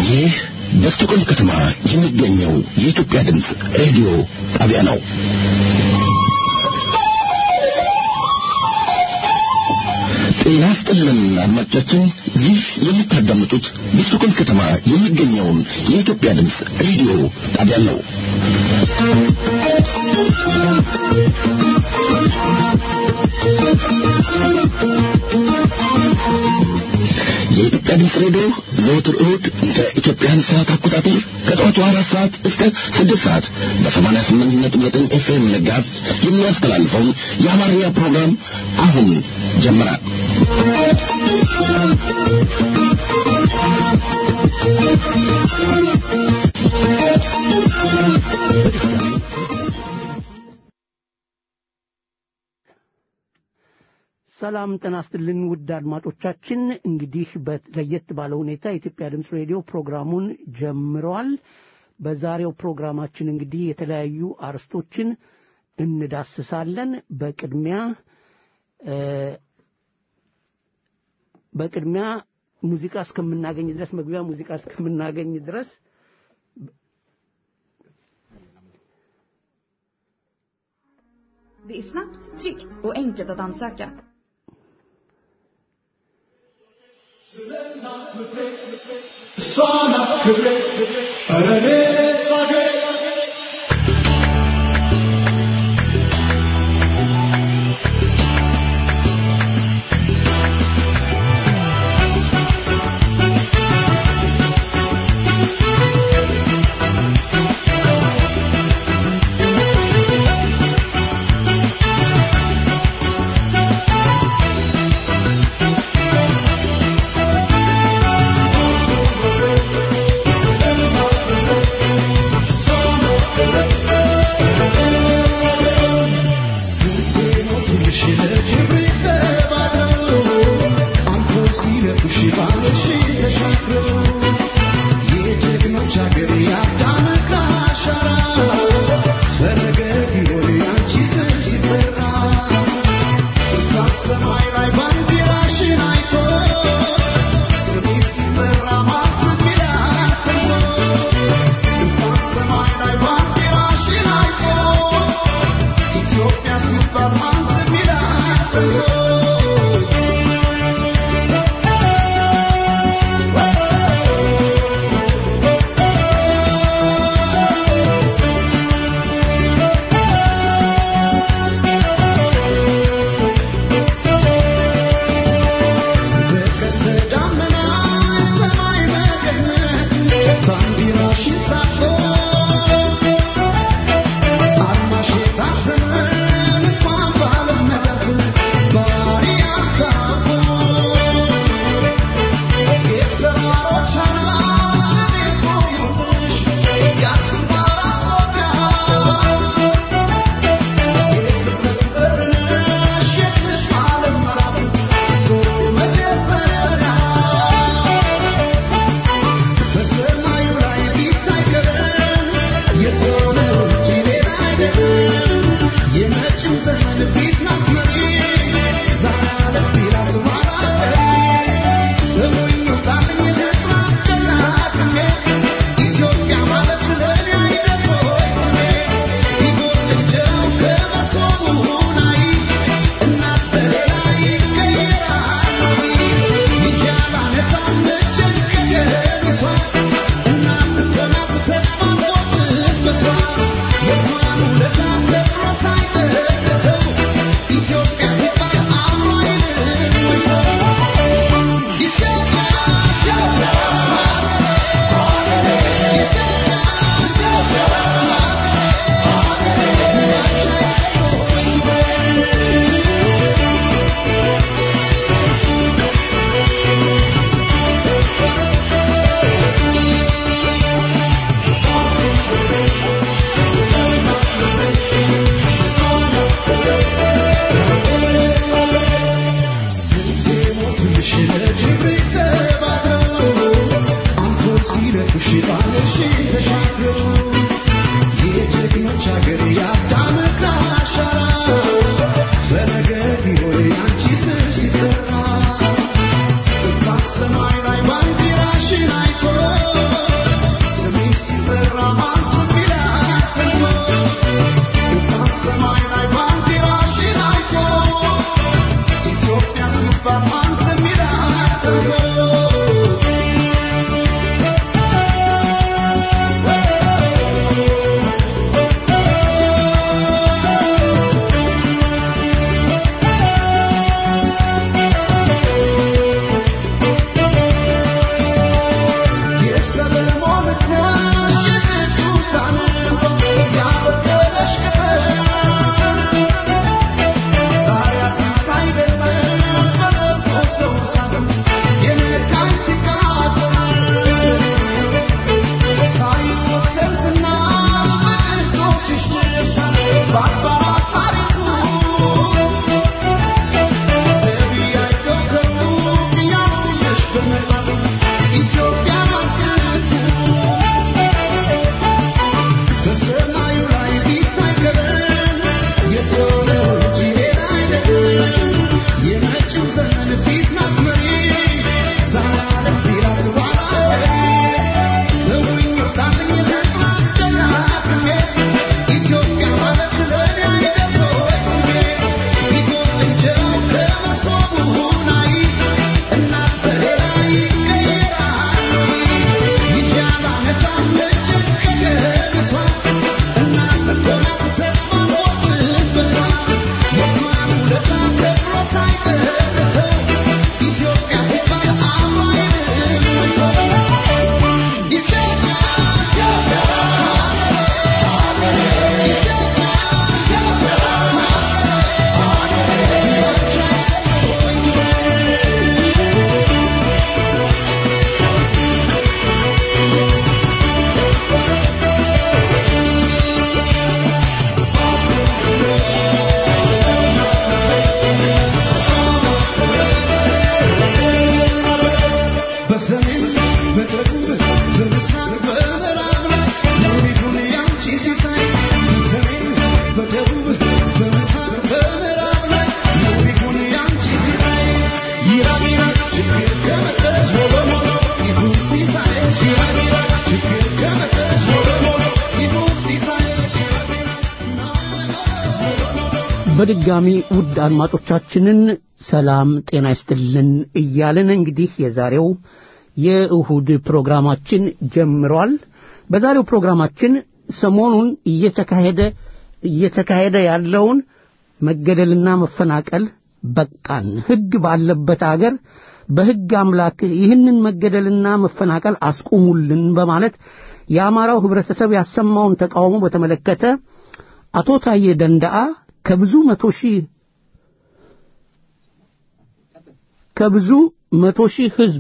ይህ በስቶኮልም ከተማ የሚገኘው የኢትዮጵያ ድምፅ ሬዲዮ ጣቢያ ነው። ጤና ይስጥልን አድማጮቻችን፣ ይህ የምታዳምጡት በስቶኮልም ከተማ የሚገኘውን የኢትዮጵያ ድምፅ ሬዲዮ ጣቢያ ነው። የኢትዮጵያ ድምፅ ሬዲዮ ዘወትር እሁድ እንደ ኢትዮጵያን ሰዓት አቆጣጠር ከጠዋቱ አራት ሰዓት እስከ ስድስት ሰዓት በሰማንያ ስምንት ነጥብ ዘጠኝ ኤፍኤም ነጋት የሚያስተላልፈውን የአማርኛ ፕሮግራም አሁን ጀምራል። ሰላም ጤና ይስጥልን ውድ አድማጮቻችን፣ እንግዲህ ለየት ባለ ሁኔታ የኢትዮጵያ ድምፅ ሬዲዮ ፕሮግራሙን ጀምረዋል። በዛሬው ፕሮግራማችን እንግዲህ የተለያዩ አርዕስቶችን እንዳስሳለን። በቅድሚያ በቅድሚያ ሙዚቃ እስከምናገኝ ድረስ መግቢያ ሙዚቃ እስከምናገኝ ድረስ Det är snabbt, tryggt och enkelt att ansöka. Thank በድጋሚ ውድ አድማጮቻችንን ሰላም ጤና ይስጥልን እያልን እንግዲህ የዛሬው የእሁድ ፕሮግራማችን ጀምሯል። በዛሬው ፕሮግራማችን ሰሞኑን እየተካሄደ እየተካሄደ ያለውን መገደልና መፈናቀል በቃን፣ ሕግ ባለበት አገር በሕግ አምላክ ይህንን መገደልና መፈናቀል አስቁሙልን በማለት የአማራው ህብረተሰብ ያሰማውን ተቃውሞ በተመለከተ አቶ ታዬ ደንዳአ ከብዙ መቶ ሺህ ከብዙ መቶ ሺህ ህዝብ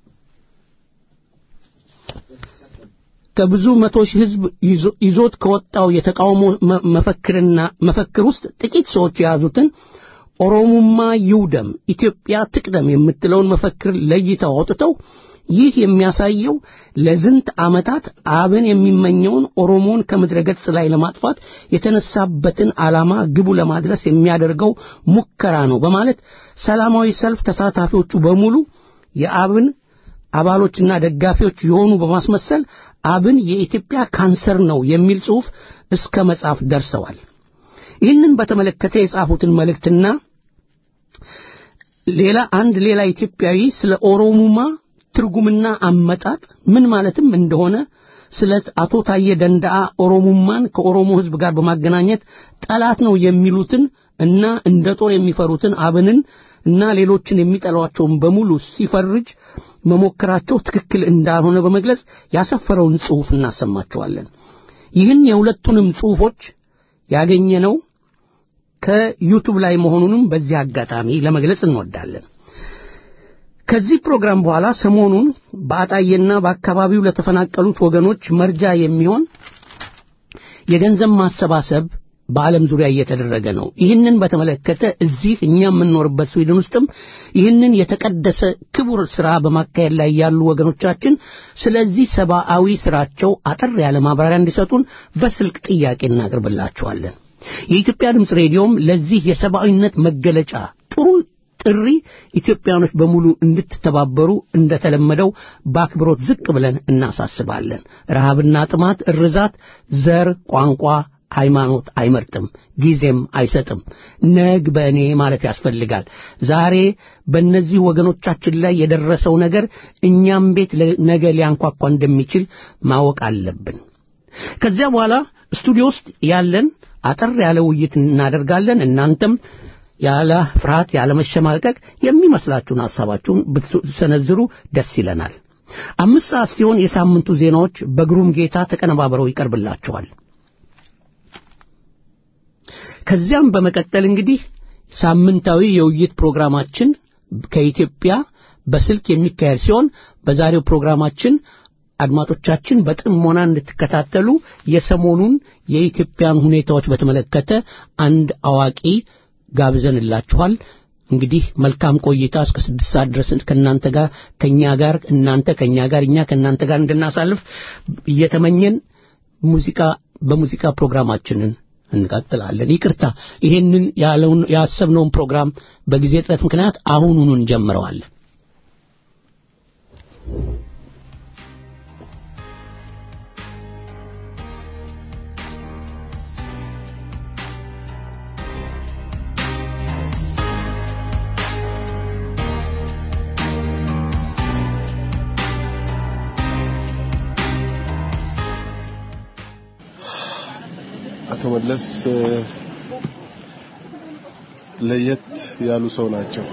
ከብዙ መቶ ሺህ ህዝብ ይዞት ከወጣው የተቃውሞ መፈክርና መፈክር ውስጥ ጥቂት ሰዎች የያዙትን ኦሮሙማ ይውደም ኢትዮጵያ ትቅደም የምትለውን መፈክር ለይተው አውጥተው ይህ የሚያሳየው ለዝንት ዓመታት አብን የሚመኘውን ኦሮሞን ከምድረ ገጽ ላይ ለማጥፋት የተነሳበትን ዓላማ ግቡ ለማድረስ የሚያደርገው ሙከራ ነው በማለት ሰላማዊ ሰልፍ ተሳታፊዎቹ በሙሉ የአብን አባሎችና ደጋፊዎች የሆኑ በማስመሰል አብን የኢትዮጵያ ካንሰር ነው የሚል ጽሑፍ እስከ መጻፍ ደርሰዋል። ይህንን በተመለከተ የጻፉትን መልእክትና ሌላ አንድ ሌላ ኢትዮጵያዊ ስለ ኦሮሙማ ትርጉምና አመጣጥ ምን ማለትም እንደሆነ ስለ አቶ ታዬ ደንዳአ ኦሮሙማን ከኦሮሞ ሕዝብ ጋር በማገናኘት ጠላት ነው የሚሉትን እና እንደ ጦር የሚፈሩትን አብንን እና ሌሎችን የሚጠሏቸውን በሙሉ ሲፈርጅ መሞከራቸው ትክክል እንዳልሆነ በመግለጽ ያሰፈረውን ጽሑፍ እናሰማቸዋለን። ይህን የሁለቱንም ጽሑፎች ያገኘነው ከዩቱብ ላይ መሆኑንም በዚህ አጋጣሚ ለመግለጽ እንወዳለን። ከዚህ ፕሮግራም በኋላ ሰሞኑን በአጣዬና በአካባቢው ለተፈናቀሉት ወገኖች መርጃ የሚሆን የገንዘብ ማሰባሰብ በዓለም ዙሪያ እየተደረገ ነው። ይህንን በተመለከተ እዚህ እኛ የምንኖርበት ስዊድን ውስጥም ይህንን የተቀደሰ ክቡር ሥራ በማካሄድ ላይ ያሉ ወገኖቻችን ስለዚህ ሰብአዊ ሥራቸው አጠር ያለ ማብራሪያ እንዲሰጡን በስልክ ጥያቄ እናቅርብላቸዋለን። የኢትዮጵያ ድምፅ ሬዲዮም ለዚህ የሰብአዊነት መገለጫ ጥሩ ጥሪ ኢትዮጵያኖች በሙሉ እንድትተባበሩ እንደተለመደው በአክብሮት ዝቅ ብለን እናሳስባለን። ረሃብና ጥማት፣ እርዛት፣ ዘር፣ ቋንቋ ሃይማኖት አይመርጥም፣ ጊዜም አይሰጥም። ነግ በእኔ ማለት ያስፈልጋል። ዛሬ በእነዚህ ወገኖቻችን ላይ የደረሰው ነገር እኛም ቤት ነገ ሊያንኳኳ እንደሚችል ማወቅ አለብን። ከዚያ በኋላ ስቱዲዮ ውስጥ ያለን አጠር ያለ ውይይት እናደርጋለን። እናንተም ያለ ፍርሃት ያለ መሸማቀቅ የሚመስላችሁን ሐሳባችሁን ብትሰነዝሩ ደስ ይለናል። አምስት ሰዓት ሲሆን የሳምንቱ ዜናዎች በግሩም ጌታ ተቀነባብረው ይቀርብላችኋል። ከዚያም በመቀጠል እንግዲህ ሳምንታዊ የውይይት ፕሮግራማችን ከኢትዮጵያ በስልክ የሚካሄድ ሲሆን በዛሬው ፕሮግራማችን አድማጮቻችን በጥሞና እንድትከታተሉ የሰሞኑን የኢትዮጵያን ሁኔታዎች በተመለከተ አንድ አዋቂ ጋብዘንላችኋል። እንግዲህ መልካም ቆይታ እስከ ስድስት ሰዓት ድረስ ከእናንተ ጋር ከእኛ ጋር እናንተ ከእኛ ጋር እኛ ከእናንተ ጋር እንድናሳልፍ እየተመኘን ሙዚቃ በሙዚቃ ፕሮግራማችንን እንቀጥላለን። ይቅርታ ይሄንን ያለውን ያሰብነውን ፕሮግራም በጊዜ እጥረት ምክንያት አሁኑኑ እንጀምረዋለን። አቶ መለስ ለየት ያሉ ሰው ናቸው።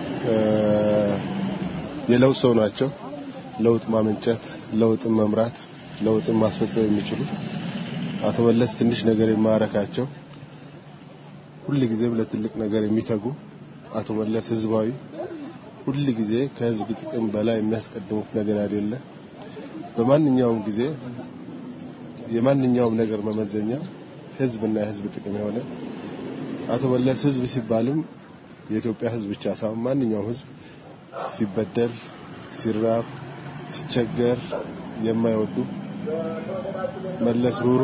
የለውጥ ሰው ናቸው። ለውጥ ማመንጨት፣ ለውጥን መምራት፣ ለውጥን ማስፈጸም የሚችሉ አቶ መለስ ትንሽ ነገር የማያረካቸው ሁል ጊዜም ለትልቅ ነገር የሚተጉ አቶ መለስ ህዝባዊ፣ ሁል ጊዜ ከህዝብ ጥቅም በላይ የሚያስቀድሙት ነገር አይደለ። በማንኛውም ጊዜ የማንኛውም ነገር መመዘኛ ህዝብና የህዝብ ጥቅም የሆነ አቶ መለስ ህዝብ ሲባልም የኢትዮጵያ ህዝብ ብቻ ሳይሆን ማንኛውም ህዝብ ሲበደል፣ ሲራብ፣ ሲቸገር የማይወዱ መለስ ሩሩ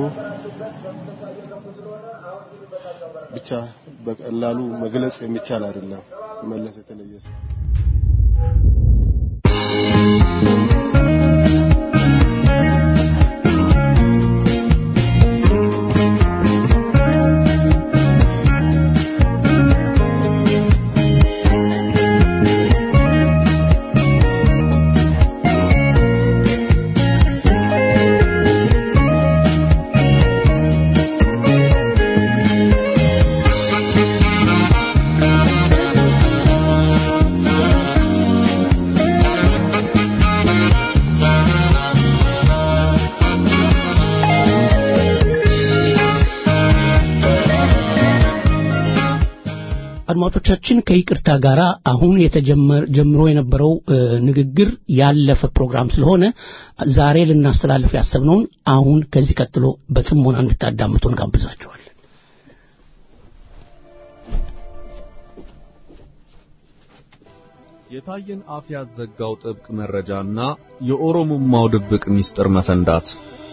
ብቻ በቀላሉ መግለጽ የሚቻል አይደለም። መለስ የተለየ ሰው አድማጮቻችን ከይቅርታ ጋር አሁን የተጀምሮ የነበረው ንግግር ያለፈ ፕሮግራም ስለሆነ ዛሬ ልናስተላልፍ ያሰብነውን አሁን ከዚህ ቀጥሎ በጥሞና እንድታዳምጡ እንጋብዛችኋለን። የታየን አፍ ያዘጋው ጥብቅ መረጃና የኦሮሞማው ድብቅ ሚስጥር መፈንዳት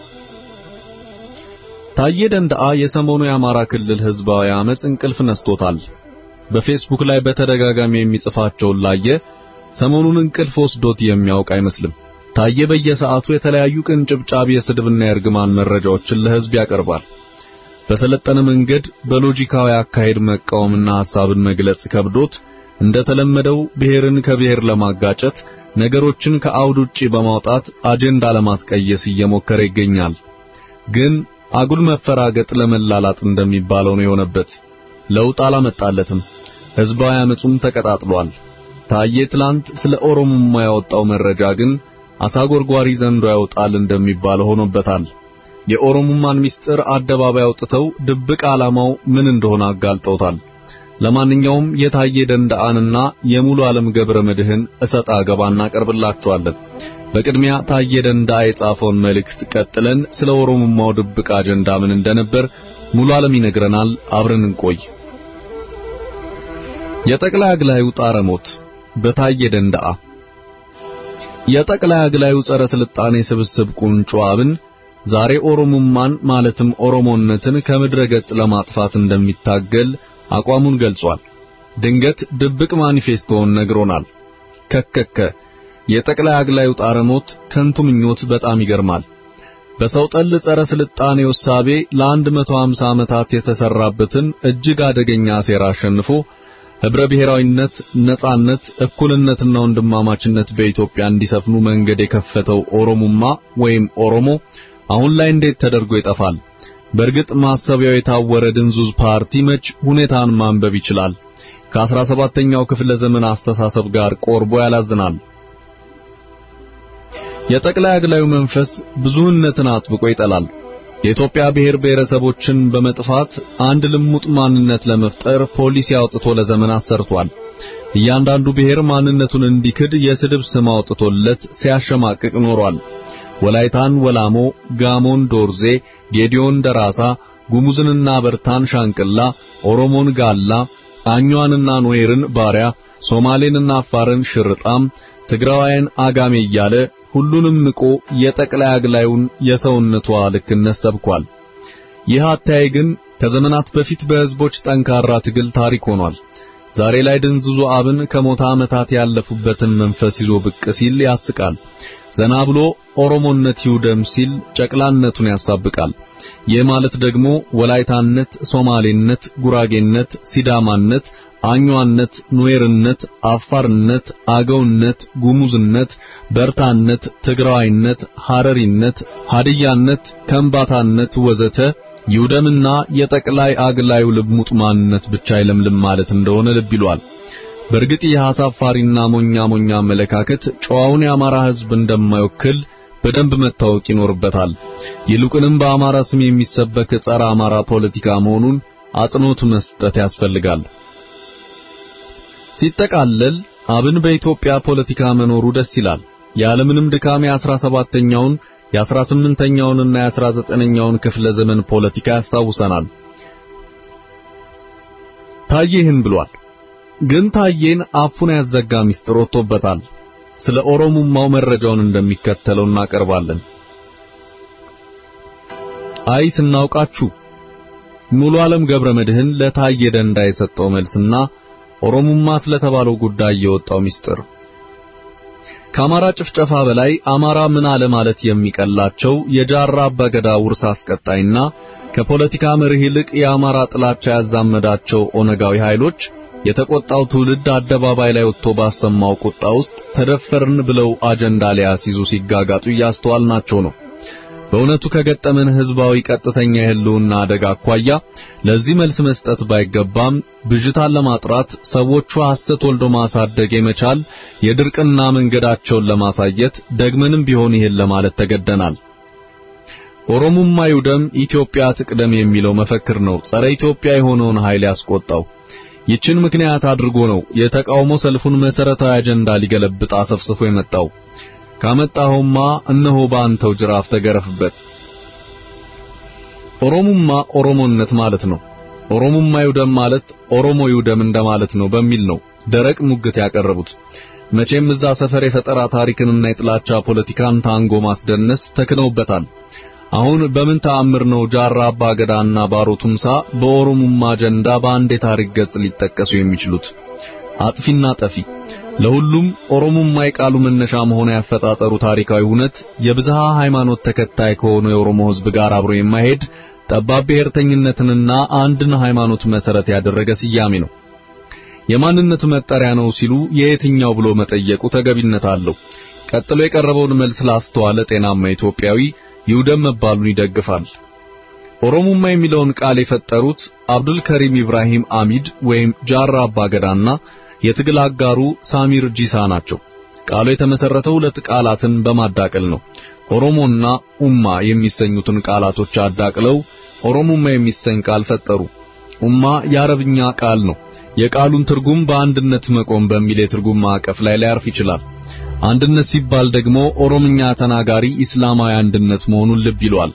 ታዬ ደንደአ የሰሞኑ የአማራ ክልል ህዝባዊ አመጽ እንቅልፍ ነስቶታል። በፌስቡክ ላይ በተደጋጋሚ የሚጽፋቸውን ላየ ሰሞኑን እንቅልፍ ወስዶት የሚያውቅ አይመስልም። ታዬ በየሰዓቱ የተለያዩ ቅንጭብጫቢ የስድብና የእርግማን መረጃዎችን ለህዝብ ያቀርባል። በሰለጠነ መንገድ በሎጂካዊ አካሄድ መቃወምና ሐሳብን መግለጽ ከብዶት እንደተለመደው ብሔርን ከብሔር ለማጋጨት ነገሮችን ከአውድ ውጪ በማውጣት አጀንዳ ለማስቀየስ እየሞከረ ይገኛል። ግን አጉል መፈራገጥ ለመላላጥ እንደሚባለው ነው የሆነበት። ለውጥ አላመጣለትም። ህዝባዊ አመጹም ተቀጣጥሏል። ታዬ ትላንት ስለ ኦሮሞማ ያወጣው መረጃ ግን አሳጎርጓሪ ዘንዶ ያወጣል እንደሚባለው ሆኖበታል። የኦሮሞማን ሚስጥር አደባባይ አውጥተው ድብቅ ዓላማው ምን እንደሆነ አጋልጠውታል። ለማንኛውም የታዬ ደንደአንና የሙሉ ዓለም ገብረ መድህን እሰጣ ገባ እናቀርብላችኋለን። በቅድሚያ ታዬ ደንደአ የጻፈውን መልእክት ቀጥለን ስለ ኦሮሞማው ድብቅ አጀንዳ ምን እንደነበር ሙሉ ዓለም ይነግረናል። አብረን እንቆይ። የጠቅላይ አግላዩ ጣረ ሞት በታዬ ደንደአ የጠቅላይ አግላዩ ጸረ ስልጣኔ ስብስብ ቁንጮ አብን ዛሬ ኦሮሞማን ማለትም ኦሮሞነትን ከምድረ ገጽ ለማጥፋት እንደሚታገል አቋሙን ገልጿል። ድንገት ድብቅ ማኒፌስቶውን ነግሮናል። ከከከ የጠቅላይ አግላዩ ጣረ ሞት ከንቱ ምኞት በጣም ይገርማል። በሰው ጠል ጸረ ስልጣኔ ውሳቤ ለ150 ዓመታት የተሰራበትን እጅግ አደገኛ ሴራ አሸንፎ ህብረ ብሔራዊነት፣ ነጻነት፣ እኩልነትና ወንድማማችነት በኢትዮጵያ እንዲሰፍኑ መንገድ የከፈተው ኦሮሞማ ወይም ኦሮሞ አሁን ላይ እንዴት ተደርጎ ይጠፋል? በእርግጥ ማሰቢያው የታወረ ድንዙዝ ፓርቲ መች ሁኔታን ማንበብ ይችላል? ከ17ኛው ክፍለ ዘመን አስተሳሰብ ጋር ቆርቦ ያላዝናል። የጠቅላይ አግላዩ መንፈስ ብዙህነትን አጥብቆ ይጠላል። የኢትዮጵያ ብሔር ብሔረሰቦችን በመጥፋት አንድ ልሙጥ ማንነት ለመፍጠር ፖሊሲ አውጥቶ ለዘመናት ሰርቷል። እያንዳንዱ ብሔር ማንነቱን እንዲክድ የስድብ ስም አውጥቶለት ሲያሸማቅቅ ኖሯል። ወላይታን ወላሞ፣ ጋሞን ዶርዜ፣ ጌዲዮን ደራሳ፣ ጉሙዝንና በርታን ሻንቅላ፣ ኦሮሞን ጋላ፣ አኟንና ኖዌርን ባሪያ፣ ሶማሌንና አፋርን ሽርጣም፣ ትግራዋይን አጋሜ እያለ ሁሉንም ንቆ የጠቅላይ አግላዩን የሰውነቷ ልክነት ሰብኳል። ይህ አታይ ግን ከዘመናት በፊት በህዝቦች ጠንካራ ትግል ታሪክ ሆኗል። ዛሬ ላይ ድንዝዙ አብን ከሞታ ዓመታት ያለፉበትን መንፈስ ይዞ ብቅ ሲል ያስቃል። ዘና ብሎ ኦሮሞነት ይውደም ሲል ጨቅላነቱን ያሳብቃል። ይህ ማለት ደግሞ ወላይታነት፣ ሶማሌነት፣ ጉራጌነት፣ ሲዳማነት፣ አኟነት፣ ኑዌርነት፣ አፋርነት፣ አገውነት፣ ጉሙዝነት፣ በርታነት፣ ትግራዋይነት፣ ሐረሪነት፣ ሀድያነት፣ ከምባታነት ወዘተ ይውደምና የጠቅላይ አግላዩ ልሙጥ ማንነት ብቻ አይለምልም ማለት እንደሆነ ልብ ይሏል። በእርግጥ ይህ አሳፋሪና ሞኛ ሞኛ አመለካከት ጨዋውን የአማራ ሕዝብ እንደማይወክል በደንብ መታወቅ ይኖርበታል። ይልቁንም በአማራ ስም የሚሰበክ ጸረ አማራ ፖለቲካ መሆኑን አጽንኦት መስጠት ያስፈልጋል። ሲጠቃለል አብን በኢትዮጵያ ፖለቲካ መኖሩ ደስ ይላል። ያለምንም ድካም የአስራ ሰባተኛውን የአስራ ስምንተኛውንና የአስራ ዘጠነኛውን ክፍለ ዘመን ፖለቲካ ያስታውሰናል። ታዬ ይህን ብሏል። ግን ታዬን አፉን ያዘጋ ሚስጥር ወጥቶበታል። ስለ ኦሮሞማው መረጃውን እንደሚከተለው እናቀርባለን። አይ ስናውቃችሁ ሙሉ ዓለም ገብረ መድህን ለታዬ ደንዳ የሰጠው መልስና ኦሮሞማ ስለተባለው ጉዳይ የወጣው ሚስጥር ከአማራ ጭፍጨፋ በላይ አማራ ምን አለ ማለት የሚቀላቸው የጃራ አባገዳ ውርስ አስቀጣይና ከፖለቲካ መርህ ይልቅ የአማራ ጥላቻ ያዛመዳቸው ኦነጋዊ ኃይሎች የተቆጣው ትውልድ አደባባይ ላይ ወጥቶ ባሰማው ቁጣ ውስጥ ተደፈርን ብለው አጀንዳ ሊያስይዙ ሲጋጋጡ እያስተዋልናቸው ነው። በእውነቱ ከገጠመን ህዝባዊ ቀጥተኛ የህልውና አደጋ አኳያ ለዚህ መልስ መስጠት ባይገባም ብዥታን ለማጥራት ሰዎቹ ሐሰት ወልዶ ማሳደግ የመቻል የድርቅና መንገዳቸውን ለማሳየት ደግመንም ቢሆን ይህን ለማለት ተገደናል። ኦሮሞማ ይውደም ኢትዮጵያ ትቅደም የሚለው መፈክር ነው ጸረ ኢትዮጵያ የሆነውን ኃይል ያስቆጣው። ይችን ምክንያት አድርጎ ነው የተቃውሞ ሰልፉን መሰረታዊ አጀንዳ ሊገለብጥ አሰፍስፎ የመጣው። ካመጣኸውማ እነሆ በአንተው ጅራፍ ተገረፍበት። ኦሮሙማ ኦሮሞነት ማለት ነው። ኦሮሙማ ይውደም ማለት ኦሮሞ ይውደም እንደማለት ነው በሚል ነው ደረቅ ሙግት ያቀረቡት። መቼም እዛ ሰፈር የፈጠራ ታሪክንና የጥላቻ ፖለቲካን ታንጎ ማስደነስ ተክነውበታል። አሁን በምን ተአምር ነው ጃራ አባ ገዳና ባሮ ቱምሳ በኦሮሙማ አጀንዳ በአንድ የታሪክ ገጽ ሊጠቀሱ የሚችሉት? አጥፊና ጠፊ ለሁሉም ኦሮሙማ የቃሉ መነሻ መሆኑ ያፈጣጠሩ ታሪካዊ እውነት የብዝሃ ሃይማኖት ተከታይ ከሆኑ የኦሮሞ ሕዝብ ጋር አብሮ የማይሄድ ጠባብ ብሔርተኝነትንና አንድን ሃይማኖት መሰረት ያደረገ ስያሜ ነው። የማንነት መጠሪያ ነው ሲሉ የየትኛው ብሎ መጠየቁ ተገቢነት አለው። ቀጥሎ የቀረበውን መልስ ላስተዋለ ጤናማ ኢትዮጵያዊ ይውደም መባሉን ይደግፋል። ኦሮሙማ የሚለውን ቃል የፈጠሩት አብዱል ከሪም ኢብራሂም አሚድ ወይም ጃራ አባገዳና የትግል አጋሩ ሳሚር ጂሳ ናቸው። ቃሉ የተመሰረተው ሁለት ቃላትን በማዳቀል ነው። ኦሮሞና ኡማ የሚሰኙትን ቃላቶች አዳቅለው ኦሮሙማ የሚሰኝ ቃል ፈጠሩ። ኡማ የአረብኛ ቃል ነው። የቃሉን ትርጉም በአንድነት መቆም በሚል የትርጉም ማዕቀፍ ላይ ሊያርፍ ይችላል። አንድነት ሲባል ደግሞ ኦሮምኛ ተናጋሪ እስላማዊ አንድነት መሆኑን ልብ ይሏል።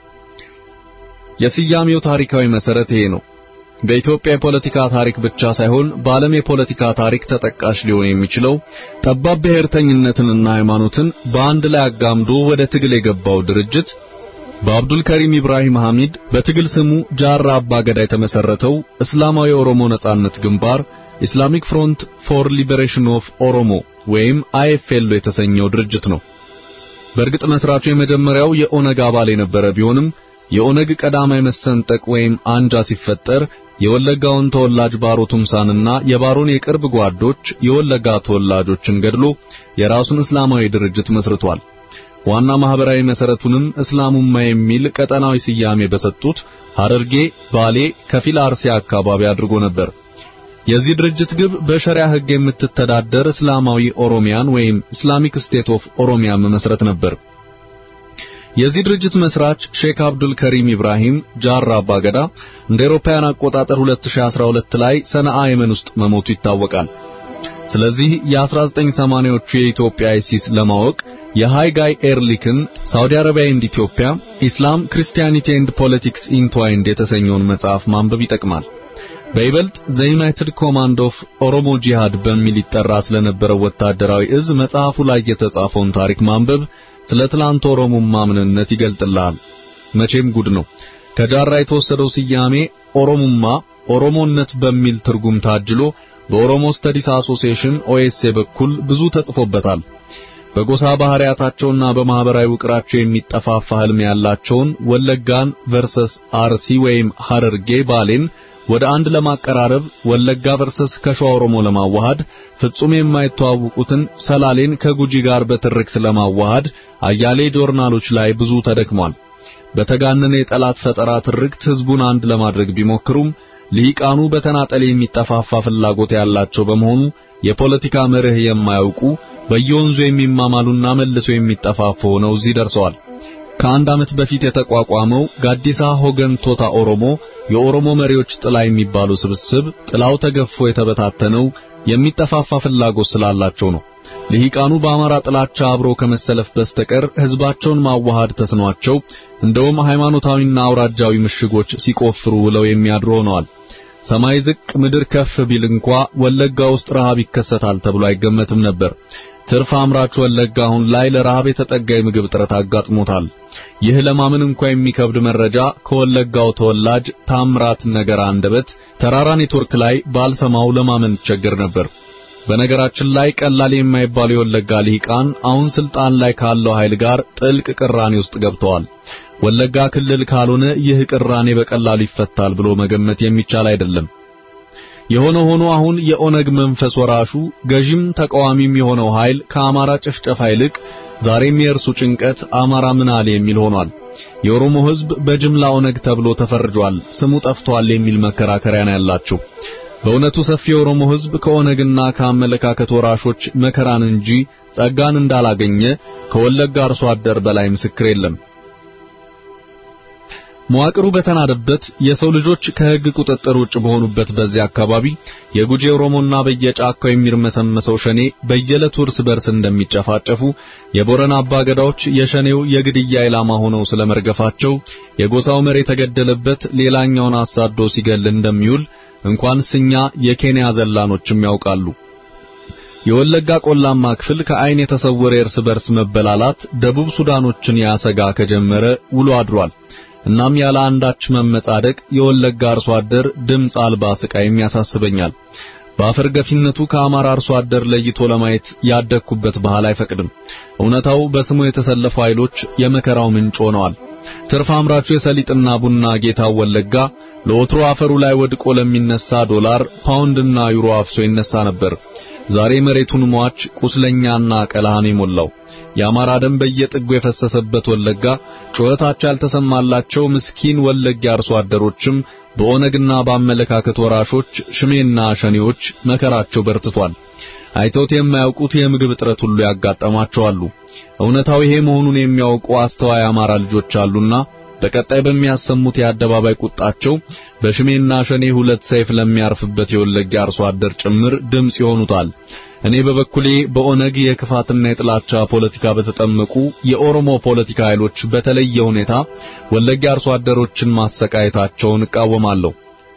የስያሜው ታሪካዊ መሰረት ይሄ ነው። በኢትዮጵያ የፖለቲካ ታሪክ ብቻ ሳይሆን በዓለም የፖለቲካ ታሪክ ተጠቃሽ ሊሆን የሚችለው ጠባብ ብሔርተኝነትንና ሃይማኖትን በአንድ ላይ አጋምዶ ወደ ትግል የገባው ድርጅት በአብዱል ከሪም ኢብራሂም ሐሚድ በትግል ስሙ ጃራ አባገዳ የተመሰረተው እስላማዊ የኦሮሞ ነጻነት ግንባር ኢስላሚክ ፍሮንት ፎር ሊበሬሽን ኦፍ ኦሮሞ ወይም አይኤፍኤል የተሰኘው ድርጅት ነው። በእርግጥ መስራቹ የመጀመሪያው የኦነግ አባል የነበረ ቢሆንም የኦነግ ቀዳማይ መሰንጠቅ ወይም አንጃ ሲፈጠር የወለጋውን ተወላጅ ባሮ ቱምሳንና የባሮን የቅርብ ጓዶች የወለጋ ተወላጆችን ገድሎ የራሱን እስላማዊ ድርጅት መስርቷል። ዋና ማህበራዊ መሰረቱንም እስላሙማ የሚል ቀጠናዊ ስያሜ በሰጡት ሐረርጌ፣ ባሌ፣ ከፊል አርሲ አካባቢ አድርጎ ነበር። የዚህ ድርጅት ግብ በሸሪያ ሕግ የምትተዳደር እስላማዊ ኦሮሚያን ወይም ኢስላሚክ ስቴት ኦፍ ኦሮሚያ መመስረት ነበር። የዚህ ድርጅት መስራች ሼክ አብዱል ከሪም ኢብራሂም ጃራ አባገዳ እንደ አውሮፓውያን አቆጣጠር 2012 ላይ ሰነአ የመን ውስጥ መሞቱ ይታወቃል። ስለዚህ የ1980ዎቹ የኢትዮጵያ አይሲስ ለማወቅ የሃይጋይ ኤርሊክን ሳውዲ አረቢያ ኤንድ ኢትዮጵያ ኢስላም ክርስቲያኒቲ ኤንድ ፖለቲክስ ኢንትዋይንድ የተሰኘውን መጽሐፍ ማንበብ ይጠቅማል። በይበልጥ ዘ ዩናይትድ ኮማንድ ኦፍ ኦሮሞ ጂሃድ በሚል ይጠራ ስለነበረው ወታደራዊ እዝ መጽሐፉ ላይ የተጻፈውን ታሪክ ማንበብ ስለ ትላንት ኦሮሞማ ምንነት ይገልጥልሃል። መቼም ጉድ ነው። ከጃራ የተወሰደው ስያሜ ኦሮሞማ ኦሮሞነት በሚል ትርጉም ታጅሎ በኦሮሞ ስተዲስ አሶሲዬሽን ኦኤስኤ በኩል ብዙ ተጽፎበታል። በጎሳ ባህሪያታቸውና በማህበራዊ ውቅራቸው የሚጠፋፋ ህልም ያላቸውን ወለጋን ቨርሰስ አርሲ ወይም ሐረርጌ ባሌን ወደ አንድ ለማቀራረብ ወለጋ ቨርሰስ ከሸዋ ኦሮሞ ለማዋሃድ ፍጹም የማይተዋወቁትን ሰላሌን ከጉጂ ጋር በትርክት ለማዋሃድ አያሌ ጆርናሎች ላይ ብዙ ተደክሟል። በተጋነነ የጠላት ፈጠራ ትርክት ህዝቡን አንድ ለማድረግ ቢሞክሩም ልሂቃኑ በተናጠል የሚጠፋፋ ፍላጎት ያላቸው በመሆኑ የፖለቲካ መርህ የማያውቁ በየወንዙ የሚማማሉና መልሶ የሚጠፋፉ ሆነው እዚህ ደርሰዋል። ከአንድ ዓመት በፊት የተቋቋመው ጋዲሳ ሆገን ቶታ ኦሮሞ የኦሮሞ መሪዎች ጥላ የሚባሉ ስብስብ ጥላው ተገፎ የተበታተነው የሚጠፋፋ ፍላጎት ስላላቸው ነው። ልሂቃኑ በአማራ ጥላቻ አብሮ ከመሰለፍ በስተቀር ህዝባቸውን ማዋሃድ ተስኗቸው እንደውም ሃይማኖታዊና አውራጃዊ ምሽጎች ሲቆፍሩ ውለው የሚያድሩ ሆነዋል። ሰማይ ዝቅ ምድር ከፍ ቢል እንኳ ወለጋ ውስጥ ረሃብ ይከሰታል ተብሎ አይገመትም ነበር። ትርፍ አምራች ወለጋ አሁን ላይ ለረሃብ የተጠጋ የምግብ እጥረት አጋጥሞታል። ይህ ለማመን እንኳ የሚከብድ መረጃ ከወለጋው ተወላጅ ታምራት ነገር አንደበት ተራራ ኔትወርክ ላይ ባልሰማው ለማመን ይቸገር ነበር። በነገራችን ላይ ቀላል የማይባሉ የወለጋ ልሂቃን አሁን ስልጣን ላይ ካለው ኃይል ጋር ጥልቅ ቅራኔ ውስጥ ገብተዋል። ወለጋ ክልል ካልሆነ ይህ ቅራኔ በቀላሉ ይፈታል ብሎ መገመት የሚቻል አይደለም። የሆነ ሆኖ አሁን የኦነግ መንፈስ ወራሹ ገዥም ተቃዋሚም የሆነው ኃይል ከአማራ ጭፍጨፋ ይልቅ ዛሬም የእርሱ ጭንቀት አማራ ምን አለ የሚል ሆኗል። የኦሮሞ ሕዝብ በጅምላ ኦነግ ተብሎ ተፈርጇል፣ ስሙ ጠፍቷል የሚል መከራከሪያ ነው ያላቸው። በእውነቱ ሰፊ የኦሮሞ ሕዝብ ከኦነግና ከአመለካከት ወራሾች መከራን እንጂ ጸጋን እንዳላገኘ ከወለጋ አርሶ አደር በላይ ምስክር የለም። መዋቅሩ በተናደበት የሰው ልጆች ከሕግ ቁጥጥር ውጭ በሆኑበት በዚያ አካባቢ የጉጂ ኦሮሞና በየጫካው የሚርመሰመሰው ሸኔ በየዕለቱ እርስ በርስ እንደሚጨፋጨፉ የቦረና አባገዳዎች የሸኔው የግድያ ኢላማ ሆነው ስለመርገፋቸው የጎሳው መሪ የተገደለበት ሌላኛውን አሳዶ ሲገል እንደሚውል እንኳን ስኛ የኬንያ ዘላኖችም ያውቃሉ። የወለጋ ቆላማ ክፍል ከአይን የተሰወረ የእርስ በርስ መበላላት ደቡብ ሱዳኖችን ያሰጋ ከጀመረ ውሎ አድሯል። እናም ያለ አንዳች መመጻደቅ የወለጋ አርሶ አደር ድምፅ አልባ ስቃይም ያሳስበኛል። በአፈር ገፊነቱ ከአማራ አርሶ አደር ለይቶ ለማየት ያደግኩበት ባህል አይፈቅድም። እውነታው በስሙ የተሰለፉ ኃይሎች የመከራው ምንጭ ሆነዋል። ትርፍ አምራቹ የሰሊጥና ቡና ጌታው ወለጋ ለወትሮ አፈሩ ላይ ወድቆ ለሚነሳ ዶላር ፓውንድና ዩሮ አፍሶ ይነሳ ነበር። ዛሬ መሬቱን ሟች ቁስለኛና ቀላሃን የሞላው የአማራ ደም በየጥጉ የፈሰሰበት ወለጋ ጩኸታቸው ያልተሰማላቸው ምስኪን ወለጋ አርሶ አደሮችም በኦነግና በአመለካከት ወራሾች ሽሜና ሸኔዎች መከራቸው በርትቷል። አይተውት የማያውቁት የምግብ እጥረት ሁሉ ያጋጠማቸዋሉ። እውነታው ይሄ መሆኑን የሚያውቁ አስተዋይ አማራ ልጆች አሉና በቀጣይ በሚያሰሙት የአደባባይ ቁጣቸው በሽሜና ሸኔ ሁለት ሰይፍ ለሚያርፍበት የወለጋ አርሶ አደር ጭምር ድምጽ ይሆኑታል። እኔ በበኩሌ በኦነግ የክፋትና የጥላቻ ፖለቲካ በተጠመቁ የኦሮሞ ፖለቲካ ኃይሎች በተለየ ሁኔታ ወለጋ አርሶ አደሮችን ማሰቃየታቸውን እቃወማለሁ።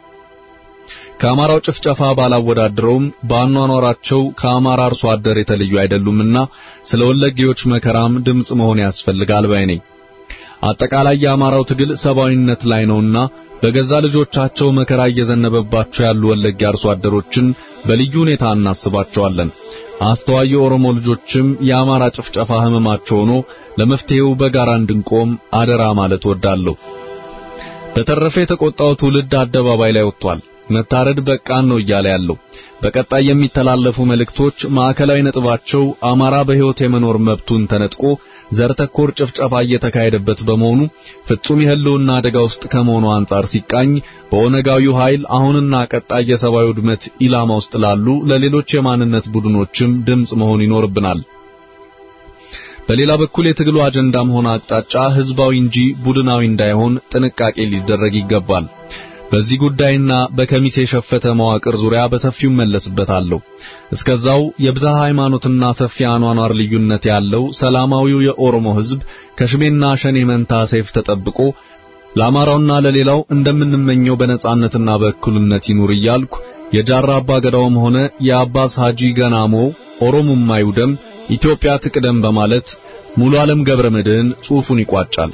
ከአማራው ጭፍጨፋ ባላወዳድረውም በአኗኗራቸው ከአማራ አርሶ አደር የተለዩ አይደሉምና ስለ ወለጌዎች መከራም ድምጽ መሆን ያስፈልጋል ባይ ነኝ። አጠቃላይ የአማራው ትግል ሰብአዊነት ላይ ነውና በገዛ ልጆቻቸው መከራ እየዘነበባቸው ያሉ ወለጋ አርሶ አደሮችን በልዩ ሁኔታ እናስባቸዋለን። አስተዋይ የኦሮሞ ልጆችም የአማራ ጭፍጨፋ ህመማቸው ሆኖ ለመፍትሄው በጋራ እንድንቆም አደራ ማለት ወዳለሁ። በተረፈ የተቆጣው ትውልድ አደባባይ ላይ ወጥቷል። መታረድ በቃን ነው እያለ ያለው። በቀጣይ የሚተላለፉ መልእክቶች ማዕከላዊ ነጥባቸው አማራ በሕይወት የመኖር መብቱን ተነጥቆ ዘር ተኮር ጭፍጨፋ እየተካሄደበት በመሆኑ ፍጹም የህልውና አደጋ ውስጥ ከመሆኑ አንጻር ሲቃኝ በኦነጋዊው ኃይል አሁንና ቀጣይ የሰብአዊ ውድመት ኢላማ ውስጥ ላሉ ለሌሎች የማንነት ቡድኖችም ድምጽ መሆን ይኖርብናል። በሌላ በኩል የትግሉ አጀንዳም ሆነ አቅጣጫ ህዝባዊ እንጂ ቡድናዊ እንዳይሆን ጥንቃቄ ሊደረግ ይገባል። በዚህ ጉዳይና በከሚሴ የሸፈተ መዋቅር ዙሪያ በሰፊው መለስበታለሁ። እስከዛው የብዝሃ ሃይማኖትና ሰፊ አኗኗር ልዩነት ያለው ሰላማዊው የኦሮሞ ህዝብ ከሽሜና ሸኔ መንታ ሰይፍ ተጠብቆ ለአማራውና ለሌላው እንደምንመኘው በነጻነትና በእኩልነት ይኑር እያልኩ የጃራ አባ ገዳውም ሆነ የአባስ ሐጂ ገናሞ ኦሮሞማ ይውደም ኢትዮጵያ ትቅደም በማለት ሙሉ ዓለም ገብረ መድህን ጽሑፉን ይቋጫል።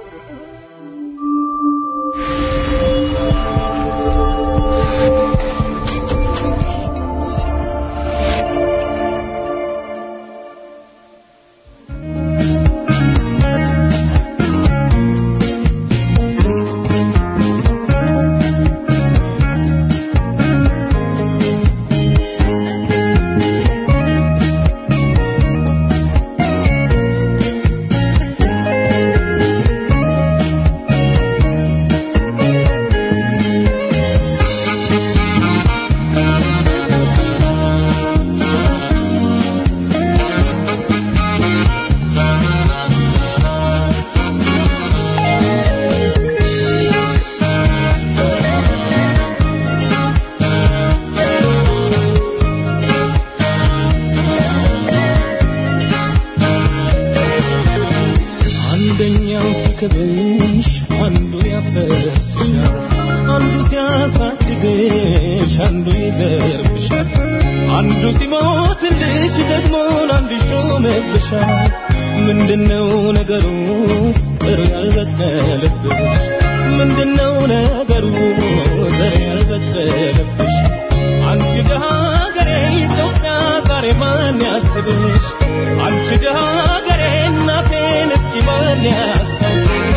አንደኛው ሲክብሽ አንዱ ያፈርስሻል፣ አንዱ ሲያሳድግሽ አንዱ ይዘርፍሻል፣ አንዱ ሲሞትልሽ ደግሞ አንዱ ይሾምብሻል። ምንድነው ነገሩ ዘር ያልበቀለብሽ? ምንድነው ነገሩ ዘር ያልበቀለብሽ? አንቺ ደሃ ሀገሬ ኢትዮጵያ ዛሬ ማን ያስብሽ? አንቺ ደሃ ሀገሬ እናቴን እስኪ ማን ያስታውስሽ?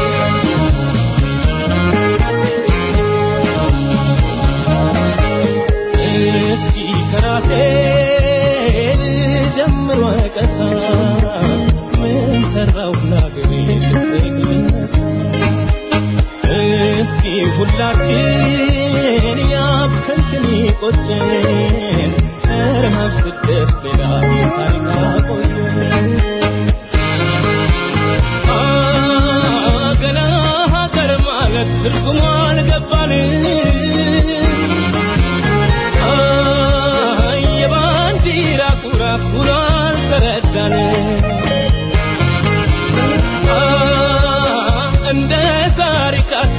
እስኪ ከራሴ ልጀምር ወቀሳ ምን ሰራው ለአገሬ ልቤ ልነሳ እስኪ ሁላችን ያብከንክን ቆጨን ረሃብ ስደት ሌላ የታሪክ አቆየን ገና ሀገር ማለት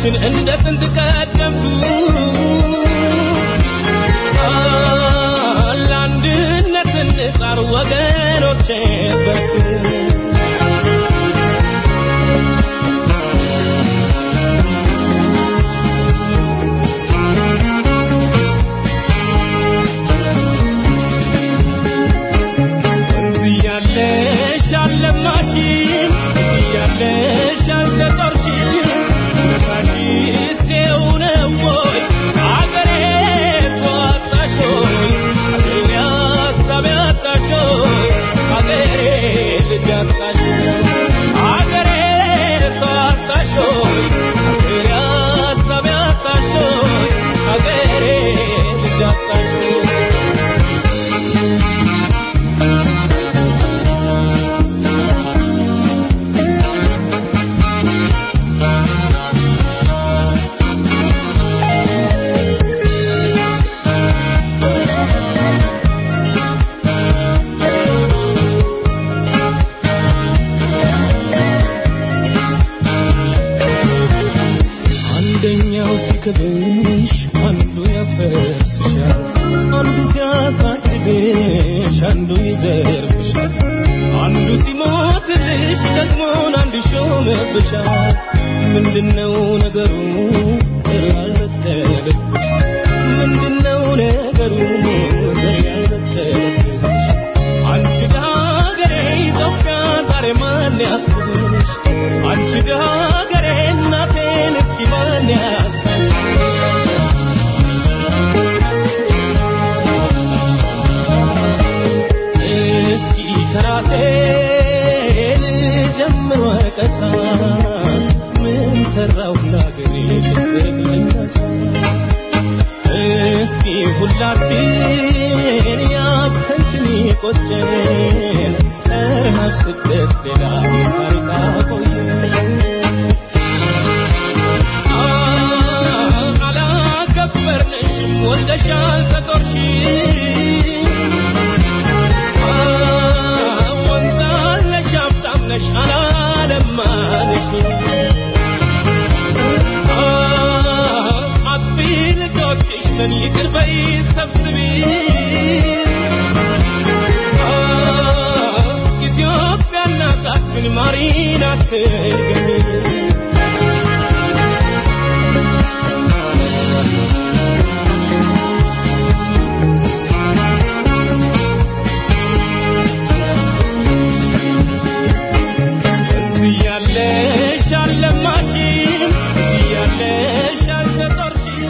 አይዞሽን እንደ ጥንት ቀደምቱ ለአንድነት እንጣር ወገኖቼ በርቱ እያለሽ አልለማሽም እያለሽ አልተጦርሽም ነፋሽስ ይኸው ነው ወይ አገሬ ሰው አጣሽ ሆይ አገሬ ሀሳብ ያጣሽ ሆይ አገሬ ልጅ አጣሽ አገሬ ሰው አጣሽ ሆይ አገሬ ሀሳብ ያጣሽ ሆይ አገሬ ልጅ አጣሽ ሆይ አንደኛው ሲክብሽ አንዱ ያፈርስሻል፣ አንዱ ሲያሳድግሽ አንዱ ይዘርፍሻል፣ አንዱ ሲሞትልሽ ደግሞን አንዱ ይሾምብሻል። ምንድነው ነገሩ ዘር ያልበተለብሽ? ምንድነው ነገሩ ዘር ያልበተለብሽ? አንቺ ዳገሬ ኢትዮጵያ ዛሬ ማን ያስብሽ? አንቺ ዳገሬ እናቴን እስኪ ማን ያስብሽ? እስኪ ከራሴ ልጀምር ወቀሳ ምን ሰራሁ ለአገሬ ፍቅር ልነሳ እስኪ ሁላችን ያብተንትን ቆጨን ረሃብ ስደት ሌላ ታሪክ አቆየን አላከበርንሽም ወልደሻል ተጦርሽ ወንዛለሽ ሀብታምነሽ አላለማንሽ አጥፊ ልጆችሽ ምን ይቅር በይ ሰብስቢ ኢትዮጵያ እናታችን ማሪን አትርገሚ እያለሽ አልለማሽም እያለሽ አልተጦርሽም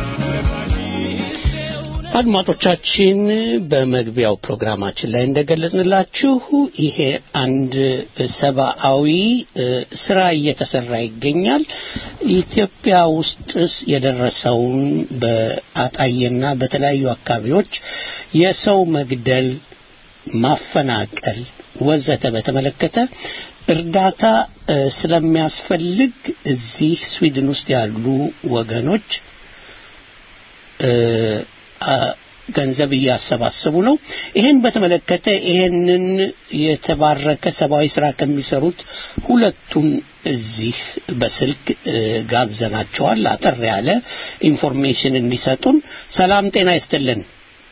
አድማጮቻችን በመግቢያው ፕሮግራማችን ላይ እንደገለጽንላችሁ ይሄ አንድ ሰብአዊ እ፣ ስራ እየተሰራ ይገኛል። ኢትዮጵያ ውስጥ የደረሰውን በአጣዬና በተለያዩ አካባቢዎች የሰው መግደል፣ ማፈናቀል ወዘተ በተመለከተ እርዳታ እ፣ ስለሚያስፈልግ እዚህ ስዊድን ውስጥ ያሉ ወገኖች እ፣ አ- ገንዘብ እያሰባሰቡ ነው። ይህን በተመለከተ ይህንን የተባረከ ሰብአዊ ስራ ከሚሰሩት ሁለቱን እዚህ በስልክ እ፣ ጋብዘናቸዋል። አጠር ያለ ኢንፎርሜሽን እንዲሰጡን። ሰላም ጤና ይስጥልን።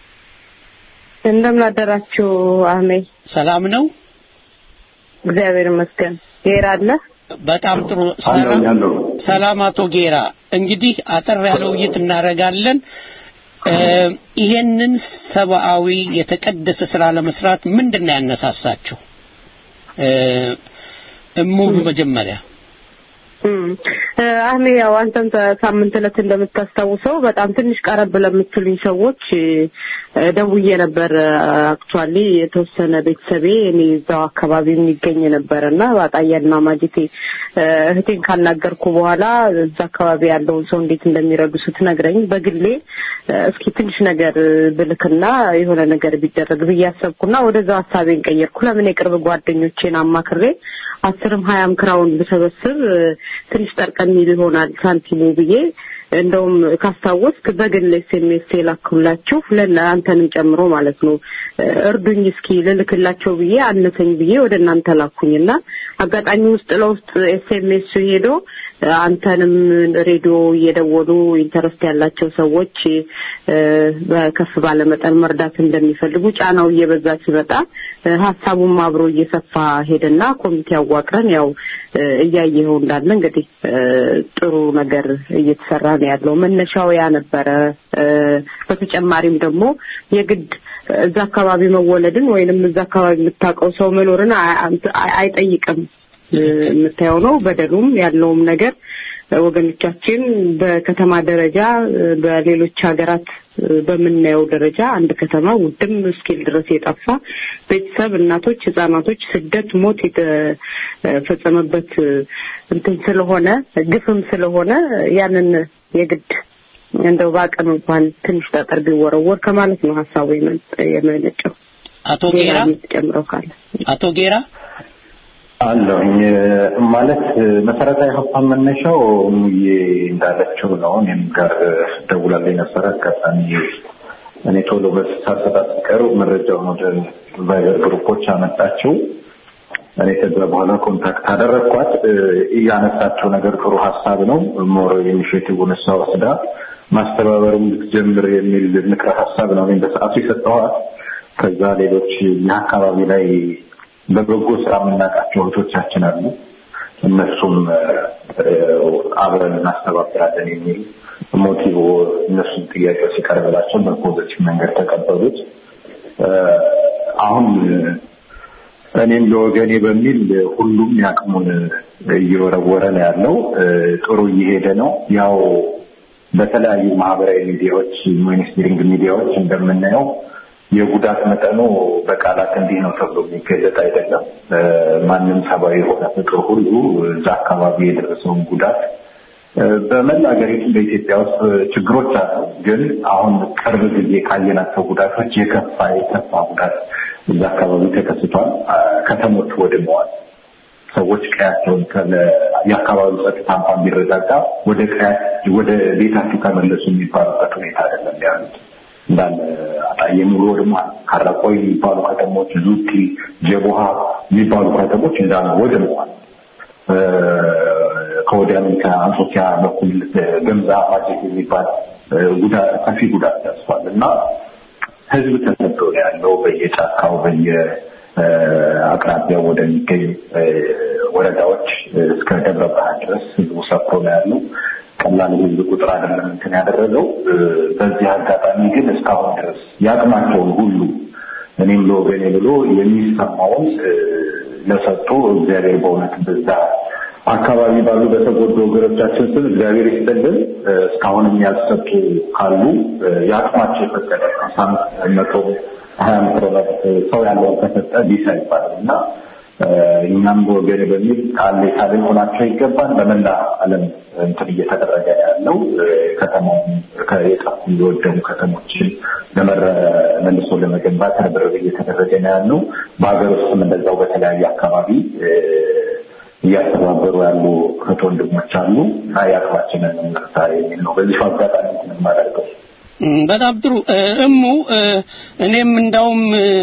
እንደምን አደራችሁ አህሜ? ሰላም ነው። እግዚአብሔር ይመስገን። ጌራ አለ? በጣም ጥሩ ሰላም ሰላም አቶ ጌራ እንግዲህ አጠር ያለ ውይይት እናደርጋለን እ፣ ይሄንን ሰብአዊ የተቀደሰ ስራ ለመስራት ምንድን ነው ያነሳሳችሁ እ፣ እሙሉ መጀመሪያ እም፣ እ፣ አህሜ ያው አንተም ሳምንት ዕለት እንደምታስታውሰው በጣም ትንሽ ቀረብ ለምትሉኝ ሰዎች እ፣ ደውዬ ነበር። አክቹዋሊ የተወሰነ ቤተሰቤ እኔ እዛው አካባቢ የሚገኝ ነበር እና ባጣያና ማጀቴ እ፣ እህቴን ካናገርኩ በኋላ እዛ አካባቢ ያለውን ሰው እንዴት እንደሚረዱ ስትነግረኝ በግሌ እ፣ እስኪ ትንሽ ነገር ብልክና የሆነ ነገር ቢደረግ ብዬ አሰብኩና ወደዛው ሀሳቤን ቀየርኩ። ለምን የቅርብ ጓደኞቼን አማክሬ አስርም ሀያም ክራውን ብሰበስብ እ፣ ትንሽ ጠርቀም ይል ይሆናል ሳንቲሙ ብዬ እንደውም ካስታወስክ በግል ኤስኤምኤስ የላኩላችሁ ለእናንተንም ጨምሮ ማለት ነው እ፣ እርዱኝ እስኪ ልልክላቸው ብዬ አነሰኝ ብዬ ወደ እናንተ ላኩኝና አጋጣሚ ውስጥ ለውስጥ ኤስኤምኤስ ሄዶ አንተንም ሬዲዮ እየደወሉ ኢንተረስት ያላቸው ሰዎች በከፍ ባለ መጠን መርዳት እንደሚፈልጉ ጫናው እየበዛ ሲመጣ ሀሳቡም አብሮ እየሰፋ ሄደና ኮሚቴ አዋቅረን ያው እያየኸው እንዳለ እንግዲህ ጥሩ ነገር እየተሰራ ነው ያለው። መነሻው ያ ነበረ። በተጨማሪም ደግሞ የግድ እዛ አካባቢ መወለድን ወይንም እዛ አካባቢ የምታውቀው ሰው መኖርን አይጠይቅም። የምታየው ነው። በደሉም ያለውም ነገር ወገኖቻችን በከተማ ደረጃ በሌሎች ሀገራት በምናየው ደረጃ አንድ ከተማ ውድም እስኪል ድረስ የጠፋ ቤተሰብ፣ እናቶች፣ ህጻናቶች ስደት፣ ሞት የተፈጸመበት እንትን ስለሆነ ግፍም ስለሆነ ያንን የግድ እንደው በአቅም እንኳን ትንሽ ጠጠር ቢወረወር ከማለት ነው ሀሳቡ የመነጨው። አቶ ጌራ ጨምረው ካለ አቶ ጌራ አለሁኝ ማለት መሰረታዊ ሀሳብ መነሻው ሙዬ እንዳለችው ነው። እኔም ጋር ደውላልኝ ነበረ። አጋጣሚ እኔ ቶሎ በሳሰጣ ሲቀሩ መረጃውን ወደ ቫይበር ግሩፖች አመጣችው። እኔ ከዛ በኋላ ኮንታክት አደረግኳት። እያነሳቸው ነገር ጥሩ ሀሳብ ነው። ሞር ኢኒሽቲቭን እሷ ወስዳ ማስተባበሩም ልትጀምር የሚል ምክረ ሀሳብ ነው እኔም በሰዓቱ የሰጠኋት። ከዛ ሌሎች ይህ አካባቢ ላይ በበጎ ስራ የምናውቃቸው እህቶቻችን አሉ። እነሱም አብረን እናስተባብራለን የሚል ሞቲቭ እነሱም ጥያቄው ሲቀርብላቸው በፖዘቲቭ መንገድ ተቀበሉት። አሁን እኔም ለወገኔ በሚል ሁሉም ያቅሙን እየወረወረ ነው ያለው። ጥሩ እየሄደ ነው። ያው በተለያዩ ማህበራዊ ሚዲያዎች፣ ሚኒስትሪንግ ሚዲያዎች እንደምናየው የጉዳት መጠኑ በቃላት እንዲህ ነው ተብሎ የሚገለጥ አይደለም። ማንም ሰብአዊ የሆነ ፍጡር ሁሉ እዛ አካባቢ የደረሰውን ጉዳት በመላ ሀገሪቱ በኢትዮጵያ ውስጥ ችግሮች አሉ። ግን አሁን ቅርብ ጊዜ ካየናቸው ጉዳቶች የከፋ የከፋ ጉዳት እዛ አካባቢ ተከስቷል። ከተሞች ወድመዋል። ሰዎች ቀያቸውን የአካባቢው ጸጥታ እንኳን ቢረጋጋ ወደ ቀያቸው ወደ ቤታቸው ተመለሱ የሚባሉበት ሁኔታ አይደለም ያሉት እንዳለ አጣዬ ሙሉ ወድሟል። ካራቆይ የሚባሉ ከተሞች፣ ዙቲ፣ ጀቦሃ የሚባሉ ከተሞች እንዳለ ወድመዋል። ከወዲያም ከአንጾኪያ በኩል ገምዛ ማጀት የሚባል ጉዳት ሰፊ ጉዳት ደርሷል እና ህዝብ ተሰዶ ነው ያለው በየጫካው በየአቅራቢያው ወደሚገኝ ወረዳዎች እስከ ደብረ ብርሃን ድረስ ህዝቡ ሰፍሮ ነው ያለው። ቀላል ህዝብ ቁጥር አይደለም እንትን ያደረገው። በዚህ አጋጣሚ ግን እስካሁን ድረስ የአቅማቸውን ሁሉ እኔም ለወገኔ ብሎ የሚሰማውን ለሰጡ እግዚአብሔር በእውነት በዛ አካባቢ ባሉ በተጎዱ ወገኖቻችን ስም እግዚአብሔር ይስጥልን። እስካሁንም ያልሰጡ ካሉ የአቅማቸው የፈቀደ አምሳ መቶ ሀያ ፕሮዳክት ሰው ያለውን ከሰጠ ቢሳ ይባላል እና እኛም በወገን በሚል ቃል የሳልን ሆናቸው ይገባል። በመላ ዓለም እንትን እየተደረገ ያለው ከተማው የጠፉ የወደሙ ከተሞችን መልሶ ለመገንባት ርብርብ እየተደረገ ነው ያለው። በሀገር ውስጥም እንደዛው በተለያየ አካባቢ እያስተባበሩ ያሉ እህት ወንድሞች አሉ እና የአቅማችንን እንርሳ የሚል ነው። በዚህ አጋጣሚ የማደርገው በጣም ጥሩ እሙ እኔም እንዳውም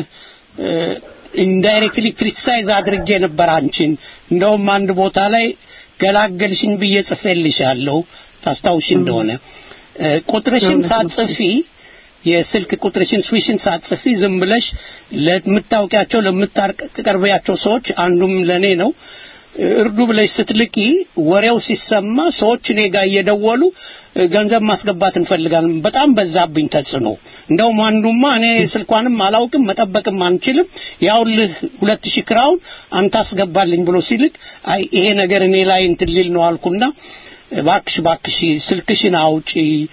ኢንዳይሬክትሊ ክሪቲሳይዝ አድርጌ ነበር አንቺን እንደውም አንድ ቦታ ላይ ገላገልሽኝ ብዬ ጽፌልሻለሁ ታስታውሽ እንደሆነ ቁጥርሽን ሳትጽፊ የስልክ ቁጥርሽን ስዊሽን ሳትጽፊ ዝም ብለሽ ለምታውቂያቸው ለምታቀርቢያቸው ሰዎች አንዱም ለኔ ነው እርዱ ብለሽ ስትልቂ ወሬው ሲሰማ ሰዎች እኔ ጋር እየደወሉ ገንዘብ ማስገባት እንፈልጋለን። በጣም በዛብኝ ተጽዕኖ። እንደውም አንዱማ እኔ ስልኳንም አላውቅም መጠበቅም አንችልም፣ ያውልህ ሁለት ሺህ ክራውን አንተ አስገባልኝ ብሎ ሲልክ አይ ይሄ ነገር እኔ ላይ እንትን ሊል ነው አልኩና ባክሽ ባክሽ ስልክሽን አውጪ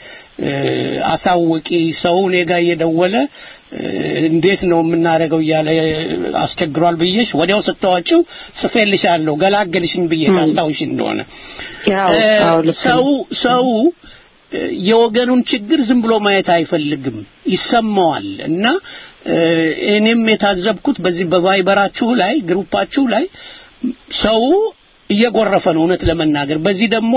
አሳውቂ ሰው እኔ ጋር እየደወለ እንዴት ነው የምናደርገው እያለ አስቸግሯል ብዬሽ ወዲያው ስታወጪው ጽፌልሻለሁ ገላገልሽኝ ብዬ ታስታውሽ እንደሆነ ሰው ሰው የወገኑን ችግር ዝም ብሎ ማየት አይፈልግም ይሰማዋል እና እኔም የታዘብኩት በዚህ በቫይበራችሁ ላይ ግሩፓችሁ ላይ ሰው እየጎረፈ ነው እውነት ለመናገር በዚህ ደግሞ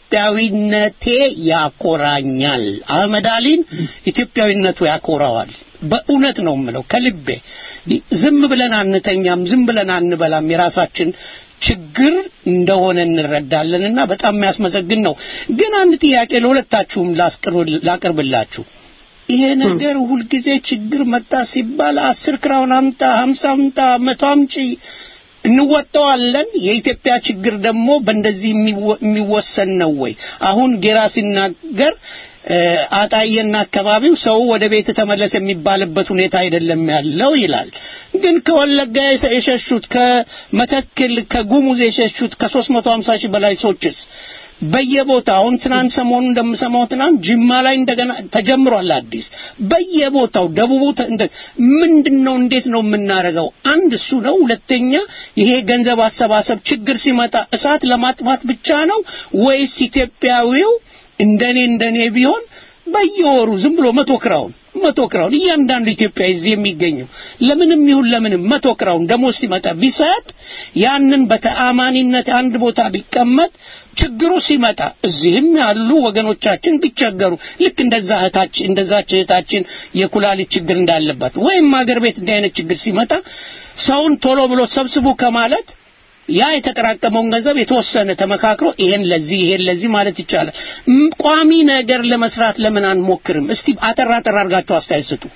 ኢትዮጵያዊነቴ ያኮራኛል አህመድ አሊን ኢትዮጵያዊነቱ ያኮራዋል በእውነት ነው የምለው ከልቤ ዝም ብለን አንተኛም፣ ዝም ብለን አንበላም። የራሳችን ችግር እንደሆነ እንረዳለንና በጣም የሚያስመሰግን ነው። ግን አንድ ጥያቄ ለሁለታችሁም ላቅርብላችሁ። ይሄ ነገር ሁልጊዜ ችግር መጣ ሲባል አስር ክራውን አምጣ፣ ሀምሳ አምጣ፣ መቶ አምጪ እንወጣዋለን። የኢትዮጵያ ችግር ደግሞ በእንደዚህ የሚወሰን ነው ወይ? አሁን ጌራ ሲናገር አጣየና አካባቢው ሰው ወደ ቤት ተመለስ የሚባልበት ሁኔታ አይደለም ያለው ይላል። ግን ከወለጋ የሸሹት ከመተክል ከጉሙዝ የሸሹት ከ350 ሺህ በላይ ሰዎችስ በየቦታው አሁን ትናንት ሰሞኑ እንደምሰማው ትናንት ጅማ ላይ እንደገና ተጀምሯል አዲስ በየቦታው ደቡቡ ምንድነው እንዴት ነው የምናደርገው አንድ እሱ ነው ሁለተኛ ይሄ ገንዘብ አሰባሰብ ችግር ሲመጣ እሳት ለማጥፋት ብቻ ነው ወይስ ኢትዮጵያዊው እንደኔ እንደኔ ቢሆን በየወሩ ዝም ብሎ መቶ ክራውን መቶ ክራውን እያንዳንዱ ኢትዮጵያ እዚህ የሚገኘው ለምንም ይሁን ለምንም መቶ ክራውን ደሞዝ ሲመጣ ቢሰጥ ያንን በተአማኒነት አንድ ቦታ ቢቀመጥ ችግሩ ሲመጣ እዚህም ያሉ ወገኖቻችን ቢቸገሩ ልክ እንደዛ እህታችን እንደዛች እህታችን የኩላሊት ችግር እንዳለባት ወይም አገር ቤት እንዲህ አይነት ችግር ሲመጣ ሰውን ቶሎ ብሎ ሰብስቡ ከማለት ያ የተጠራቀመውን ገንዘብ የተወሰነ ተመካክሮ ይሄን ለዚህ ይሄን ለዚህ ማለት ይቻላል። ቋሚ ነገር ለመስራት ለምን አንሞክርም? እስቲ አጠር አጠር አድርጋችሁ አስተያየት ስጡ።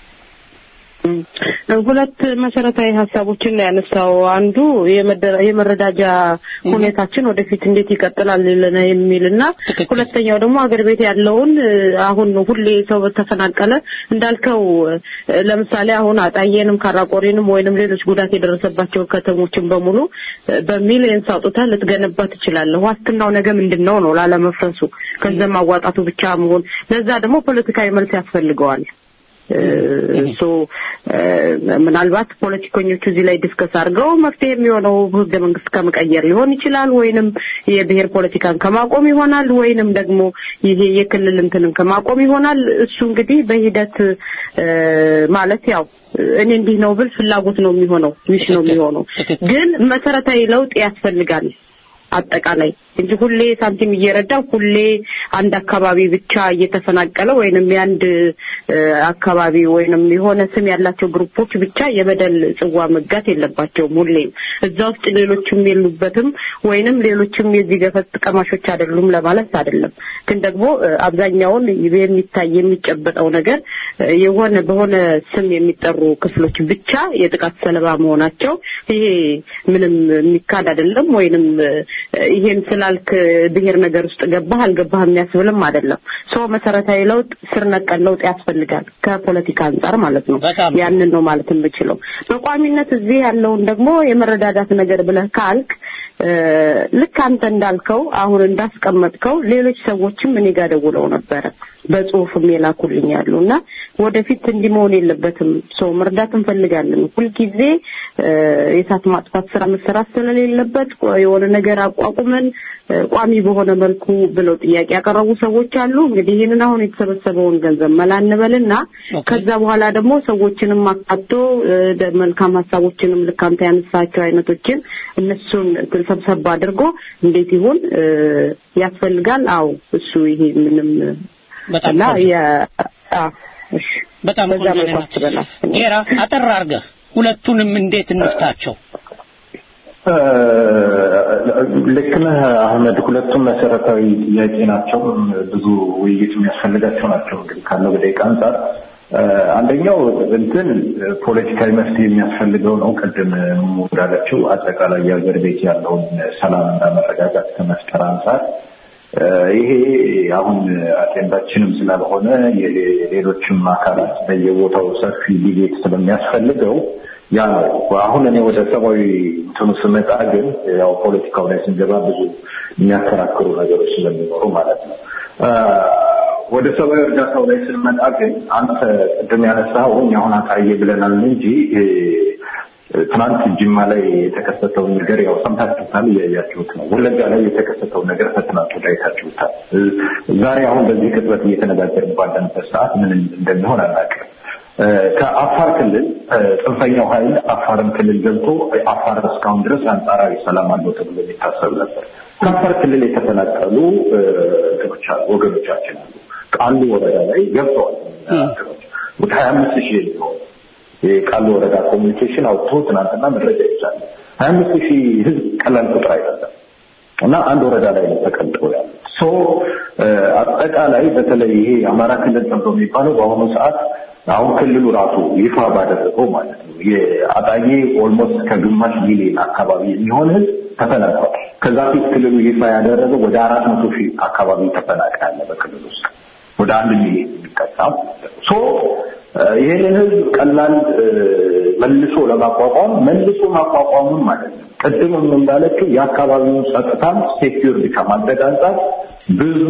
ሁለት መሰረታዊ ሀሳቦችን ነው ያነሳው። አንዱ የመረዳጃ ሁኔታችን ወደፊት እንዴት ይቀጥላል የሚልና ሁለተኛው ደግሞ አገር ቤት ያለውን አሁን ሁሌ ሰው ተፈናቀለ እንዳልከው ለምሳሌ አሁን አጣየንም ካራቆሬንም ወይንም ሌሎች ጉዳት የደረሰባቸው ከተሞችን በሙሉ በሚሊየንስ አውጥተህ ልትገነባ ትችላለህ። ዋስትናው ነገ ምንድን ነው ነው ላለመፍረሱ ገንዘብ ማዋጣቱ ብቻ መሆን ለዛ ደግሞ ፖለቲካዊ መልስ ያስፈልገዋል። ሶ ምናልባት ፖለቲከኞቹ እዚህ ላይ ዲስከስ አድርገው መፍትሄ የሚሆነው ህገ መንግስት ከመቀየር ሊሆን ይችላል፣ ወይንም የብሔር ፖለቲካን ከማቆም ይሆናል፣ ወይንም ደግሞ ይሄ የክልል እንትንን ከማቆም ይሆናል። እሱ እንግዲህ በሂደት ማለት ያው እኔ እንዲህ ነው ብል ፍላጎት ነው የሚሆነው ዊሽ ነው የሚሆነው። ግን መሰረታዊ ለውጥ ያስፈልጋል አጠቃላይ እንጂ ሁሌ ሳንቲም እየረዳ ሁሌ አንድ አካባቢ ብቻ እየተፈናቀለ ወይንም የአንድ አካባቢ ወይንም የሆነ ስም ያላቸው ግሩፖች ብቻ የበደል ጽዋ መጋት የለባቸውም። ሁሌም እዛ ውስጥ ሌሎችም የሉበትም ወይንም ሌሎችም የዚህ ገፈት ቀማሾች አይደሉም ለማለት አይደለም። ግን ደግሞ አብዛኛውን የሚታይ የሚጨበጠው ነገር የሆነ በሆነ ስም የሚጠሩ ክፍሎች ብቻ የጥቃት ሰለባ መሆናቸው ይሄ ምንም የሚካድ አይደለም ወይንም ይሄን ስላልክ ብሔር ነገር ውስጥ ገባህ አልገባህ የሚያስብልም አይደለም። ሰው መሰረታዊ ለውጥ ስር ነቀል ለውጥ ያስፈልጋል ከፖለቲካ አንጻር ማለት ነው። ያንን ነው ማለት የምችለው። በቋሚነት እዚህ ያለውን ደግሞ የመረዳዳት ነገር ብለህ ካልክ ልክ አንተ እንዳልከው አሁን እንዳስቀመጥከው ሌሎች ሰዎችም እኔ ጋር ደውለው ነበረ በጽሁፍም የላኩልኝ ያሉ እና ወደፊት እንዲህ መሆን የለበትም ሰው መርዳት እንፈልጋለን ሁልጊዜ የእሳት ማጥፋት ስራ መሰራት ስለሌለበት የሆነ ነገር አቋቁመን ቋሚ በሆነ መልኩ ብለው ጥያቄ ያቀረቡ ሰዎች አሉ። እንግዲህ ይህንን አሁን የተሰበሰበውን ገንዘብ መላ እንበልና ከዛ በኋላ ደግሞ ሰዎችንም አካቶ መልካም ሀሳቦችንም ልክ አንተ ያነሳቸው አይነቶችን እነሱን ሰብሰብ አድርጎ እንዴት ይሁን ያስፈልጋል። አዎ እሱ ይሄ ምንም በጣም በጣም በዛ ቆንጆ መልኩ ነው። አስበናል። ጌራ አጠር አድርገህ ሁለቱንም እንዴት እንፍታቸው? ልክ ነህ አህመድ። ሁለቱም መሰረታዊ ጥያቄ ናቸው። ብዙ ውይይት የሚያስፈልጋቸው ናቸው። እንግዲህ ካለው በደቂቃ አንጻር አንደኛው እንትን ፖለቲካዊ መፍትሄ የሚያስፈልገው ነው። ቅድም እንዳለችው አጠቃላይ የሀገር ቤት ያለውን ሰላምና መረጋጋት ከመፍጠር አንጻር ይሄ አሁን አጀንዳችንም ስላልሆነ የሌሎችም አካላት በየቦታው ሰፊ ዲቤት ስለሚያስፈልገው ያ ነው። አሁን እኔ ወደ ሰብአዊ እንትኑ ስመጣ ግን ያው ፖለቲካው ላይ ስንገባ ብዙ የሚያከራክሩ ነገሮች ስለሚኖሩ ማለት ነው። ወደ ሰብአዊ እርዳታው ላይ ስንመጣ ግን አንተ ቅድም ያነሳው እኛ አሁን አጣዬ ብለናል እንጂ ትናንት ጅማ ላይ የተከሰተውን ነገር ያው ሰምታችሁታል፣ እያያችሁት ነው። ወለጋ ላይ የተከሰተውን ነገር ከትናንት ወዲያ አይታችሁታል። ዛሬ አሁን በዚህ ቅጽበት እየተነጋገርን ባለንበት ሰዓት ምን እንደሚሆን አናውቅም። ከአፋር ክልል ጽንፈኛው ኃይል አፋርን ክልል ገብቶ አፋር እስካሁን ድረስ አንጻራዊ ሰላም አለው ተብሎ የሚታሰብ ነበር። ከአፋር ክልል የተፈናቀሉ እንትኖች አሉ፣ ወገኖቻችን አሉ። ቃሉ ወረዳ ላይ ገብተዋል። ወደ ሀያ አምስት ሺህ የሚሆን የቃሉ ወረዳ ኮሚኒኬሽን አውጥቶ ትናንትና መረጃ ይቻላል። ሀያ አምስት ሺህ ህዝብ ቀላል ቁጥር አይደለም እና አንድ ወረዳ ላይ ነው ተቀምጠው ያሉት። ሶ አጠቃላይ በተለይ ይሄ የአማራ ክልል ተብሎ የሚባለው በአሁኑ ሰዓት አሁን ክልሉ ራሱ ይፋ ባደረገው ማለት ነው የአጣዬ ኦልሞስት ከግማሽ ሚሊዮን አካባቢ የሚሆን ህዝብ ተፈናቅሏል። ከዛ ፊት ክልሉ ይፋ ያደረገው ወደ አራት መቶ ሺህ አካባቢ ተፈናቃይ አለ በክልሉ ውስጥ ወደ አንድ ሚሊዮን የሚጠጋ ሶ ይህንን ህዝብ ቀላል መልሶ ለማቋቋም መልሶ ማቋቋሙን ማለት ነው ቅድምም እንዳለችው የአካባቢውን ጸጥታም ሴኪዩርድ ከማድረግ አንጻር ብዙ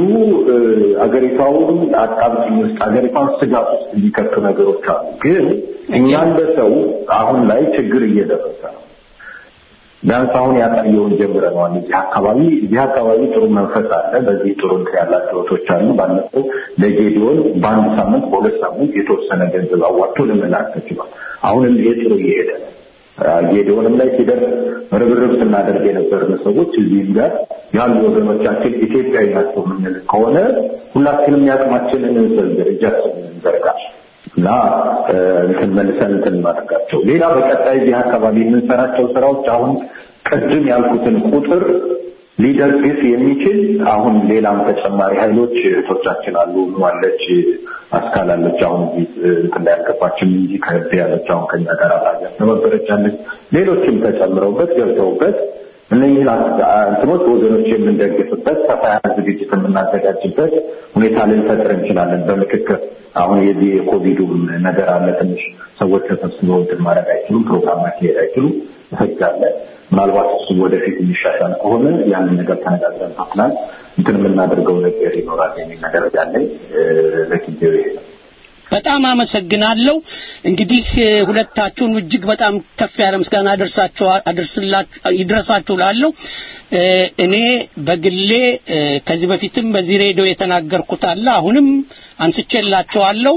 አገሪቷውን አጣብቂኝ ውስጥ አገሪቷን ስጋት ውስጥ የሚከቱ ነገሮች አሉ። ግን እኛ እንደ ሰው አሁን ላይ ችግር እየደረሰ ነው። ቢያንስ አሁን ያሳየውን ጀምረነዋል። እዚህ አካባቢ እዚህ አካባቢ ጥሩ መንፈስ አለ። በዚህ ጥሩ እንትን ያላቸው እህቶች አሉ። ባለፈው ለጌዲዮን በአንድ ሳምንት በሁለት ሳምንት የተወሰነ ገንዘብ አዋጥቶ ለመላክ ተችሏል። አሁንም ይሄ ጥሩ እየሄደ ነው። ጌዲዮንም ላይ ሲደርስ ርብርብ ስናደርግ የነበርን ሰዎች እዚህም ጋር ያሉ ወገኖቻችን ኢትዮጵያዊ ናቸው የምንል ከሆነ ሁላችንም ያቅማችንን እንዘርግር፣ እጃችንን እንዘርጋ እና እንትን መልሰን እንትን እናደርጋቸው። ሌላ በቀጣይ እዚህ አካባቢ የምንሰራቸው ስራዎች አሁን ቅድም ያልኩትን ቁጥር ሊደግፍ የሚችል አሁን ሌላም ተጨማሪ ኃይሎች እህቶቻችን አሉ። ዋለች አስካላለች አሁን እዚህ እንትን ላይ ያልገባችም እንጂ ከህብ ያለች አሁን ከኛ ጋር አብራኛ ነበረች አለች። ሌሎችም ተጨምረውበት ገብተውበት እነኝህን እንትኖች ወገኖች የምንደግፍበት ሰፋ ያለ ዝግጅት የምናዘጋጅበት ሁኔታ ልንፈጥር እንችላለን በምክክር አሁን የዚህ የኮቪዱም ነገር አለ። ትንሽ ሰዎች ተሰብስበው እንትን ማድረግ አይችሉም፣ ፕሮግራም ማካሄድ አይችሉም። ህግ አለ። ምናልባት እሱ ወደፊት የሚሻሻል ከሆነ ያንን ነገር ተነጋግረን ተኩላል እንትን የምናደርገው ነገር ይኖራል የሚል ነገር ያለኝ ለጊዜው ይሄ ነው። በጣም አመሰግናለሁ። እንግዲህ ሁለታችሁን እጅግ በጣም ከፍ ያለ ምስጋና ይድረሳችሁ ላለው እኔ በግሌ ከዚህ በፊትም በዚህ ሬዲዮ የተናገርኩት አለ አሁንም አንስቼላችኋለሁ።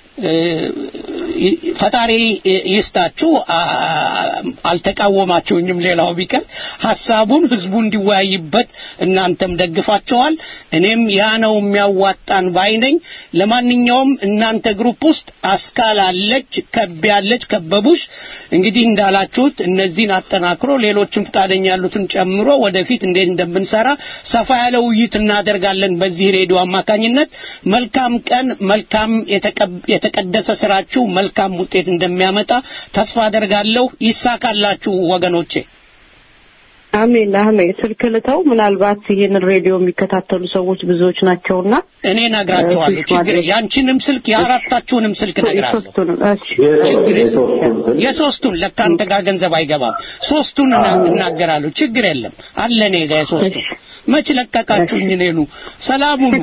ፈጣሪ ይስጣችሁ። አልተቃወማችሁኝም። ሌላው ቢቀር ሀሳቡን ህዝቡ እንዲወያይበት እናንተም ደግፋችኋል። እኔም ያ ነው የሚያዋጣን ባይ ነኝ። ለማንኛውም እናንተ ግሩፕ ውስጥ አስካል አለች፣ ከብ ያለች፣ ከበቡሽ እንግዲህ እንዳላችሁት እነዚህን አጠናክሮ ሌሎችም ፈቃደኛ ያሉትን ጨምሮ ወደፊት እንዴት እንደምንሰራ ሰፋ ያለ ውይይት እናደርጋለን በዚህ ሬዲዮ አማካኝነት። መልካም ቀን፣ መልካም የተቀደሰ ስራችሁ መልካም ውጤት እንደሚያመጣ ተስፋ አደርጋለሁ። ይሳካላችሁ ወገኖቼ። አሜን አሜን። ስልክ ልተው። ምናልባት ይህንን ሬዲዮ የሚከታተሉ ሰዎች ብዙዎች ናቸውና እኔ ነግራቸዋለሁ። ችግር ያንቺንም ስልክ የአራታችሁንም ስልክ ነግራለሁ። የሶስቱንም እሺ ችግር የሶስቱን ለካ አንተ ጋር ገንዘብ አይገባም። ሶስቱን እናገራለሁ። ችግር የለም አለ እኔ ጋር የሶስቱ መች ለቀቃችሁኝ? እኔኑ ሰላሙኑ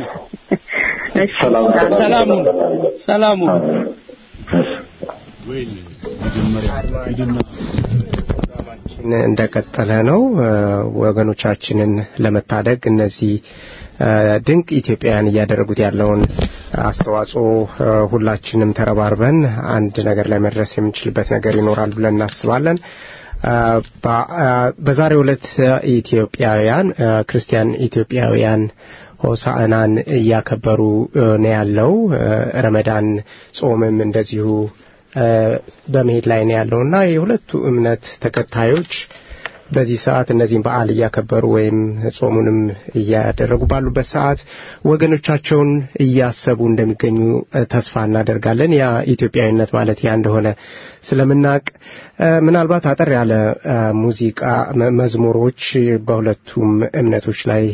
ሰላሙኑ ሰላሙኑ እንደቀጠለ ነው። ወገኖቻችንን ለመታደግ እነዚህ ድንቅ ኢትዮጵያውያን እያደረጉት ያለውን አስተዋጽኦ ሁላችንም ተረባርበን አንድ ነገር ላይ መድረስ የምንችልበት ነገር ይኖራል ብለን እናስባለን። በዛሬው ዕለት ኢትዮጵያውያን ክርስቲያን ኢትዮጵያውያን ሆሳዕናን እያከበሩ ነው ያለው። ረመዳን ጾምም እንደዚሁ በመሄድ ላይ ነው ያለውና የሁለቱ እምነት ተከታዮች በዚህ ሰዓት እነዚህን በዓል እያከበሩ ወይም ጾሙንም እያደረጉ ባሉበት ሰዓት ወገኖቻቸውን እያሰቡ እንደሚገኙ ተስፋ እናደርጋለን። ያ ኢትዮጵያዊነት ማለት ያ እንደሆነ ስለምናቅ ምናልባት አጠር ያለ ሙዚቃ መዝሙሮች በሁለቱም እምነቶች ላይ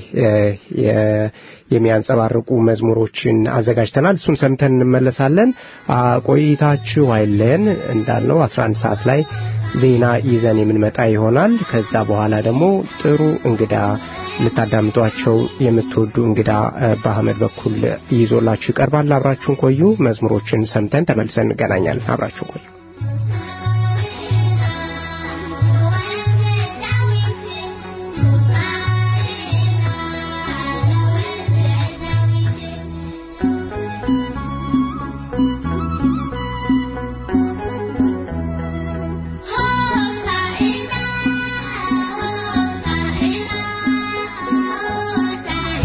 የሚያንጸባርቁ መዝሙሮችን አዘጋጅተናል። እሱን ሰምተን እንመለሳለን። ቆይታችሁ አይለየን። እንዳልነው 11 ሰዓት ላይ ዜና ይዘን የምንመጣ ይሆናል። ከዛ በኋላ ደግሞ ጥሩ እንግዳ ልታዳምጧቸው የምትወዱ እንግዳ በአህመድ በኩል ይዞላችሁ ይቀርባል። አብራችሁን ቆዩ። መዝሙሮችን ሰምተን ተመልሰን እንገናኛለን። አብራችሁን ቆዩ።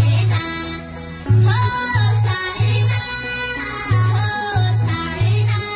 Oh,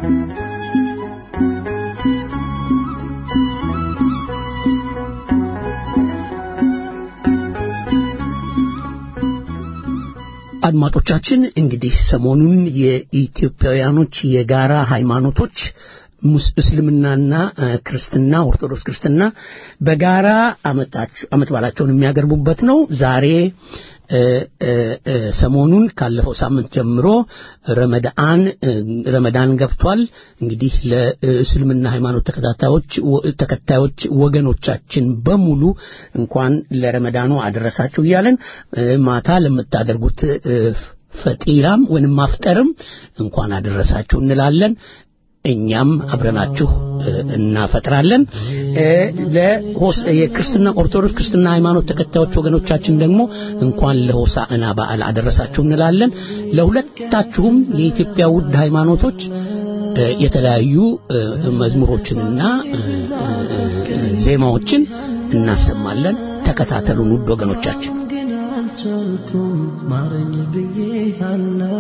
አድማጮቻችን እንግዲህ ሰሞኑን የኢትዮጵያውያኖች የጋራ ሃይማኖቶች ሙስ- እስልምናና እ፣ ክርስትና ኦርቶዶክስ ክርስትና በጋራ አመታች- አመት በዓላቸውን የሚያገርቡበት ነው። ዛሬ እ፣ እ፣ እ፣ ሰሞኑን ካለፈው ሳምንት ጀምሮ ረመዳን እ፣ ረመዳን ገብቷል። እንግዲህ ለእስልምና ሃይማኖት ተከታታዮች ወ- ተከታዮች ወገኖቻችን በሙሉ እንኳን ለረመዳኑ አደረሳችሁ እያለን እ፣ ማታ ለምታደርጉት እ፣ ፈጢራም ወይንም ማፍጠርም እንኳን አደረሳችሁ እንላለን። እኛም አብረናችሁ እ፣ እናፈጥራለን። እ፣ ለሆስ- የክርስትና ኦርቶዶክስ ክርስትና ሃይማኖት ተከታዮች ወገኖቻችን ደግሞ እንኳን ለሆሳዕና በዓል አደረሳችሁ እንላለን። ለሁለታችሁም የኢትዮጵያ ውድ ሃይማኖቶች እ፣ የተለያዩ እ፣ መዝሙሮችንና እ፣ እ፣ ዜማዎችን እናሰማለን። ተከታተሉን ውድ ወገኖቻችን። ግን አልቻልኩም ማረኝ ብዬሃለው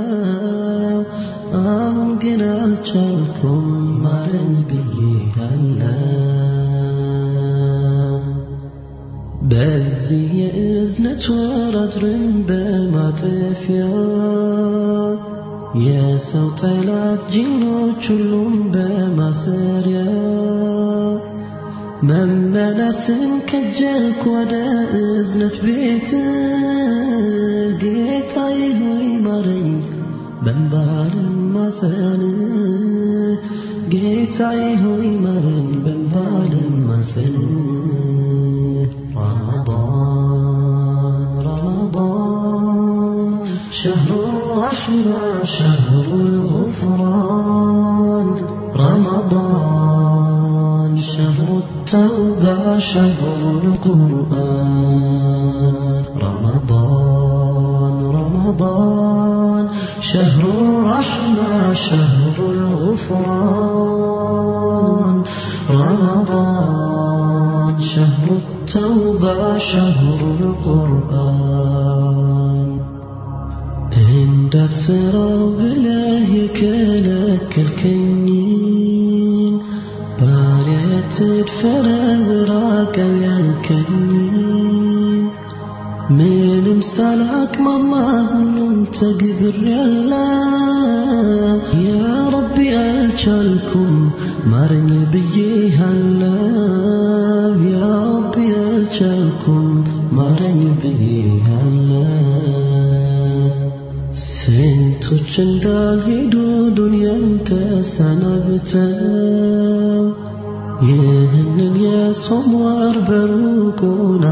አሁን ግን አልቻልኩም ማረኝ ብዬሃለው በዚህ የእዝነት ወር አድረን በማጠፊያ የሰው ጠላት ጅኖች ሁሉም በማሰሪያ መመለስን ከጀልኩ ወደ እዝነት ቤት ጌታዬ ሆይ ማረኝ በንባልም ማሰን ጌታዬ ሆይ ማረኝ በንባልም ማሰን رمضان رمضان شهر الرحمة شهر الغفران رمضان شهر التوبة شهر القرآن رمضان رمضان شهر الرحمة شهر الغفران رمضان شهر التوبة شهر القرآن እንዳትሰራው ብለህ የከለከልከኝን ባሪያ ትድፈረው ራቀው ያልከኝን ምንም ሳላቅማማ ሁሉም ተግብሬያለሁ ያ ረቢ አልቻልኩም ማረኝ ብዬሃለው ያ ረቢ አልቻልኩም ማረኝ ብዬሃለው ስንቶች እንዳልሄዱ ዱንያን ተሰናብተው ይህንን የጾም ወር በሩቁ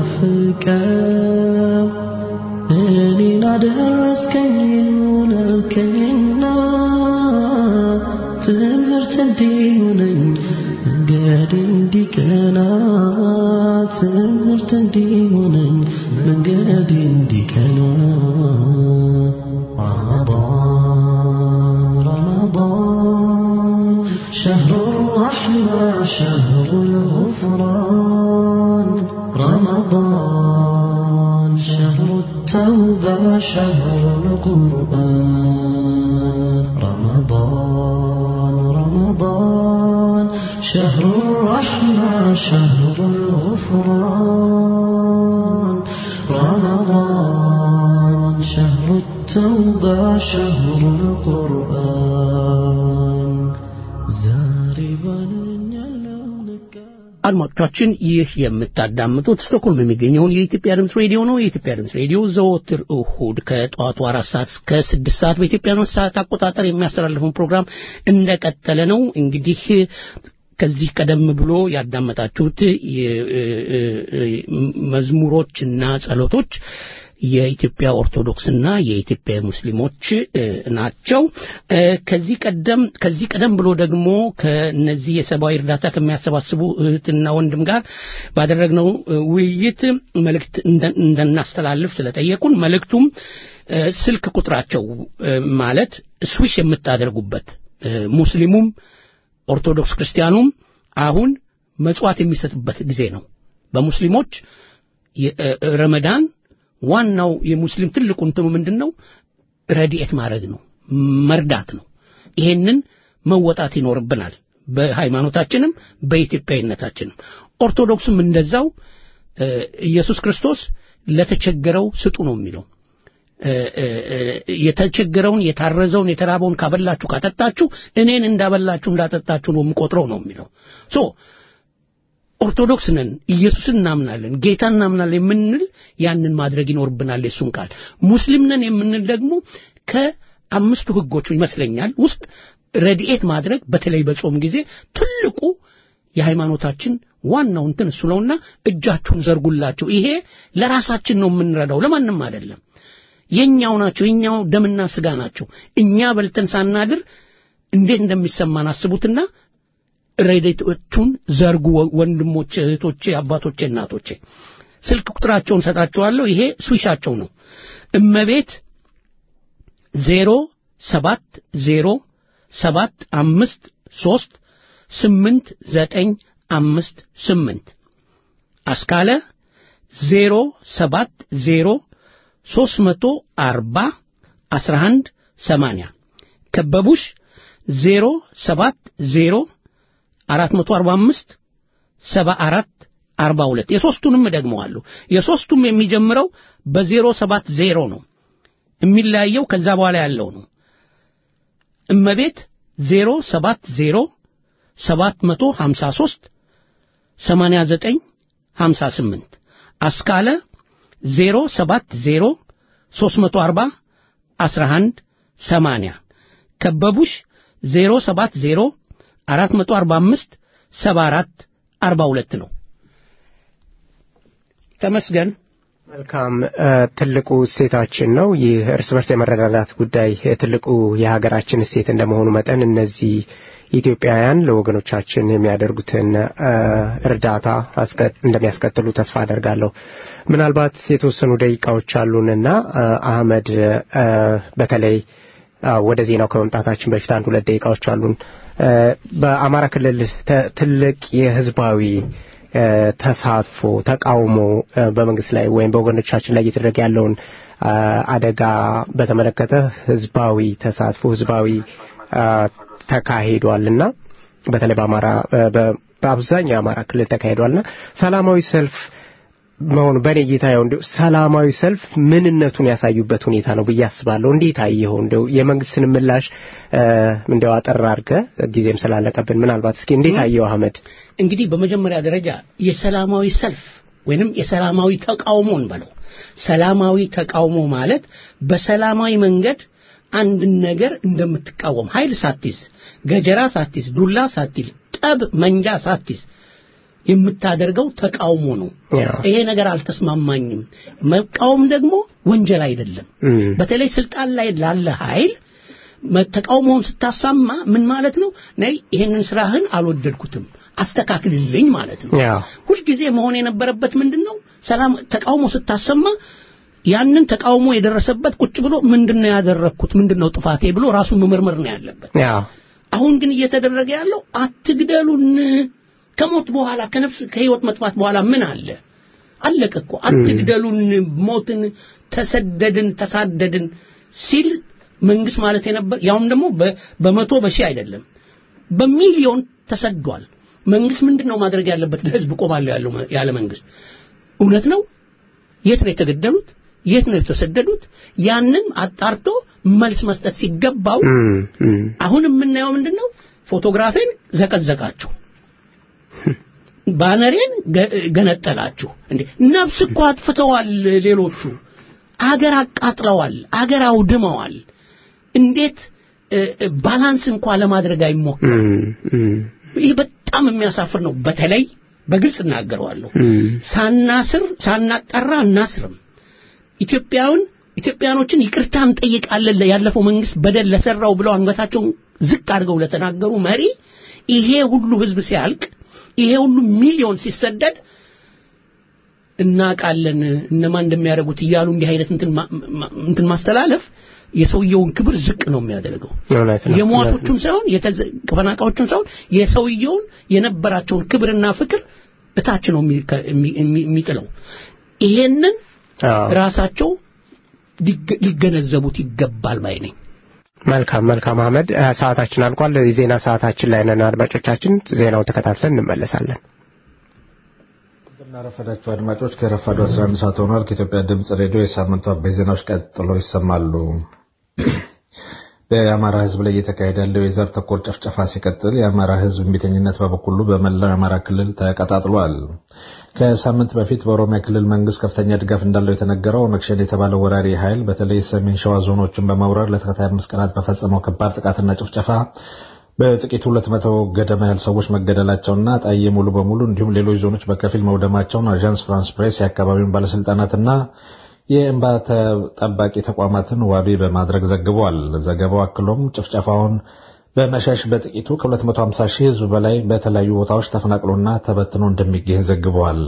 ናፍቀው እኔን አደረስከኝ ይሁን አልከኝና ትምህርት እንዲሆነኝ መንገድ እንዲቀና ትምህርት እንዲሆነኝ መንገድ እንዲቀና رمضان رمضان شهر الرحمة شهر الغفران رمضان شهر التوبة شهر القرآن رمضان رمضان شهر الرحمة شهر الغفران رمضان شهر التوبة شهر القرآن زاربا يلونك አድማጮቻችን ይህ የምታዳምጡት ስቶክሆልም የሚገኘውን የኢትዮጵያ ድምፅ ሬዲዮ ነው። የኢትዮጵያ ድምፅ ሬዲዮ ዘወትር እሁድ ከጠዋቱ አራት ሰዓት እስከ ስድስት ሰዓት በኢትዮጵያ ሰዓት አቆጣጠር የሚያስተላልፈውን ፕሮግራም እንደቀጠለ ነው። እንግዲህ ከዚህ ቀደም ብሎ ያዳመጣችሁት የ- እ- እ- እ- መዝሙሮችና ጸሎቶች የኢትዮጵያ ኦርቶዶክስና የኢትዮጵያ ሙስሊሞች እ፣ ናቸው። እ፣ ከዚህ ቀደም ከዚህ ቀደም ብሎ ደግሞ ከነዚህ የሰብአዊ እርዳታ ከሚያሰባስቡ እህትና ወንድም ጋር ባደረግነው እ፣ ውይይት መልእክት እንደ- እንደናስተላልፍ ስለጠየቁን መልእክቱም እ፣ ስልክ ቁጥራቸው እ፣ ማለት ስዊሽ የምታደርጉበት እ፣ ሙስሊሙም ኦርቶዶክስ ክርስቲያኑም አሁን መጽዋት የሚሰጥበት ጊዜ ነው። በሙስሊሞች የ- እ- እ- ረመዳን ዋናው የሙስሊም ትልቁ እንትኑ ምንድን ነው? ረድኤት ማድረግ ነው፣ መርዳት ነው። ይሄንን መወጣት ይኖርብናል። በሃይማኖታችንም በኢትዮጵያዊነታችንም። ኦርቶዶክስም እንደዛው እ፣ ኢየሱስ ክርስቶስ ለተቸገረው ስጡ ነው የሚለው። እ፣ እ፣ እ፣ የተቸገረውን የታረዘውን የተራበውን ካበላችሁ ካጠጣችሁ እኔን እንዳበላችሁ እንዳጠጣችሁ ነው የምቆጥረው ነው የሚለው ሶ ኦርቶዶክስ ነን፣ ኢየሱስን እናምናለን፣ ጌታ እናምናለን የምንል ያንን ማድረግ ይኖርብናል። የሱን ቃል ሙስሊም ነን የምንል ደግሞ ከአምስቱ ህጎች ይመስለኛል ውስጥ ረድኤት ማድረግ በተለይ በጾም ጊዜ ትልቁ የሃይማኖታችን ዋናው እንትን እሱ ነውና እጃችሁን ዘርጉላቸው። ይሄ ለራሳችን ነው የምንረዳው፣ ለማንም አይደለም። የኛው ናቸው፣ የኛው ደምና ስጋ ናቸው። እኛ በልተን ሳናድር እንዴት እንደሚሰማን አስቡትና ረድኤቶቹን ዘርጉ ወንድሞቼ፣ እህቶቼ፣ አባቶቼ፣ እናቶቼ። ስልክ ቁጥራቸውን ሰጣቸዋለሁ። ይሄ ስዊሻቸው ነው። እመቤት ዜሮ ሰባት ዜሮ ሰባት አምስት ሶስት ስምንት ዘጠኝ አምስት ስምንት አስካለ ዜሮ ሰባት ዜሮ ሶስት መቶ አርባ አስራ አንድ ሰማንያ ከበቡሽ ዜሮ ሰባት ዜሮ አራት መቶ አርባ አምስት ሰባ አራት አርባ ሁለት የሦስቱንም እደግመዋለሁ። የሦስቱም የሚጀምረው በዜሮ ሰባት ዜሮ ነው። የሚለያየው ከዛ በኋላ ያለው ነው። እመቤት ዜሮ ሰባት ዜሮ ሰባት መቶ ሀምሳ ሦስት ሰማንያ ዘጠኝ ሀምሳ ስምንት አስካለ ዜሮ ሰባት ዜሮ ሦስት መቶ አርባ አስራ አንድ ሰማንያ ከበቡሽ ዜሮ ሰባት ዜሮ አራት መቶ አርባ አምስት ሰባ አራት አርባ ሁለት ነው። ተመስገን። መልካም ትልቁ እሴታችን ነው። ይህ እርስ በርስ የመረዳዳት ጉዳይ ትልቁ የሀገራችን እሴት እንደመሆኑ መጠን እነዚህ ኢትዮጵያውያን ለወገኖቻችን የሚያደርጉትን እርዳታ እንደሚያስቀጥሉ ተስፋ አደርጋለሁ። ምናልባት የተወሰኑ ደቂቃዎች አሉንና አህመድ በተለይ ወደ ዜናው ከመምጣታችን በፊት አንድ ሁለት ደቂቃዎች አሉን። በአማራ ክልል ትልቅ የህዝባዊ ተሳትፎ ተቃውሞ በመንግስት ላይ ወይም በወገኖቻችን ላይ እየተደረገ ያለውን አደጋ በተመለከተ ህዝባዊ ተሳትፎ ህዝባዊ ተካሂዷልና በተለይ በአማራ በአብዛኛው የአማራ ክልል ተካሂዷልና ሰላማዊ ሰልፍ መሆኑ በእኔ እይታ ያው እንዲሁ ሰላማዊ ሰልፍ ምንነቱን ያሳዩበት ሁኔታ ነው ብዬ አስባለሁ። እንዴት አየኸው? እንደው የመንግስትን ምላሽ እንደው አጠር አድርገህ ጊዜም ስላለቀብን ምናልባት እስኪ እንዴት አየኸው አህመድ? እንግዲህ በመጀመሪያ ደረጃ የሰላማዊ ሰልፍ ወይንም የሰላማዊ ተቃውሞን በለው ሰላማዊ ተቃውሞ ማለት በሰላማዊ መንገድ አንድን ነገር እንደምትቃወም ኃይል ሳትይዝ፣ ገጀራ ሳትይዝ፣ ዱላ ሳትይዝ፣ ጠብ መንጃ ሳትይዝ የምታደርገው ተቃውሞ ነው። ይሄ ነገር አልተስማማኝም። መቃወም ደግሞ ወንጀል አይደለም። በተለይ ስልጣን ላይ ላለ ኃይል ተቃውሞውን ስታሳማ ምን ማለት ነው? ነይ ይሄንን ስራህን አልወደድኩትም አስተካክልልኝ ማለት ነው። ሁልጊዜ መሆን የነበረበት ምንድን ነው? ሰላም ተቃውሞ ስታሰማ ያንን ተቃውሞ የደረሰበት ቁጭ ብሎ ምንድነው ያደረግኩት ምንድነው ጥፋቴ ብሎ ራሱን መመርመር ነው ያለበት። አሁን ግን እየተደረገ ያለው አትግደሉን ከሞት በኋላ ከነፍስ ከህይወት መጥፋት በኋላ ምን አለ? አለቀ እኮ አትግደሉን፣ ሞትን፣ ተሰደድን፣ ተሳደድን ሲል መንግስት ማለት የነበር ያውም ደግሞ በመቶ በሺህ አይደለም በሚሊዮን ተሰዷል። መንግስት ምንድን ነው ማድረግ ያለበት? ለህዝብ ቆማለሁ ያለው ያለ መንግስት እውነት ነው። የት ነው የተገደሉት? የት ነው የተሰደዱት? ያንን አጣርቶ መልስ መስጠት ሲገባው አሁን የምናየው ምንድን ነው? ፎቶግራፌን ዘቀዘቃችሁ ባነሬን ገነጠላችሁ። እንዴ ነፍስ እኮ አጥፍተዋል። ሌሎቹ አገር አቃጥለዋል፣ አገር አውድመዋል። እንዴት ባላንስ እንኳ ለማድረግ አይሞክርም? ይህ በጣም የሚያሳፍር ነው። በተለይ በግልጽ እናገረዋለሁ። ሳናስር ሳናጠራ እናስርም። ኢትዮጵያውን ኢትዮጵያኖችን ይቅርታ እንጠይቃለን ያለፈው መንግስት በደል ለሰራው ብለው አንገታቸውን ዝቅ አድርገው ለተናገሩ መሪ ይሄ ሁሉ ህዝብ ሲያልቅ ይሄ ሁሉ ሚሊዮን ሲሰደድ እናቃለን እነማን እንደሚያደርጉት እያሉ እንዲህ አይነት እንትን ማስተላለፍ የሰውየውን ክብር ዝቅ ነው የሚያደርገው። የሟቾቹን ሳይሆን የተፈናቃዮቹን ሳይሆን የሰውየውን የነበራቸውን ክብርና ፍቅር እታች ነው የሚጥለው። ይሄንን ራሳቸው ሊገነዘቡት ይገባል ባይ ነኝ። መልካም መልካም አህመድ እ፣ ሰዓታችን አልቋል። የዜና ሰዓታችን ላይ ነን አድማጮቻችን። ዜናውን ተከታትለን እንመለሳለን። እንደምናረፈዳችሁ አድማጮች ከረፋዱ 11 ሰዓት ሆኗል። ከኢትዮጵያ ድምፅ ሬዲዮ የሳምንቱ አበይ ዜናዎች ቀጥሎ ይሰማሉ። በአማራ ሕዝብ ላይ እየተካሄደ ያለው የዘር ተኮር ጨፍጨፋ ሲቀጥል የአማራ ሕዝብ እምቢተኝነት በበኩሉ በመላው የአማራ ክልል ተቀጣጥሏል። ከሳምንት በፊት በኦሮሚያ ክልል መንግስት ከፍተኛ ድጋፍ እንዳለው የተነገረው ኦነግ ሸኔ የተባለው ወራሪ ኃይል በተለይ ሰሜን ሸዋ ዞኖችን በመውረር ለተከታታይ አምስት ቀናት በፈጸመው ከባድ ጥቃትና ጭፍጨፋ በጥቂት ሁለት መቶ ገደማ ያህል ሰዎች መገደላቸውና ጣዬ ሙሉ በሙሉ እንዲሁም ሌሎች ዞኖች በከፊል መውደማቸውን አዣንስ ፍራንስ ፕሬስ የአካባቢውን ባለስልጣናትና የእንባ ጠባቂ ተቋማትን ዋቢ በማድረግ ዘግቧል። ዘገባው አክሎም ጭፍጨፋውን በመሸሽ በጥቂቱ ከ250 ሺህ ህዝብ በላይ በተለያዩ ቦታዎች ተፈናቅሎና ተበትኖ እንደሚገኝ ዘግቧል።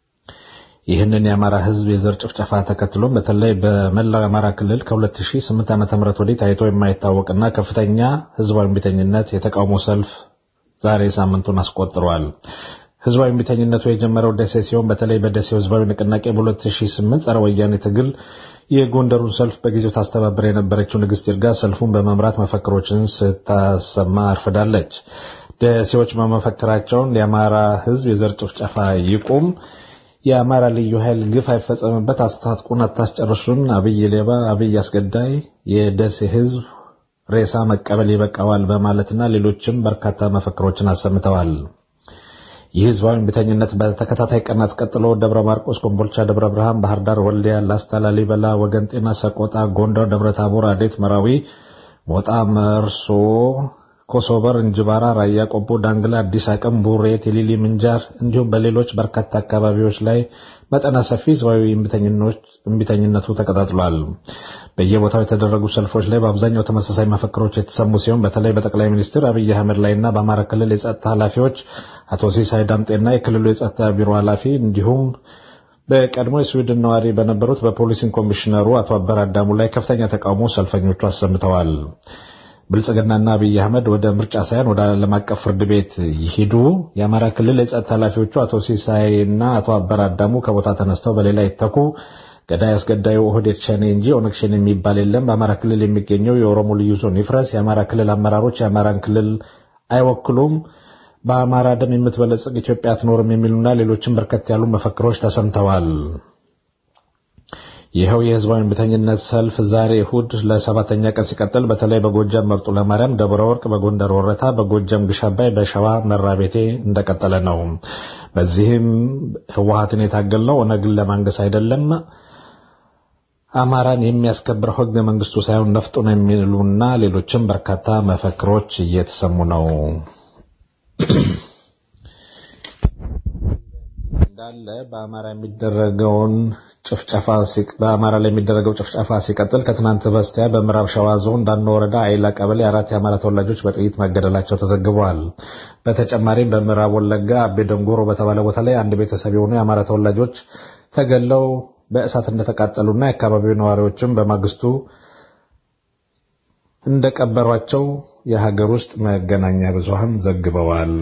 ይህንን የአማራ ህዝብ የዘር ጭፍጨፋ ተከትሎም በተለይ በመላው የአማራ ክልል ከ2008 ዓ.ም ወዲህ ታይቶ የማይታወቅና ከፍተኛ ህዝባዊ እምቢተኝነት የተቃውሞ ሰልፍ ዛሬ ሳምንቱን አስቆጥሯል። ህዝባዊ እምቢተኝነቱ የጀመረው ደሴ ሲሆን በተለይ በደሴው ህዝባዊ ንቅናቄ በ2008 ጸረ ወያኔ ትግል የጎንደሩን ሰልፍ በጊዜው ታስተባብር የነበረችው ንግስት ይርጋ ሰልፉን በመምራት መፈክሮችን ስታሰማ አርፍዳለች። ደሴዎች በመፈክራቸውን የአማራ ህዝብ የዘር ጭፍጨፋ ይቁም፣ የአማራ ልዩ ኃይል ግፍ አይፈጸምበት፣ አስታጥቁን፣ አታስጨርሱን፣ አብይ ሌባ፣ አብይ አስገዳይ፣ የደሴ ህዝብ ሬሳ መቀበል ይበቃዋል በማለትና ሌሎችም በርካታ መፈክሮችን አሰምተዋል። ይህ ህዝባዊ እምቢተኝነት በተከታታይ ቀናት ቀጥሎ ደብረ ማርቆስ፣ ኮምቦልቻ፣ ደብረ ብርሃን፣ ባህር ዳር፣ ወልዲያ፣ ላስታ፣ ላሊበላ፣ ወገን ጤና፣ ሰቆጣ፣ ጎንደር፣ ደብረ ታቦር፣ አዴት፣ መራዊ፣ ሞጣ፣ መርሶ፣ ኮሶበር፣ እንጅባራ፣ ራያ ቆቦ፣ ዳንግላ፣ አዲስ አቅም፣ ቡሬ፣ ቲሊሊ፣ ምንጃር እንዲሁም በሌሎች በርካታ አካባቢዎች ላይ መጠነ ሰፊ ህዝባዊ እምቢተኝነቱ ተቀጣጥሏል። በየቦታው የተደረጉ ሰልፎች ላይ በአብዛኛው ተመሳሳይ መፈክሮች የተሰሙ ሲሆን በተለይ በጠቅላይ ሚኒስትር አብይ አህመድ ላይና በአማራ ክልል የጸጥታ ኃላፊዎች አቶ ሲሳይ ዳምጤና የክልሉ የጸጥታ ቢሮ ኃላፊ እንዲሁም በቀድሞ የስዊድን ነዋሪ በነበሩት በፖሊሲን ኮሚሽነሩ አቶ አበር አዳሙ ላይ ከፍተኛ ተቃውሞ ሰልፈኞቹ አሰምተዋል። ብልጽግናና አብይ አህመድ ወደ ምርጫ ሳይሆን ወደ ዓለም አቀፍ ፍርድ ቤት ይሂዱ። የአማራ ክልል የጸጥታ ኃላፊዎቹ አቶ ሲሳይና አቶ አበር አዳሙ ከቦታ ተነስተው በሌላ ይተኩ። ገዳይ አስገዳዩ ኦህዴድ ሸኔ እንጂ ኦነግ ሸኔ የሚባል የለም። በአማራ ክልል የሚገኘው የኦሮሞ ልዩ ዞን ይፍረስ። የአማራ ክልል አመራሮች የአማራን ክልል አይወክሉም። በአማራ ደም የምትበለጽግ ኢትዮጵያ አትኖርም የሚሉና ሌሎችም በርከት ያሉ መፈክሮች ተሰምተዋል። ይኸው የህዝባዊ እምቢተኝነት ሰልፍ ዛሬ እሁድ ለሰባተኛ ቀን ሲቀጥል በተለይ በጎጃም መርጡ ለማርያም፣ ደብረ ወርቅ፣ በጎንደር ወረታ፣ በጎጃም ግሽ አባይ፣ በሸዋ መራቤቴ እንደቀጠለ ነው። በዚህም ህወሀትን የታገልነው ኦነግን ለማንገስ አይደለም አማራን የሚያስከብረው ህገ መንግስቱ ሳይሆን ነፍጡ ነው የሚሉና ሌሎችም በርካታ መፈክሮች እየተሰሙ ነው። እንዳለ በአማራ የሚደረገውን ጭፍጨፋ በአማራ ላይ የሚደረገው ጭፍጨፋ ሲቀጥል ከትናንት በስቲያ በምዕራብ ሸዋ ዞን ዳኖ ወረዳ አይላ ቀበሌ አራት የአማራ ተወላጆች በጥይት መገደላቸው ተዘግበዋል። በተጨማሪም በምዕራብ ወለጋ አቤ ደንጎሮ በተባለ ቦታ ላይ አንድ ቤተሰብ የሆኑ የአማራ ተወላጆች ተገለው በእሳት እንደተቃጠሉና የአካባቢው ነዋሪዎችም በማግስቱ እንደቀበሯቸው የሀገር ውስጥ መገናኛ ብዙሃን ዘግበዋል።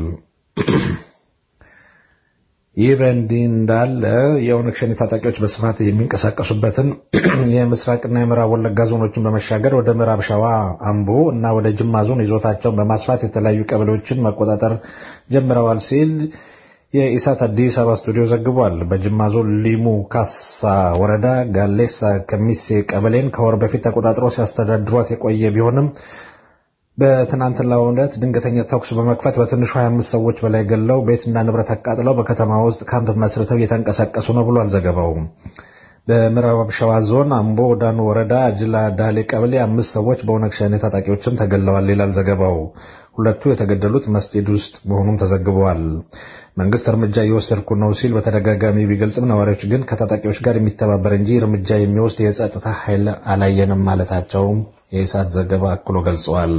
ይህ በእንዲህ እንዳለ የኦነግ ሸኔ ታጣቂዎች በስፋት የሚንቀሳቀሱበትን የምስራቅና የምዕራብ ወለጋ ዞኖችን በመሻገር ወደ ምዕራብ ሸዋ አምቦ እና ወደ ጅማ ዞን ይዞታቸውን በማስፋት የተለያዩ ቀበሌዎችን መቆጣጠር ጀምረዋል ሲል የኢሳት አዲስ አበባ ስቱዲዮ ዘግቧል። በጅማ ዞን ሊሙ ካሳ ወረዳ ጋሌሳ ከሚሴ ቀበሌን ከወር በፊት ተቆጣጥረው ሲያስተዳድሯት የቆየ ቢሆንም በትናንትናው ዕለት ድንገተኛ ተኩስ በመክፈት በትንሹ 25 ሰዎች በላይ ገለው ቤትና ንብረት አቃጥለው በከተማ ውስጥ ካምፕ መስርተው እየተንቀሳቀሱ ነው ብሏል ዘገባው። በምዕራብ ሸዋ ዞን አምቦ ዳኑ ወረዳ አጅላ ዳሌ ቀበሌ አምስት ሰዎች በኦነግ ሸኔ ታጣቂዎችም ተገለዋል ይላል ዘገባው። ሁለቱ የተገደሉት መስጊድ ውስጥ መሆኑን ተዘግበዋል። መንግስት እርምጃ እየወሰድኩ ነው ሲል በተደጋጋሚ ቢገልጽም ነዋሪዎች ግን ከታጣቂዎች ጋር የሚተባበር እንጂ እርምጃ የሚወስድ የጸጥታ ኃይል አላየንም ማለታቸውም የኢሳት ዘገባ አክሎ ገልጸዋል።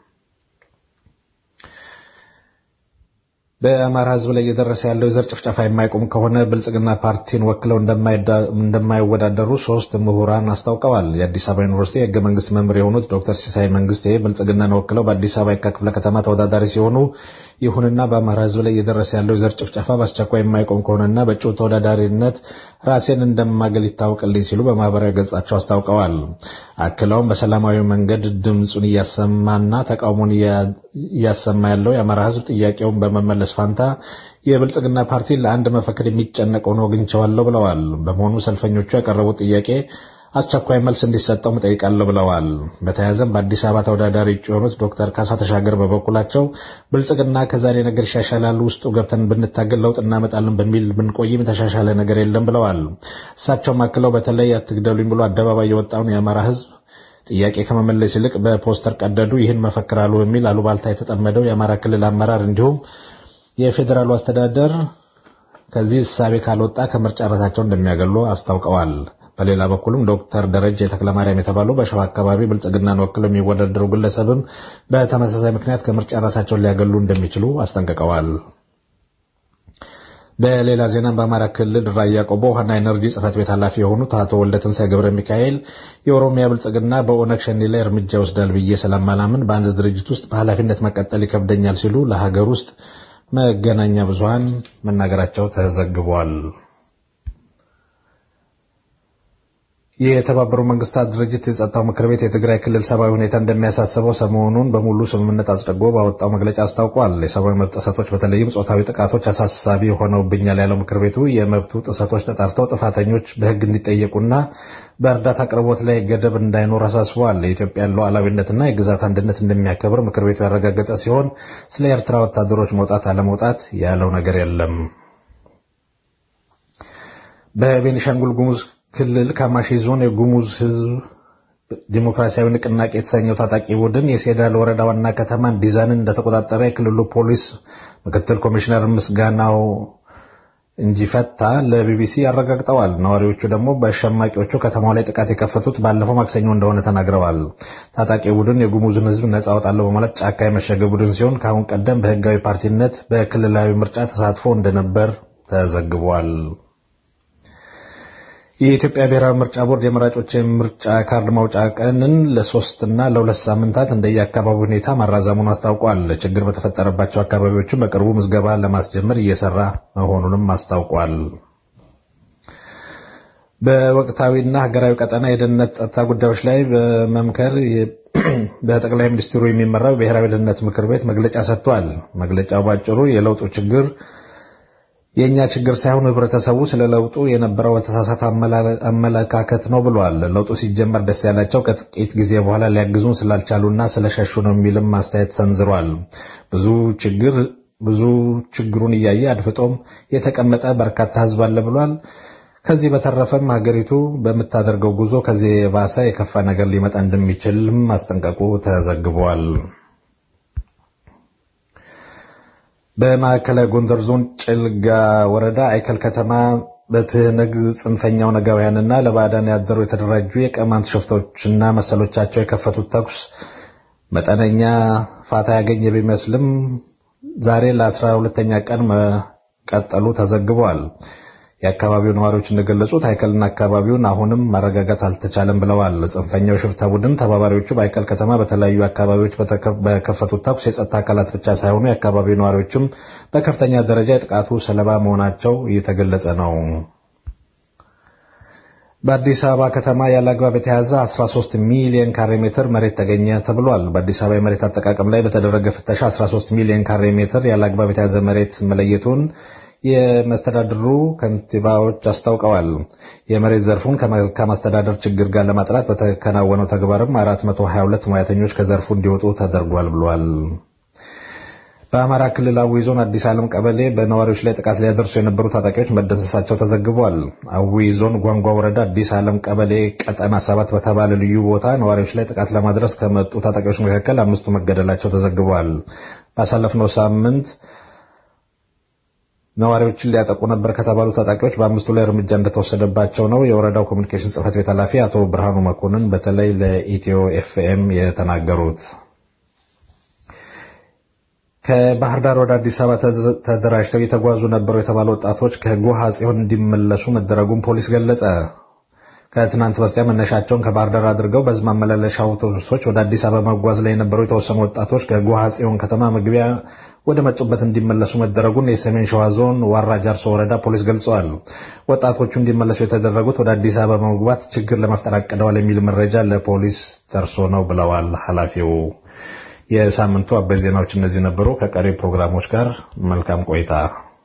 በአማራ ሕዝብ ላይ እየደረሰ ያለው የዘር ጭፍጨፋ የማይቆም ከሆነ ብልጽግና ፓርቲን ወክለው እንደማይወዳደሩ ሶስት ምሁራን አስታውቀዋል። የአዲስ አበባ ዩኒቨርሲቲ የህገ መንግስት መምህር የሆኑት ዶክተር ሲሳይ መንግስቴ ብልጽግናን ወክለው በአዲስ አበባ የካ ክፍለ ከተማ ተወዳዳሪ ሲሆኑ ይሁንና በአማራ ሕዝብ ላይ እየደረሰ ያለው የዘር ጭፍጨፋ በአስቸኳይ የማይቆም ከሆነና በእጩ ተወዳዳሪነት ራሴን እንደማገል ይታወቅልኝ ሲሉ በማህበራዊ ገጻቸው አስታውቀዋል። አክለውም በሰላማዊ መንገድ ድምፁን እያሰማና ተቃውሞን እያሰማ ያለው የአማራ ሕዝብ ጥያቄውን በመመለስ ፋንታ የብልጽግና ፓርቲ ለአንድ መፈክር የሚጨነቀውን ወግኝቸዋለሁ ብለዋል። በመሆኑ ሰልፈኞቹ ያቀረቡት ጥያቄ አስቸኳይ መልስ እንዲሰጠው እጠይቃለሁ ብለዋል። በተያያዘም በአዲስ አበባ ተወዳዳሪ እጩ የሆኑት ዶክተር ካሳ ተሻገር በበኩላቸው ብልጽግና ከዛሬ ነገር ይሻሻላል፣ ውስጡ ገብተን ብንታገል ለውጥ እናመጣለን በሚል ብንቆይም የተሻሻለ ነገር የለም ብለዋል። እሳቸውም አክለው በተለይ አትግደሉኝ ብሎ አደባባይ የወጣውን የአማራ ህዝብ ጥያቄ ከመመለስ ይልቅ በፖስተር ቀደዱ፣ ይህን መፈክራሉ በሚል አሉባልታ የተጠመደው የአማራ ክልል አመራር እንዲሁም የፌዴራሉ አስተዳደር ከዚህ እሳቤ ካልወጣ ከምርጫ ራሳቸውን እንደሚያገሉ አስታውቀዋል። በሌላ በኩልም ዶክተር ደረጀ ተክለማርያም የተባሉ በሸዋ አካባቢ ብልጽግናን ወክለው የሚወዳደሩ ግለሰብም በተመሳሳይ ምክንያት ከምርጫ ራሳቸውን ሊያገሉ እንደሚችሉ አስጠንቅቀዋል። በሌላ ዜና በአማራ ክልል ራያ ቆቦ ውሃና ኤነርጂ ጽህፈት ቤት ኃላፊ የሆኑት አቶ ወልደትንሳኤ ገብረ ሚካኤል የኦሮሚያ ብልጽግና በኦነግ ሸኔ ላይ እርምጃ ይወስዳል ብዬ ስለማላምን በአንድ ድርጅት ውስጥ በኃላፊነት መቀጠል ይከብደኛል ሲሉ ለሀገር ውስጥ መገናኛ ብዙሃን መናገራቸው ተዘግቧል። የተባበሩ መንግስታት ድርጅት የጸጥታው ምክር ቤት የትግራይ ክልል ሰብአዊ ሁኔታ እንደሚያሳስበው ሰሞኑን በሙሉ ስምምነት አጽድጎ ባወጣው መግለጫ አስታውቋል። የሰብአዊ መብት ጥሰቶች በተለይም ጾታዊ ጥቃቶች አሳሳቢ ሆነውብኛል ያለው ምክር ቤቱ የመብቱ ጥሰቶች ተጣርተው ጥፋተኞች በሕግ እንዲጠየቁና በእርዳታ አቅርቦት ላይ ገደብ እንዳይኖር አሳስበዋል። የኢትዮጵያን ሉዓላዊነትና የግዛት አንድነት እንደሚያከብር ምክር ቤቱ ያረጋገጠ ሲሆን ስለ ኤርትራ ወታደሮች መውጣት አለመውጣት ያለው ነገር የለም። በቤኒሻንጉል ጉሙዝ ክልል ካማሺ ዞን የጉሙዝ ህዝብ ዲሞክራሲያዊ ንቅናቄ የተሰኘው ታጣቂ ቡድን የሴዳል ወረዳ ዋና ከተማን ዲዛንን እንደተቆጣጠረ የክልሉ ፖሊስ ምክትል ኮሚሽነር ምስጋናው እንጂፈታ ለቢቢሲ አረጋግጠዋል። ነዋሪዎቹ ደግሞ በሸማቂዎቹ ከተማው ላይ ጥቃት የከፈቱት ባለፈው ማክሰኞ እንደሆነ ተናግረዋል። ታጣቂ ቡድን የጉሙዝን ህዝብ ነጻ አወጣለሁ በማለት ጫካ የመሸገ ቡድን ሲሆን ከአሁን ቀደም በህጋዊ ፓርቲነት በክልላዊ ምርጫ ተሳትፎ እንደነበር ተዘግቧል። የኢትዮጵያ ብሔራዊ ምርጫ ቦርድ የመራጮች የምርጫ ካርድ ማውጫ ቀንን ለሶስት እና ለሁለት ሳምንታት እንደየአካባቢ ሁኔታ ማራዘሙን አስታውቋል። ችግር በተፈጠረባቸው አካባቢዎችም በቅርቡ ምዝገባ ለማስጀመር እየሰራ መሆኑንም አስታውቋል። በወቅታዊና ሀገራዊ ቀጠና የደህንነት ጸጥታ ጉዳዮች ላይ በመምከር በጠቅላይ ሚኒስትሩ የሚመራው ብሔራዊ ደህንነት ምክር ቤት መግለጫ ሰጥቷል። መግለጫው ባጭሩ የለውጡ ችግር የእኛ ችግር ሳይሆን ህብረተሰቡ ስለ ለውጡ የነበረው የተሳሳተ አመለካከት ነው ብሏል። ለውጡ ሲጀመር ደስ ያላቸው ከጥቂት ጊዜ በኋላ ሊያግዙን ስላልቻሉና ስለሸሹ ነው የሚልም አስተያየት ሰንዝሯል። ብዙ ችግር ብዙ ችግሩን እያየ አድፍጦም የተቀመጠ በርካታ ህዝብ አለ ብሏል። ከዚህ በተረፈም ሀገሪቱ በምታደርገው ጉዞ ከዚህ የባሰ የከፋ ነገር ሊመጣ እንደሚችልም ማስጠንቀቁ ተዘግቧል። በማዕከላዊ ጎንደር ዞን ጭልጋ ወረዳ አይከል ከተማ በትህነግ ጽንፈኛው ነጋውያንና ለባዕዳን ያደሩ የተደራጁ የቀማንት ሽፍቶችና መሰሎቻቸው የከፈቱት ተኩስ መጠነኛ ፋታ ያገኘ ቢመስልም ዛሬ ለአስራ ሁለተኛ ቀን መቀጠሉ ተዘግቧል። የአካባቢው ነዋሪዎች እንደገለጹት አይከልና አካባቢውን አሁንም ማረጋጋት አልተቻለም ብለዋል። ጽንፈኛው ሽፍታ ቡድን ተባባሪዎቹ በአይከል ከተማ በተለያዩ አካባቢዎች በከፈቱት ተኩስ የጸጥታ አካላት ብቻ ሳይሆኑ የአካባቢው ነዋሪዎችም በከፍተኛ ደረጃ የጥቃቱ ሰለባ መሆናቸው እየተገለጸ ነው። በአዲስ አበባ ከተማ ያለ አግባብ የተያዘ 13 ሚሊዮን ካሬ ሜትር መሬት ተገኘ ተብሏል። በአዲስ አበባ የመሬት አጠቃቀም ላይ በተደረገ ፍተሻ 13 ሚሊዮን ካሬ ሜትር ያለ አግባብ የተያዘ መሬት መለየቱን የመስተዳድሩ ከንቲባዎች አስታውቀዋል። የመሬት ዘርፉን ከመልካም አስተዳደር ችግር ጋር ለማጥራት በተከናወነው ተግባርም 422 ሙያተኞች ከዘርፉ እንዲወጡ ተደርጓል ብሏል። በአማራ ክልል አዊ ዞን አዲስ ዓለም ቀበሌ በነዋሪዎች ላይ ጥቃት ሊያደርሱ የነበሩ ታጣቂዎች መደምሰሳቸው ተዘግቧል። አዊ ዞን ጓንጓ ወረዳ አዲስ ዓለም ቀበሌ ቀጠና ሰባት በተባለ ልዩ ቦታ ነዋሪዎች ላይ ጥቃት ለማድረስ ከመጡ ታጣቂዎች መካከል አምስቱ መገደላቸው ተዘግቧል። ባሳለፍነው ሳምንት ነዋሪዎችን ሊያጠቁ ነበር ከተባሉ ታጣቂዎች በአምስቱ ላይ እርምጃ እንደተወሰደባቸው ነው የወረዳው ኮሚኒኬሽን ጽሕፈት ቤት ኃላፊ አቶ ብርሃኑ መኮንን በተለይ ለኢትዮ ኤፍኤም የተናገሩት። ከባህር ዳር ወደ አዲስ አበባ ተደራጅተው እየተጓዙ ነበሩ የተባሉ ወጣቶች ከጎሃ ጽዮን እንዲመለሱ መደረጉን ፖሊስ ገለጸ። ከትናንት በስቲያ መነሻቸውን ከባህር ዳር አድርገው በህዝብ ማመላለሻ አውቶቡሶች ወደ አዲስ አበባ መጓዝ ላይ የነበሩ የተወሰኑ ወጣቶች ከጎሃ ጽዮን ከተማ መግቢያ ወደ መጡበት እንዲመለሱ መደረጉን የሰሜን ሸዋ ዞን ዋራ ጃርሶ ወረዳ ፖሊስ ገልጸዋል። ወጣቶቹ እንዲመለሱ የተደረጉት ወደ አዲስ አበባ በመግባት ችግር ለመፍጠር አቅደዋል የሚል መረጃ ለፖሊስ ደርሶ ነው ብለዋል ኃላፊው። የሳምንቱ አበይት ዜናዎች እነዚህ ነበሩ። ከቀሪ ፕሮግራሞች ጋር መልካም ቆይታ።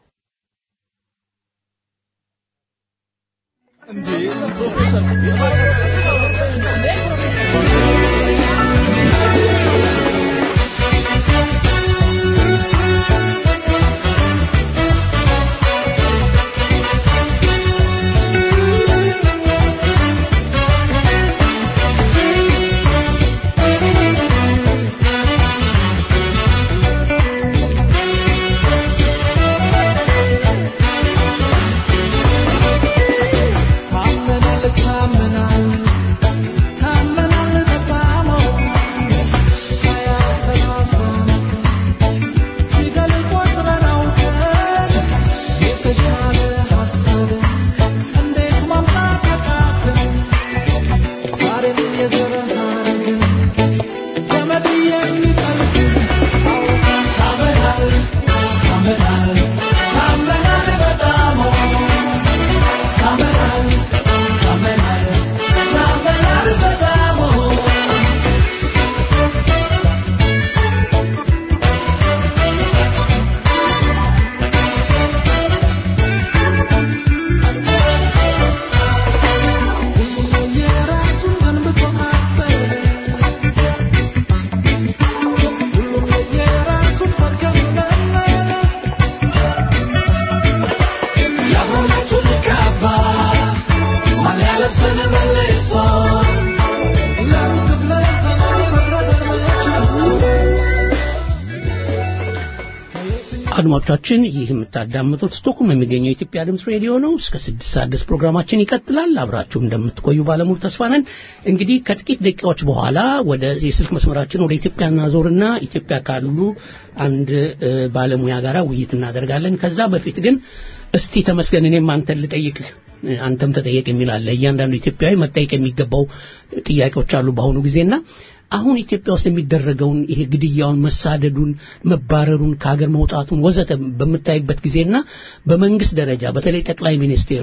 አድማጮቻችን ይህ የምታዳምጡት ስቶክሆልም የሚገኘው የኢትዮጵያ ድምፅ ሬዲዮ ነው። እስከ ስድስት ሰዓት ድረስ ፕሮግራማችን ይቀጥላል። አብራችሁ እንደምትቆዩ ባለሙሉ ተስፋ ነን። እንግዲህ ከጥቂት ደቂቃዎች በኋላ ወደ የስልክ መስመራችን ወደ ኢትዮጵያ እናዞርና ኢትዮጵያ ካሉ አንድ እ፣ ባለሙያ ጋር ውይይት እናደርጋለን። ከዛ በፊት ግን እስቲ ተመስገን እኔም አንተን ልጠይቅህ እ፣ አንተም ተጠየቅ የሚል አለ። እያንዳንዱ ኢትዮጵያዊ መጠየቅ የሚገባው ጥያቄዎች አሉ በአሁኑ ጊዜና አሁን ኢትዮጵያ ውስጥ የሚደረገውን ይሄ ግድያውን፣ መሳደዱን፣ መባረሩን፣ ከሀገር መውጣቱን ወዘተ በምታይበት ጊዜና በመንግስት ደረጃ በተለይ ጠቅላይ ሚኒስቴሩ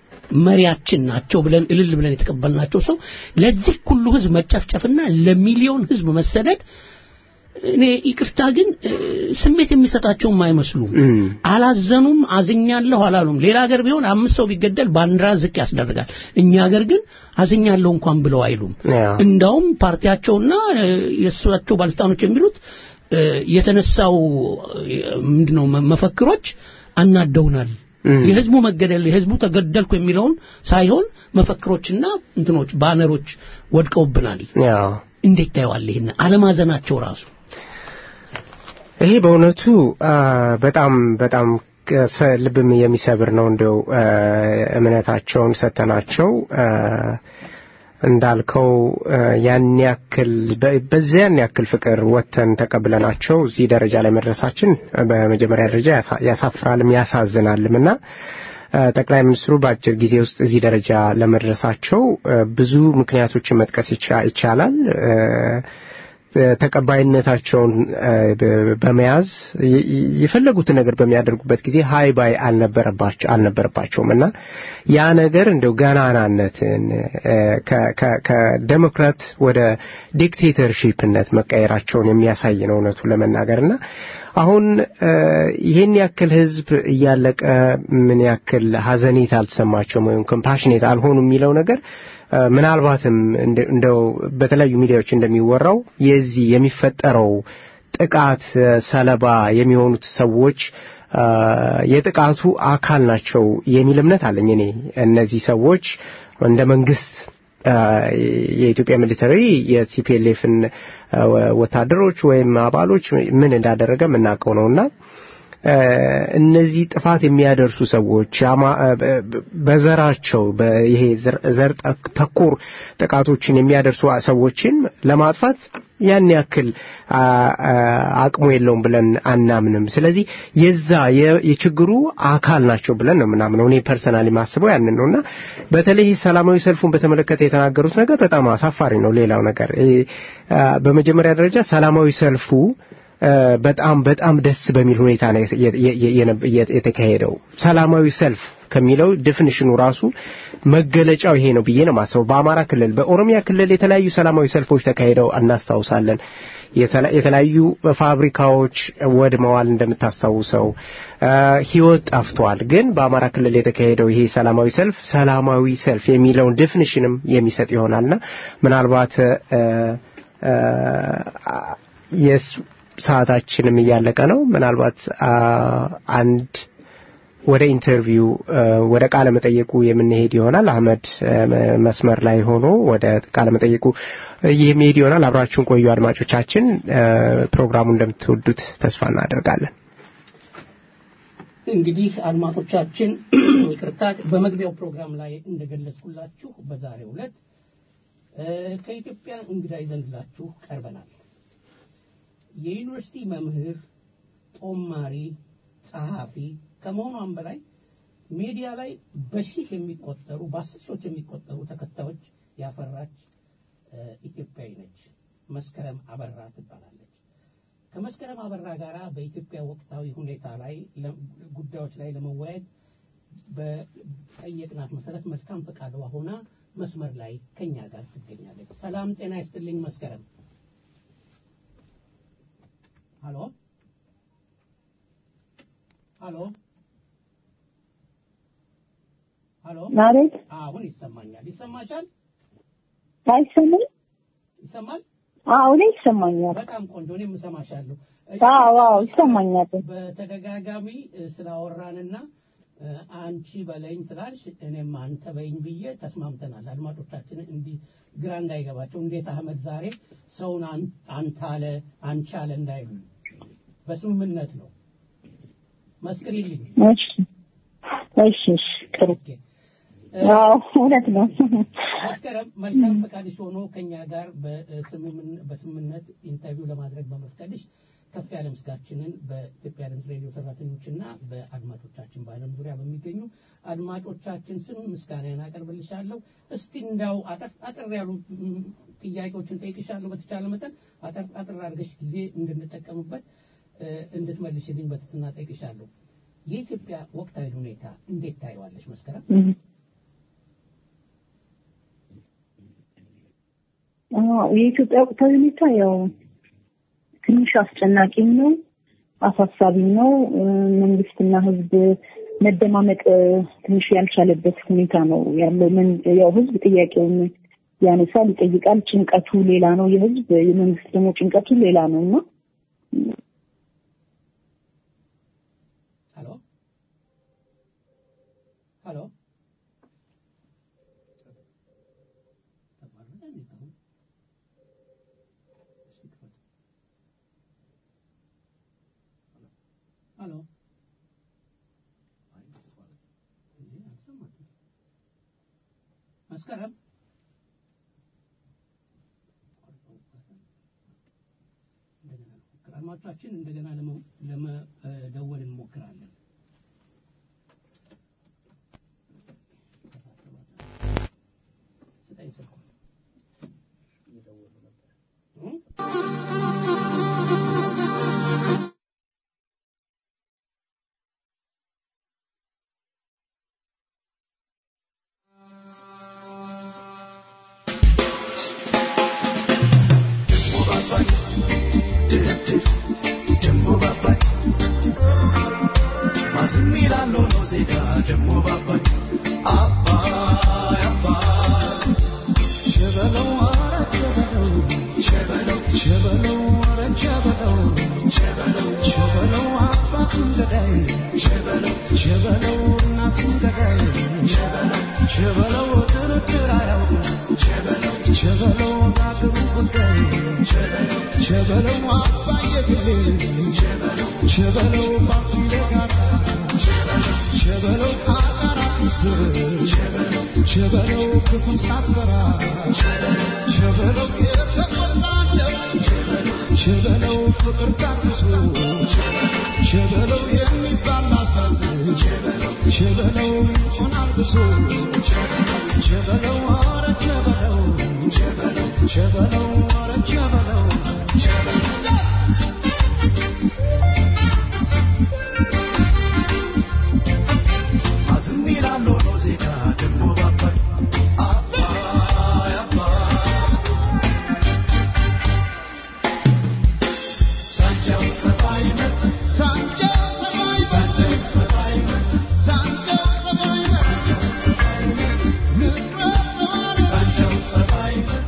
መሪያችን ናቸው ብለን እልል ብለን የተቀበልናቸው ሰው ለዚህ ሁሉ ህዝብ መጨፍጨፍና ለሚሊዮን ህዝብ መሰደድ እኔ ይቅርታ ግን እ፣ ስሜት የሚሰጣቸውም አይመስሉም። አላዘኑም፣ አዝኛለሁ አላሉም። ሌላ ሀገር ቢሆን አምስት ሰው ቢገደል ባንዲራ ዝቅ ያስደርጋል። እኛ ሀገር ግን አዝኛለሁ እንኳን ብለው አይሉም። እንዳውም ፓርቲያቸውና እ፣ የእሳቸው ባለስልጣኖች የሚሉት እ፣ የተነሳው እ፣ ምንድነው መ- መፈክሮች አናደውናል። የህዝቡ መገደል የህዝቡ ተገደልኩ የሚለውን ሳይሆን መፈክሮችና እንትኖች ባነሮች ወድቀውብናል። እንዴት ታየዋል? ይሄን አለማዘናቸው ራሱ ይሄ በእውነቱ አ፣ በጣም በጣም ከሰ- ልብም የሚሰብር ነው። እንደው አ፣ እምነታቸውን ሰተናቸው አ፣ እንዳልከው አ፣ ያን ያክል በ- በዚያን ያክል ፍቅር ወጥተን ተቀብለናቸው እዚህ ደረጃ ላይ መድረሳችን በመጀመሪያ ደረጃ ያሳ- ያሳፍራልም ያሳዝናልም እና አ፣ ጠቅላይ ሚኒስትሩ በአጭር ጊዜ ውስጥ እዚህ ደረጃ ለመድረሳቸው አ፣ ብዙ ምክንያቶችን መጥቀስ ይቻ- ይቻላል። አ፣ ተቀባይነታቸውን አ፣ በ- በመያዝ የ- የ- የፈለጉትን ነገር በሚያደርጉበት ጊዜ ሀይ ባይ አልነበረባቸው አልነበረባቸውም እና ያ ነገር እንደው ገናናነትን አ፣ ከ- ከ- ከዴሞክራት ወደ ዲክቴተርሺፕነት መቀየራቸውን የሚያሳይ ነው እውነቱ ለመናገር እና አሁን አ፣ ይህን ያክል ህዝብ እያለቀ ምን ያክል ሀዘኔት አልተሰማቸውም ወይም ኮምፓሽኔት አልሆኑ የሚለው ነገር አ፣ ምናልባትም እንደ- እንደው በተለያዩ ሚዲያዎች እንደሚወራው የዚህ የሚፈጠረው ጥቃት አ፣ ሰለባ የሚሆኑት ሰዎች አ፣ የጥቃቱ አካል ናቸው የሚል እምነት አለኝ እኔ እነዚህ ሰዎች እንደ መንግስት አ፣ የኢትዮጵያ ሚሊተሪ የቲፒኤልኤፍን ወታደሮች ወይም አባሎች ምን እንዳደረገ የምናውቀው ነውና አ፣ እነዚህ ጥፋት የሚያደርሱ ሰዎች አማ- አ፣ በ- በዘራቸው በይሄ ዘር- ዘር ጠ- ተኮር ጥቃቶችን የሚያደርሱ ሰዎችን ለማጥፋት ያን ያክል አቅሙ የለውም ብለን አናምንም። ስለዚህ የዛ የችግሩ አካል ናቸው ብለን ነው የምናምነው። እኔ ፐርሰናሊ ማስበው ያንን ነውና በተለይ ሰላማዊ ሰልፉን በተመለከተ የተናገሩት ነገር በጣም አሳፋሪ ነው። ሌላው ነገር በመጀመሪያ ደረጃ ሰላማዊ ሰልፉ በጣም በጣም ደስ በሚል ሁኔታ ነው የተካሄደው። ሰላማዊ ሰልፍ ከሚለው ዴፊኒሽኑ ራሱ መገለጫው ይሄ ነው ብዬ ነው ማስበው። በአማራ ክልል፣ በኦሮሚያ ክልል የተለያዩ ሰላማዊ ሰልፎች ተካሂደው እናስታውሳለን። የተለያዩ ፋብሪካዎች ወድመዋል እንደምታስታውሰው፣ ህይወት ጠፍቷል። ግን በአማራ ክልል የተካሄደው ይሄ ሰላማዊ ሰልፍ ሰላማዊ ሰልፍ የሚለውን ዴፊኒሽንም የሚሰጥ ይሆናልና ምናልባት ሰዓታችንም እያለቀ ነው። ምናልባት አንድ ወደ ኢንተርቪው ወደ ቃለ መጠየቁ የምንሄድ ይሆናል። አህመድ መስመር ላይ ሆኖ ወደ ቃለ መጠየቁ የሚሄድ ይሆናል። አብራችሁን ቆዩ አድማጮቻችን። ፕሮግራሙ እንደምትወዱት ተስፋ እናደርጋለን። እንግዲህ አድማጮቻችን ይቅርታ፣ በመግቢያው ፕሮግራም ላይ እንደገለጽኩላችሁ በዛሬው ዕለት ከኢትዮጵያ እንግዳ ይዘንላችሁ ቀርበናል። የዩኒቨርሲቲ መምህር፣ ጦማሪ፣ ጸሐፊ ከመሆኗም በላይ ሚዲያ ላይ በሺህ የሚቆጠሩ በአስር ሺዎች የሚቆጠሩ ተከታዮች ያፈራች ኢትዮጵያዊ ነች። መስከረም አበራ ትባላለች። ከመስከረም አበራ ጋር በኢትዮጵያ ወቅታዊ ሁኔታ ላይ ጉዳዮች ላይ ለመወያየት በጠየቅናት መሰረት መልካም ፈቃዷ ሆና መስመር ላይ ከኛ ጋር ትገኛለች። ሰላም ጤና ይስጥልኝ መስከረም። ሀሎ ሀሎ ሀሎ። ማለት አሁን ይሰማኛል። ይሰማሻል? አይሰማም? ይሰማል? አዎ፣ እኔ ይሰማኛል። በጣም ቆንጆ። እኔም እሰማሻለሁ። አዎ፣ አዎ፣ ይሰማኛል። በተደጋጋሚ ስላወራንና አንቺ በለኝ ስላልሽ እኔም አንተ በይኝ ብዬ ተስማምተናል። አድማጮቻችን እንዲህ ግራ እንዳይገባቸው እንዴት አህመድ ዛሬ ሰውን አንተ አለ አንቺ አለ እንዳይሉ በስምምነት ነው። መስክሪልኝ። እሺ፣ እሺ፣ እሺ፣ ጥሩ። አዎ፣ እውነት ነው። መስከረም መልካም ፈቃድሽ ሆኖ ከኛ ጋር በስምምነት ኢንተርቪው ለማድረግ በመፍቀድሽ ከፍ ያለ ምስጋችንን በኢትዮጵያ ድምፅ ሬዲዮ ሰራተኞችና በአድማጮቻችን በዓለም ዙሪያ በሚገኙ አድማጮቻችን ስም ምስጋናን አቀርብልሻለሁ። እስቲ እንዳው አጠር ያሉ ጥያቄዎችን ጠይቅሻለሁ። በተቻለ መጠን አጠር አጠር አድርገሽ ጊዜ እንድንጠቀምበት እንድትመልሽልኝ በትህትና ጠይቅሻለሁ። የኢትዮጵያ ወቅታዊ ሁኔታ እንዴት ታየዋለሽ መስከረም? የኢትዮጵያ ወቅታዊ ሁኔታ ያው ትንሽ አስጨናቂም ነው፣ አሳሳቢም ነው። መንግስትና ህዝብ መደማመጥ ትንሽ ያልቻለበት ሁኔታ ነው ያለው። ያው ህዝብ ጥያቄውን ያነሳል፣ ይጠይቃል። ጭንቀቱ ሌላ ነው የህዝብ የመንግስት ደግሞ ጭንቀቱ ሌላ ነው እና ሄሎ ሄሎ ሄሎ መስከረም አድማጮቻችን እንደገና ለመደወል እንሞክራለን። ስጠኝ ስልኩን። Chevalo, chevalo, chevalo, chevalo, chevalo, እናቱን ገዳይ ሸበለው እናቱን ገዳይ ሸበለው ድርድር አያውቅም ሸበለው ለአገሩ ጉዳይ ሸበለው አባየ ግሌ ሸበለው ባቱ ይለጋል ሸበለው አቃራ ስር ሸበለው ክፉን ሳትፈራ ሸበለው የተቆጣለው ሸበለው ፍቅር ታግሶ ሸበለው የሚባል አሳት ሸበለው ይሆናል ብሶ ሸበለው ኧረ ሸበለው ሸበለው ኧረ ሸበለው አዝም ይላል ሆኖ ዜጋ ደግሞ ባባይ አባይ አባይ ሳንጃው ሰባይ መት ሳንጃው ሰባይ ሳንጃው ሰባይ መት ሳንጃው ሰባይ መት ሳንጃው ሰባይ መት ንግረት ሰባይ ሳንጃው ሰባይ መት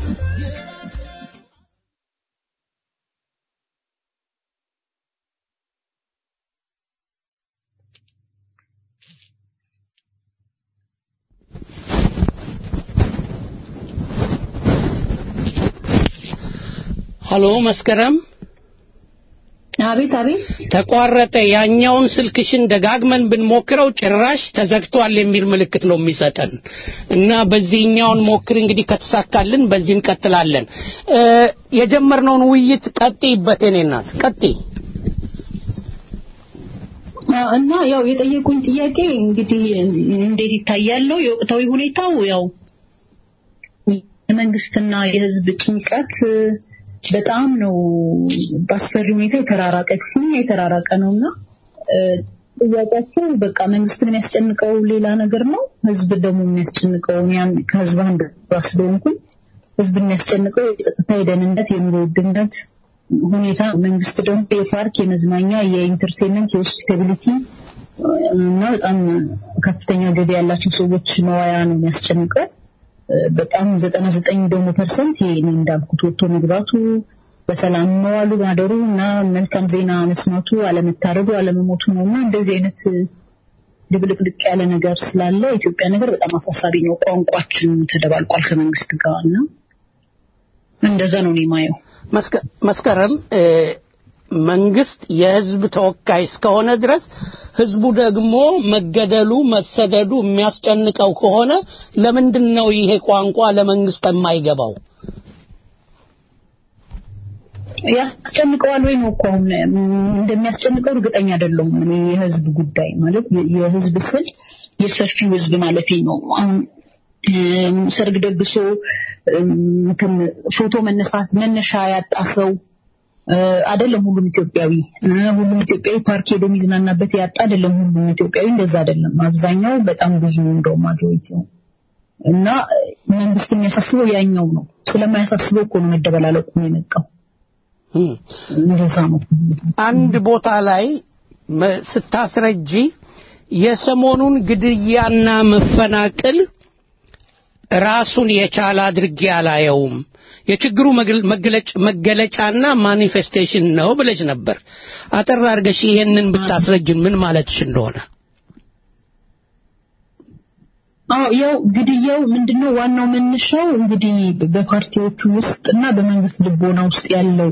ሀሎ መስከረም አቤት አቤት ተቋረጠ ያኛውን ስልክሽን ደጋግመን ብንሞክረው ጭራሽ ተዘግቷል የሚል ምልክት ነው የሚሰጠን እና በዚህኛውን ሞክር እንግዲህ ከተሳካልን በዚህ እንቀጥላለን እ የጀመርነውን ውይይት ቀጥይበት የኔ እናት ቀጥይ እና ያው የጠየቁኝ ጥያቄ እንግዲህ እንዴት ይታያል ነው የወቅታዊ ሁኔታው ያው የመንግስትና የህዝብ ጭንቀት በጣም ነው በአስፈሪ ሁኔታ የተራራቀ ክፉኛ የተራራቀ ነውና ጥያቄያቸው በቃ መንግስትን የሚያስጨንቀው ሌላ ነገር ነው ህዝብ ደግሞ የሚያስጨንቀው ያን ከህዝብ አንድ ስለሆንኩኝ ህዝብ የሚያስጨንቀው የጸጥታ የደህንነት የኑሮ ውድነት ሁኔታ መንግስት ደግሞ የፓርክ የመዝናኛ የኢንተርቴንመንት የሆስፒታሊቲ እና በጣም ከፍተኛ ገቢ ያላቸው ሰዎች መዋያ ነው የሚያስጨንቀው በጣም ዘጠና ዘጠኝ ደግሞ ፐርሰንት ይሄ እኔ እንዳልኩት ወጥቶ መግባቱ በሰላም መዋሉ ማደሩ እና መልካም ዜና መስማቱ አለመታረዱ አለመሞቱ ነው እና እንደዚህ አይነት ድብልቅልቅ ያለ ነገር ስላለ ኢትዮጵያ ነገር በጣም አሳሳቢ ነው ቋንቋችን ተደባልቋል ከመንግስት ጋር እና እንደዛ ነው እኔ ማየው መስከረም መንግስት የህዝብ ተወካይ እስከሆነ ድረስ ህዝቡ ደግሞ መገደሉ መሰደዱ የሚያስጨንቀው ከሆነ ለምንድን ነው ይሄ ቋንቋ ለመንግስት የማይገባው ያስጨንቀዋል ወይ ነው እኮ አሁን እንደሚያስጨንቀው እርግጠኛ አይደለሁም እኔ የህዝብ ጉዳይ ማለት የህዝብ ስል የሰፊው ህዝብ ማለት ነው አሁን ሰርግ ደግሶ እንትን ፎቶ መነሳት መነሻ ያጣ ሰው አይደለም ሁሉም ኢትዮጵያዊ ሁሉም ኢትዮጵያዊ ፓርክ ሄዶ የሚዝናናበት ያጣ አይደለም ሁሉም ኢትዮጵያዊ እንደዛ አይደለም አብዛኛው በጣም ብዙ እንደው ማጆሪቲ እና መንግስት የሚያሳስበው ያኛው ነው ስለማያሳስበው እኮ ነው መደበላለቁ ነው የመጣው እንደዛ ነው አንድ ቦታ ላይ ስታስረጂ የሰሞኑን ግድያና መፈናቅል ራሱን የቻለ አድርጌ አላየውም የችግሩ መገለጫና ማኒፌስቴሽን ነው ብለሽ ነበር አጠር አድርገሽ ይሄንን ብታስረጅን ምን ማለትሽ እንደሆነ አዎ ያው ግድያው ምንድነው ዋናው መነሻው እንግዲህ በፓርቲዎቹ ውስጥ እና በመንግስት ልቦና ውስጥ ያለው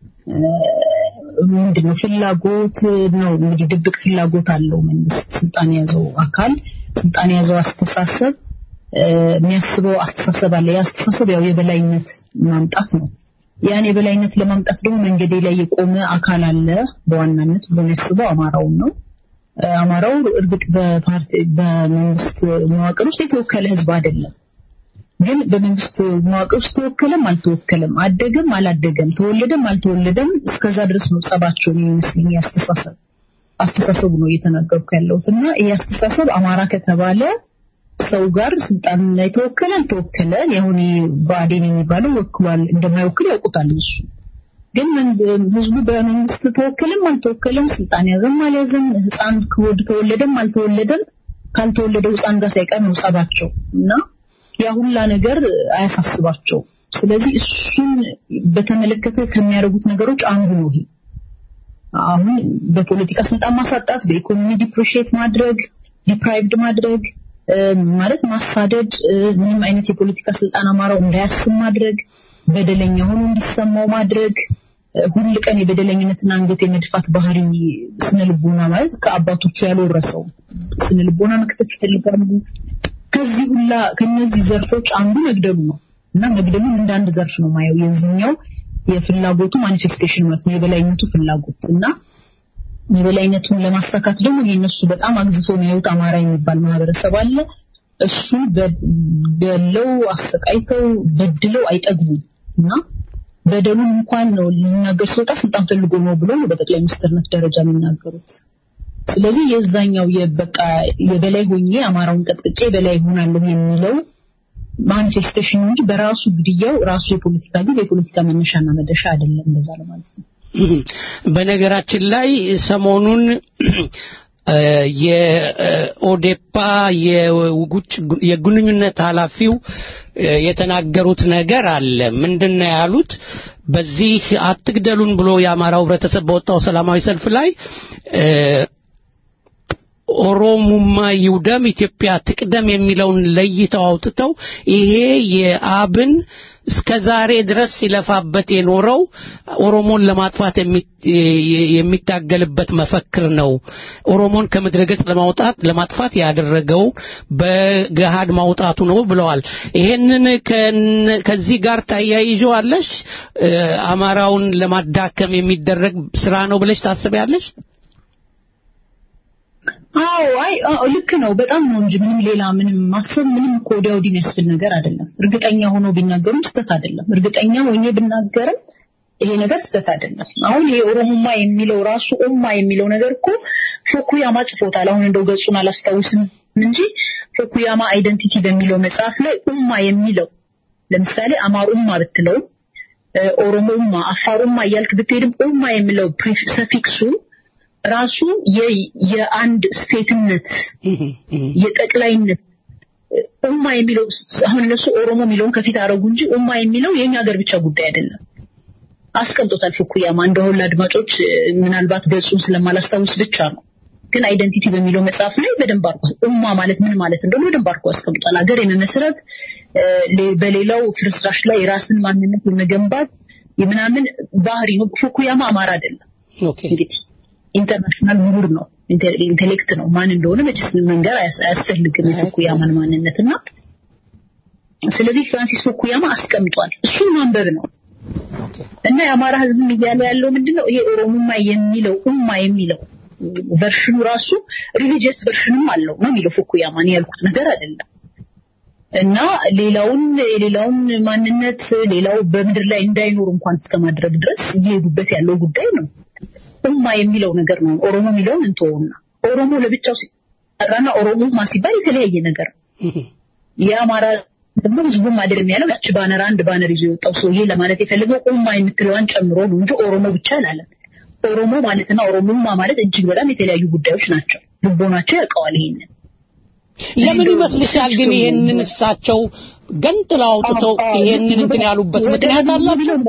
ምንድነው ፍላጎት ነው እንግዲህ ድብቅ ፍላጎት አለው መንግስት ስልጣን የያዘው አካል ስልጣን የያዘው አስተሳሰብ የሚያስበው አስተሳሰብ አለ ያ አስተሳሰብ ያው የበላይነት ማምጣት ነው ያን የበላይነት ለማምጣት ደግሞ መንገዴ ላይ የቆመ አካል አለ በዋናነት ብሎ የሚያስበው አማራውን ነው አማራው እርግጥ በፓርቲ በመንግስት መዋቅር ውስጥ የተወከለ ህዝብ አይደለም ግን በመንግስት መዋቅር ውስጥ ተወከለም አልተወከለም አደገም አላደገም ተወለደም አልተወለደም እስከዛ ድረስ ነው ጸባቸው የሚመስለኝ አስተሳሰብ አስተሳሰቡ ነው እየተናገርኩ ያለሁት እና ይህ አስተሳሰብ አማራ ከተባለ ሰው ጋር ስልጣን ላይ ተወከለ አልተወከለ ያሁን ብአዴን የሚባለው ወክሏል እንደማይወክል ያውቁታል እሱ ግን ህዝቡ በመንግስት ተወከለም አልተወከለም ስልጣን ያዘም አልያዘም ህፃን ከወድ ተወለደም አልተወለደም ካልተወለደው ህፃን ጋር ሳይቀር ነው ጸባቸው እና ያ ሁላ ነገር አያሳስባቸው ስለዚህ እሱን በተመለከተ ከሚያደርጉት ነገሮች አንዱ ነው ይሄ አሁን በፖለቲካ ስልጣን ማሳጣት፣ በኢኮኖሚ ዲፕሪሺየት ማድረግ፣ ዲፕራይቭድ ማድረግ ማለት ማሳደድ፣ ምንም አይነት የፖለቲካ ስልጣን አማራው እንዳያስብ ማድረግ፣ በደለኛ ሆኖ እንዲሰማው ማድረግ፣ ሁል ቀን የበደለኝነትና አንገት የመድፋት ባህሪ ስነ ልቦና ማለት ከአባቶቹ ያልወረሰው ስነ ልቦና መክተት ይፈልጋሉ። ከዚህ ሁላ ከነዚህ ዘርፎች አንዱ መግደሉ ነው እና መግደሉን እንደ አንድ ዘርፍ ነው ማየው የዚህኛው የፍላጎቱ ማኒፌስቴሽን ማለት ነው የበላይነቱ ፍላጎት እና የበላይነቱን ለማሳካት ደግሞ የነሱ በጣም አግዝፎ የሚያዩት አማራ የሚባል ማህበረሰብ አለ። እሱ ገለው አሰቃይተው በድለው አይጠግቡም እና በደሉን እንኳን ነው ሊናገር ሲወጣ ስልጣን ፈልጎ ነው ብሎ ነው በጠቅላይ ሚኒስትርነት ደረጃ የሚናገሩት። ስለዚህ የዛኛው የበቃ የበላይ ሆኜ አማራውን ቀጥቅጬ በላይ ሆናለሁ የሚለው ማኒፌስቴሽን እንጂ በራሱ ግድያው ራሱ የፖለቲካ ግን የፖለቲካ መነሻና መደሻ አይደለም። እንደዛ ለማለት ነው። በነገራችን ላይ ሰሞኑን የኦዴፓ የውጭ የግንኙነት ኃላፊው የተናገሩት ነገር አለ። ምንድን ነው ያሉት? በዚህ አትግደሉን ብሎ የአማራው ህብረተሰብ በወጣው ሰላማዊ ሰልፍ ላይ ኦሮሙማ ይውደም ኢትዮጵያ ትቅደም የሚለውን ለይተው አውጥተው ይሄ የአብን እስከ ዛሬ ድረስ ሲለፋበት የኖረው ኦሮሞን ለማጥፋት የሚታገልበት መፈክር ነው። ኦሮሞን ከምድረ ገጽ ለማውጣት ለማጥፋት ያደረገው በገሃድ ማውጣቱ ነው ብለዋል። ይሄንን ከዚህ ጋር ታያይዘዋለሽ? አማራውን ለማዳከም የሚደረግ ስራ ነው ብለሽ ታስቢያለሽ? አዎ አይ ልክ ነው። በጣም ነው እንጂ ምንም ሌላ ምንም ማሰብ ምንም እኮ ወዲያ ወዲህ የሚያስብል ነገር አይደለም። እርግጠኛ ሆኖ ቢናገሩም ስህተት አይደለም። እርግጠኛ ሆኜ ብናገርም ይሄ ነገር ስህተት አይደለም። አሁን ይሄ ኦሮሞማ የሚለው ራሱ ኦማ የሚለው ነገር እኮ ፎኩያማ ጽፎታል። አሁን እንደው ገጹን አላስታውስም እንጂ ፎኩያማ አይደንቲቲ በሚለው መጽሐፍ ላይ ኡማ የሚለው ለምሳሌ አማር ኡማ ብትለው ኦሮሞ ኡማ፣ አፋር ኡማ እያልክ ብትሄድም ኡማ የሚለው ሰፊክሱ ራሱ የአንድ ስቴትነት የጠቅላይነት ኡማ የሚለው አሁን እነሱ ኦሮሞ የሚለውን ከፊት አረጉ እንጂ ኡማ የሚለው የኛ ሀገር ብቻ ጉዳይ አይደለም። አስቀምጦታል ፉኩያማ እንደሆነ ለአድማጮች ምናልባት ገጹን ስለማላስታውስ ብቻ ነው። ግን አይደንቲቲ በሚለው መጽሐፍ ላይ በደንብ አርጎ ኡማ ማለት ምን ማለት እንደሆነ በደንብ አርጎ አስቀምጧል። ሀገር የመመስረት በሌላው ፍርስራሽ ላይ የራስን ማንነት የመገንባት የምናምን ባህሪ ነው። ፉኩያማ አማራ አይደለም። እንግዲህ ኢንተርናሽናል ምሁር ነው፣ ኢንቴሌክት ነው። ማን እንደሆነ መቼስ መንገር አያስፈልግም የፉኩያማን ማንነት እና ስለዚህ ፍራንሲስ ፉኩያማ አስቀምጧል። እሱን ማንበብ ነው እና የአማራ ህዝብም እያለ ያለው ምንድነው ይሄ ኦሮሞማ የሚለው ኡማ የሚለው ቨርሽኑ ራሱ ሪሊጂየስ ቨርሽንም አለው ነው የሚለው ፉኩያማ እኔ ያልኩት ነገር አይደለም። እና ሌላውን የሌላውን ማንነት ሌላው በምድር ላይ እንዳይኖር እንኳን እስከማድረግ ድረስ እየሄዱበት ያለው ጉዳይ ነው። ኡማ የሚለው ነገር ነው። ኦሮሞ የሚለውን እንተውና ኦሮሞ ለብቻው ሲጠራና ኦሮሞማ ሲባል የተለያየ ነገር ነው። የአማራ ደግሞ ህዝቡም አይደለም ያለው ያቺ ባነር አንድ ባነር ይዞ የወጣው ሰውዬ ለማለት የፈለገው ኡማ የምትለዋን ጨምሮ ነው እንጂ ኦሮሞ ብቻ አላለም። ኦሮሞ ማለትና ኦሮሞማ ማለት እጅግ በጣም የተለያዩ ጉዳዮች ናቸው። ልቦናቸው ያውቀዋል ይሄንን። ለምን ይመስልሻል ግን ይሄንን እሳቸው ገንጥለው አውጥተው ይሄንን እንትን ያሉበት ምክንያት አላቸው?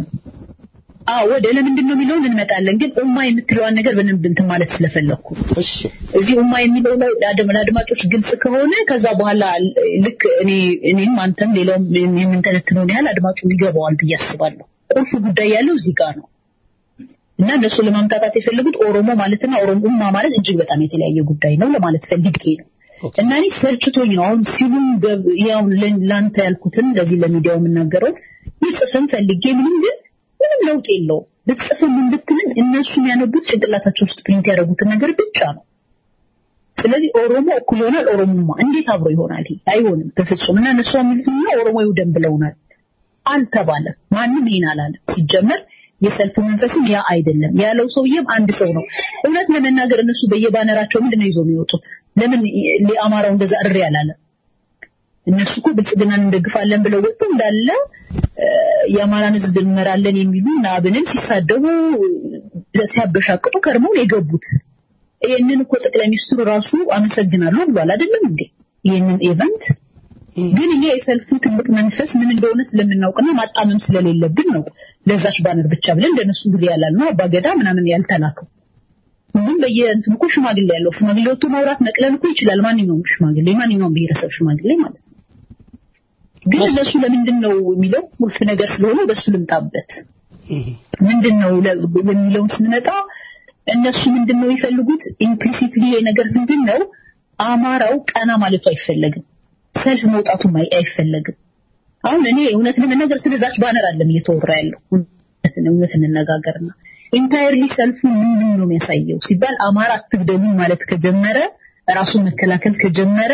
አዎ ወደ ለምንድን ነው የሚለውን እንመጣለን። ግን ኡማ የምትለዋን ነገር በደንብ እንትን ማለት ስለፈለኩ እሺ እዚህ ኡማ የሚለው ላይ ለአድማጮች ግልጽ ከሆነ ከዛ በኋላ ልክ እኔ እኔም አንተም ሌላውም የምንተነትነውን ያህል አድማጩ ይገባዋል ብዬ አስባለሁ። ቁልፍ ጉዳይ ያለው እዚህ ጋር ነው እና እነሱ ለማምጣታት የፈለጉት ኦሮሞ ማለትና ኦሮሞ ኡማ ማለት እጅግ በጣም የተለያየ ጉዳይ ነው ለማለት ፈልጌ ነው። እና እኔ ሰልችቶኝ ነው አሁን ሲሉም ያው ለአንተ ያልኩትን ለዚህ ለሚዲያው የምናገረው ይጽፍም ፈልጌ ምንም ግን ምንም ለውጥ የለውም። ብትጽፍም ምን ብትልም እነሱ የሚያነቡት ጭንቅላታቸው ውስጥ ፕሪንት ያደረጉትን ነገር ብቻ ነው። ስለዚህ ኦሮሞ እኩል ይሆናል ኦሮሞማ እንዴት አብሮ ይሆናል? ይሄ አይሆንም በፍጹም። እና እነሱ የሚሉት ነው ኦሮሞ ይውደም ብለውናል። አልተባለም። ማንም ይሄን አላለም። ሲጀመር የሰልፉ መንፈስም ያ አይደለም ያለው ሰውዬም አንድ ሰው ነው። እውነት ለመናገር እነሱ በየባነራቸው ምንድን ነው ይዘው የሚወጡት? ለምን ለአማራው እንደዛ እሪ አላለም? እነሱ እኮ ብልጽግናን እንደግፋለን ብለው ወጡ እንዳለ የአማራን ህዝብ እንመራለን የሚሉ ናብንን ሲሳደቡ ሲያበሻቅጡ ከርመው ነው የገቡት። ይህንን እኮ ጠቅላይ ሚኒስትሩ ራሱ አመሰግናለሁ ብሏል አይደለም እንዴ? ይህንን ኢቨንት ግን እኛ የሰልፉ ትልቅ መንፈስ ምን እንደሆነ ስለምናውቅና ማጣመም ስለሌለብን ነው ለዛች ባነር ብቻ ብለን እንደነሱ እንግዲህ ያላልነው አባገዳ ምናምን ያልተላከው ሁሉም በየእንትኑ እኮ ሽማግሌ ያለው ሽማግሌ ወጥቶ ማውራት መቅለል እኮ ይችላል ማንኛውም ሽማግሌ ማንኛውም ብሔረሰብ ሽማግሌ ማለት ነው ግን እነሱ ለምንድን ነው የሚለው ቁልፍ ነገር ስለሆነ በሱ ልምጣበት ምንድን ነው የሚለውን ስንመጣ እነሱ ምንድን ነው የሚፈልጉት ኢምፕሊሲትሊ ነገር ምንድን ነው አማራው ቀና ማለቱ አይፈለግም ሰልፍ መውጣቱም አይፈለግም አሁን እኔ እውነት ለመናገር ስለዛች ባነር አለም እየተወራ ያለው እውነት እንነጋገርና ኢንታየርሊ ሰልፉ ምንድን ነው የሚያሳየው ሲባል አማራ አትግደሉኝ ማለት ከጀመረ ራሱን መከላከል ከጀመረ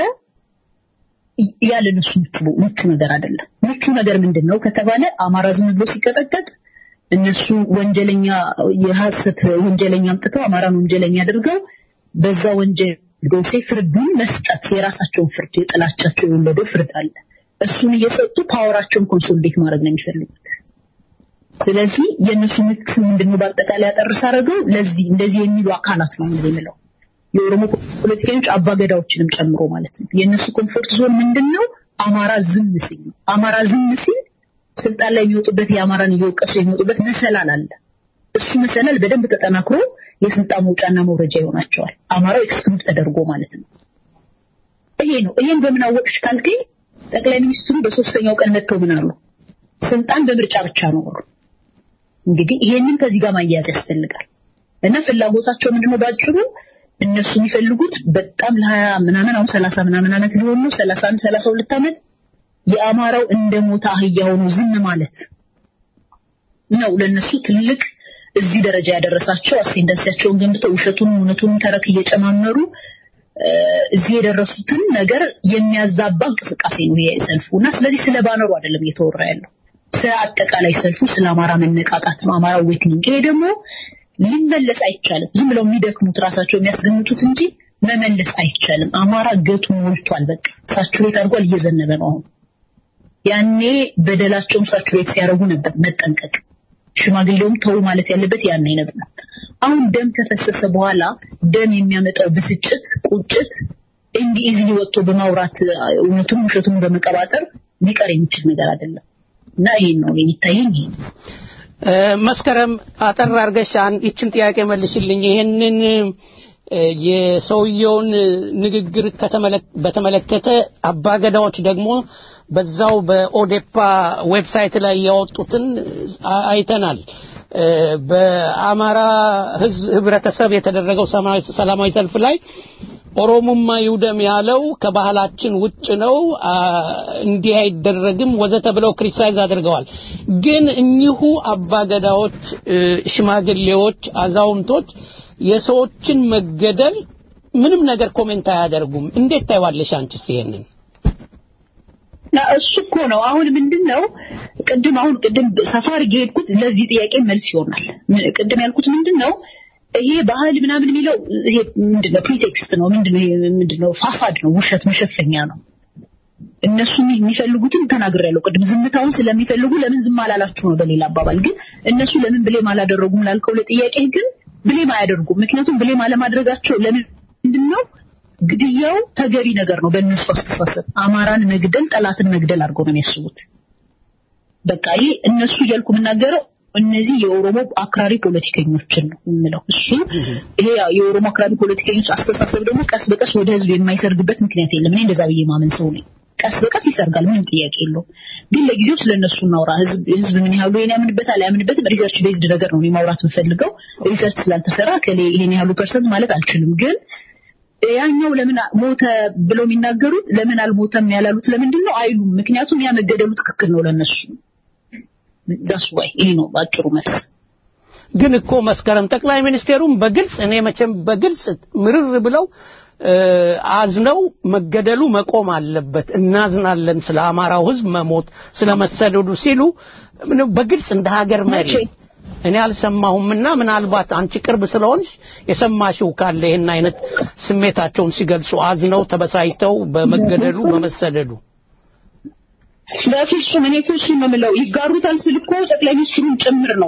ያለ እነሱ ምቹ ነገር አይደለም ምቹ ነገር ምንድን ነው ከተባለ አማራ ዝም ብሎ ሲቀጠቀጥ እነሱ ወንጀለኛ የሐሰት ወንጀለኛ አምጥተው አማራን ወንጀለኛ አድርገው በዛ ወንጀል ዶሴ ፍርዱን መስጠት የራሳቸውን ፍርድ የጥላቻቸው የወለደው ፍርድ አለ እሱን እየሰጡ ፓወራቸውን ኮንሶሊዴት ማድረግ ነው የሚፈልጉት ስለዚህ የእነሱ ምክስ ምንድነው በአጠቃላይ ያጠርስ አደረገው ለዚህ እንደዚህ የሚሉ አካላት ነው እንግዲህ የምለው የኦሮሞ ፖለቲከኞች አባገዳዎችንም ጨምሮ ማለት ነው የእነሱ ኮምፎርት ዞን ምንድነው አማራ ዝም ሲል ነው አማራ ዝም ሲል ስልጣን ላይ የሚወጡበት የአማራን እየወቀሱ የሚወጡበት መሰላል አለ እሱ መሰላል በደንብ ተጠናክሮ የስልጣን መውጫና መውረጃ ይሆናቸዋል አማራው ኤክስክሉድ ተደርጎ ማለት ነው ይሄ ነው ይሄን በምን አወቅሽ ካልከኝ ጠቅላይ ሚኒስትሩ በሶስተኛው ቀን መጥተው ምን አሉ ስልጣን በምርጫ ብቻ ነው አሉ እንግዲህ ይሄንን ከዚህ ጋር ማያያዝ ያስፈልጋል እና ፍላጎታቸው ምንድነው ባጭሩ እነሱ የሚፈልጉት በጣም ለሀያ ምናምን አሁን ሰላሳ ምናምን ዓመት ሊሆን ነው ሰላሳ አንድ ሰላሳ ሁለት ዓመት የአማራው እንደ ሞታ አህያ ሆኖ ዝም ማለት ነው ለነሱ ትልቅ እዚህ ደረጃ ያደረሳቸው አሴንደንሲያቸውን ገንብተው ውሸቱን እውነቱን ተረክ እየጨማመሩ እዚህ የደረሱትን ነገር የሚያዛባ እንቅስቃሴ ነው ይሄ ሰልፉ እና ስለዚህ ስለ ባነሩ አይደለም እየተወራ ያለው ስለ አጠቃላይ ሰልፉ ስለ አማራ መነቃቃት ነው አማራ ዌክኒንግ ይሄ ደግሞ ሊመለስ አይቻልም ዝም ብለው የሚደክሙት ራሳቸው የሚያስገምቱት እንጂ መመለስ አይቻልም አማራ ገቱ ሞልቷል በቃ ሳቹሬት አድርጓል እየዘነበ ነው አሁን ያኔ በደላቸውን ሳቹሬት ሲያደርጉ ነበር መጠንቀቅ ሽማግሌውም ተው ማለት ያለበት ያኔ ነበር አሁን ደም ከፈሰሰ በኋላ ደም የሚያመጣው ብስጭት ቁጭት እንዲህ ኢዚሊ ወጥቶ በማውራት እውነቱን ውሸቱን በመቀባጠር ሊቀር የሚችል ነገር አይደለም እና ይሄን ነው የሚታየኝ ይሄ መስከረም አጠር አርገሽ ይችን ጥያቄ መልሽልኝ ይሄንን የሰውየውን ንግግር በተመለከተ አባገዳዎች ደግሞ በዛው በኦዴፓ ዌብሳይት ላይ ያወጡትን አይተናል በአማራ ህብረተሰብ የተደረገው ሰላማዊ ሰልፍ ላይ ኦሮሞማ ይውደም ያለው ከባህላችን ውጭ ነው እንዲህ አይደረግም ወዘተ ብለው ክሪቲሳይዝ አድርገዋል ግን እኚሁ አባገዳዎች ሽማግሌዎች አዛውንቶች የሰዎችን መገደል ምንም ነገር ኮሜንት አያደርጉም እንዴት ታይዋለሽ አንቺስ ይሄንን እሱ እኮ ነው አሁን ምንድነው ቅድም አሁን ቅድም ሰፋር ሄድኩት ለዚህ ጥያቄ መልስ ይሆናል ቅድም ያልኩት ምንድነው ይሄ ባህል ምናምን የሚለው ይሄ ምንድነው ፕሪቴክስት ነው ምንድነው ይሄ ምንድነው ፋሳድ ነው ውሸት መሸፈኛ ነው እነሱ የሚፈልጉትን ተናግሬያለሁ ቅድም ዝምታውን ስለሚፈልጉ ለምን ዝም አላላችሁ ነው በሌላ አባባል ግን እነሱ ለምን ብሌም አላደረጉም ላልከው ለጥያቄ ግን ብሌም አያደርጉም ምክንያቱም ብሌም አለማድረጋቸው ለምንድን ነው ግድያው ተገቢ ነገር ነው በእነሱ አስተሳሰብ አማራን መግደል ጠላትን መግደል አድርገው ነው የሚያስቡት በቃ ይህ እነሱ እያልኩ የምናገረው እነዚህ የኦሮሞ አክራሪ ፖለቲከኞችን ነው የምለው እሱ ይሄ የኦሮሞ አክራሪ ፖለቲከኞች አስተሳሰብ ደግሞ ቀስ በቀስ ወደ ህዝብ የማይሰርግበት ምክንያት የለም እኔ እንደዛ ብዬ ማመን ሰው ነኝ ቀስ በቀስ ይሰርጋል ምንም ጥያቄ የለውም ግን ለጊዜው ስለነሱ እናውራ ህዝብ ህዝብ ምን ያህሉ ይሄን ያምንበታል አያምንበትም ሪሰርች ቤዝድ ነገር ነው ማውራት የምፈልገው ሪሰርች ስላልተሰራ ከሌ ይሄን ያህሉ ፐርሰንት ማለት አልችልም ግን ያኛው ለምን ሞተ ብለው የሚናገሩት ለምን አልሞተም ያላሉት ለምንድን ነው አይሉም ምክንያቱም ያ መገደሉ ትክክል ነው ለነሱ ዳስ ዋይ ይሄ ነው ባጭሩ መልስ ግን እኮ መስከረም ጠቅላይ ሚኒስቴሩም በግልጽ እኔ መቼም በግልጽ ምርር ብለው አዝነው መገደሉ መቆም አለበት እናዝናለን ስለ አማራው ህዝብ መሞት ስለ መሰደዱ ሲሉ በግልጽ እንደ ሀገር መሪ እኔ አልሰማሁምና ምናልባት አንቺ ቅርብ ስለሆንሽ የሰማሽው ካለ ይህን አይነት ስሜታቸውን ሲገልጹ አዝነው ተበሳጭተው በመገደሉ በመሰደዱ በፍጹም እኔ እኮ እሱን ነው የምለው ይጋሩታል ስል እኮ ጠቅላይ ሚኒስትሩን ጭምር ነው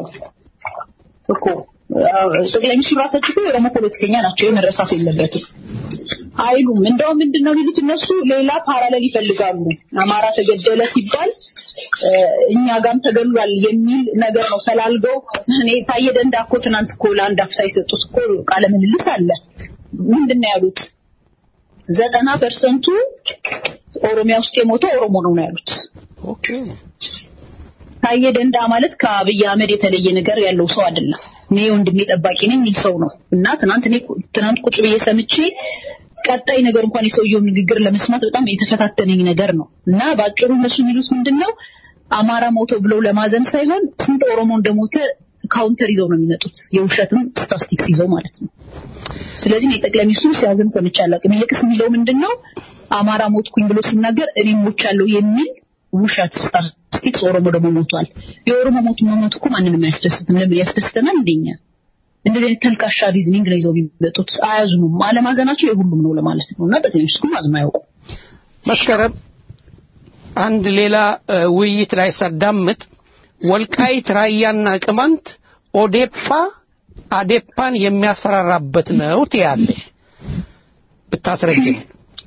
እኮ ጠቅላይ ሚኒስትሩ ራሳቸው እኮ የኦሮሞ ፖለቲከኛ ናቸው መረሳት የለበትም አይሉም። እንደውም ምንድነው የሚሉት እነሱ ሌላ ፓራሌል ይፈልጋሉ። አማራ ተገደለ ሲባል እ፣ እኛ ጋም ተገሏል የሚል ነገር ነው ፈላልገው። እኔ ታየ ደንዳ እኮ ትናንት እኮ ለአንድ አፍታ የሰጡት እኮ ቃለ ምልልስ አለ። ምንድነው ያሉት? ዘጠና ፐርሰንቱ ኦሮሚያ ውስጥ የሞተው ኦሮሞ ነው ነው ያሉት። ኦኬ ታየ ደንዳ ማለት ከአብይ አህመድ የተለየ ነገር ያለው ሰው አይደለም። እኔ ወንድሜ ጠባቂ ነኝ የሚል ሰው ነው እና ትናንት እኔ ትናንት ቁጭ ብዬ ሰምቼ ቀጣይ ነገር እንኳን የሰውየውን ንግግር ለመስማት በጣም የተፈታተነኝ ነገር ነው እና በአጭሩ እነሱ የሚሉት ምንድን ነው አማራ ሞተው ብለው ለማዘን ሳይሆን ስንት ኦሮሞ እንደሞተ ካውንተር ይዘው ነው የሚመጡት የውሸትም ስታስቲክስ ይዘው ማለት ነው። ስለዚህ እኔ ጠቅላይ ሚኒስትሩ ሲያዝን ሰምቼ አላውቅም። ይልቅስ የሚለው ምንድን ነው አማራ ሞትኩኝ ብሎ ሲናገር እኔም ሞቻለሁ የሚል ውሸት ስታስቲክስ ኦሮሞ ደግሞ ሞቷል። የኦሮሞ ሞቱ መሞት እኮ ማንንም አያስደስትም። ለምን ያስደስተናል? እንደኛ እንደዚህ አይነት ተልካሻ ሪዝኒንግ ነው ይዘው የሚመጡት። አያዝኑም። አለማዘናቸው የሁሉም ነው ለማለት ነው እና ጠቅላይ ሚኒስትሩ አዝነው አያውቁም። መስከረም አንድ ሌላ እ፣ ውይይት ላይ ሳዳምጥ ወልቃይት ራያና ቅማንት ኦዴፓ አዴፓን የሚያስፈራራበት ነው ትያለሽ ብታስረጅን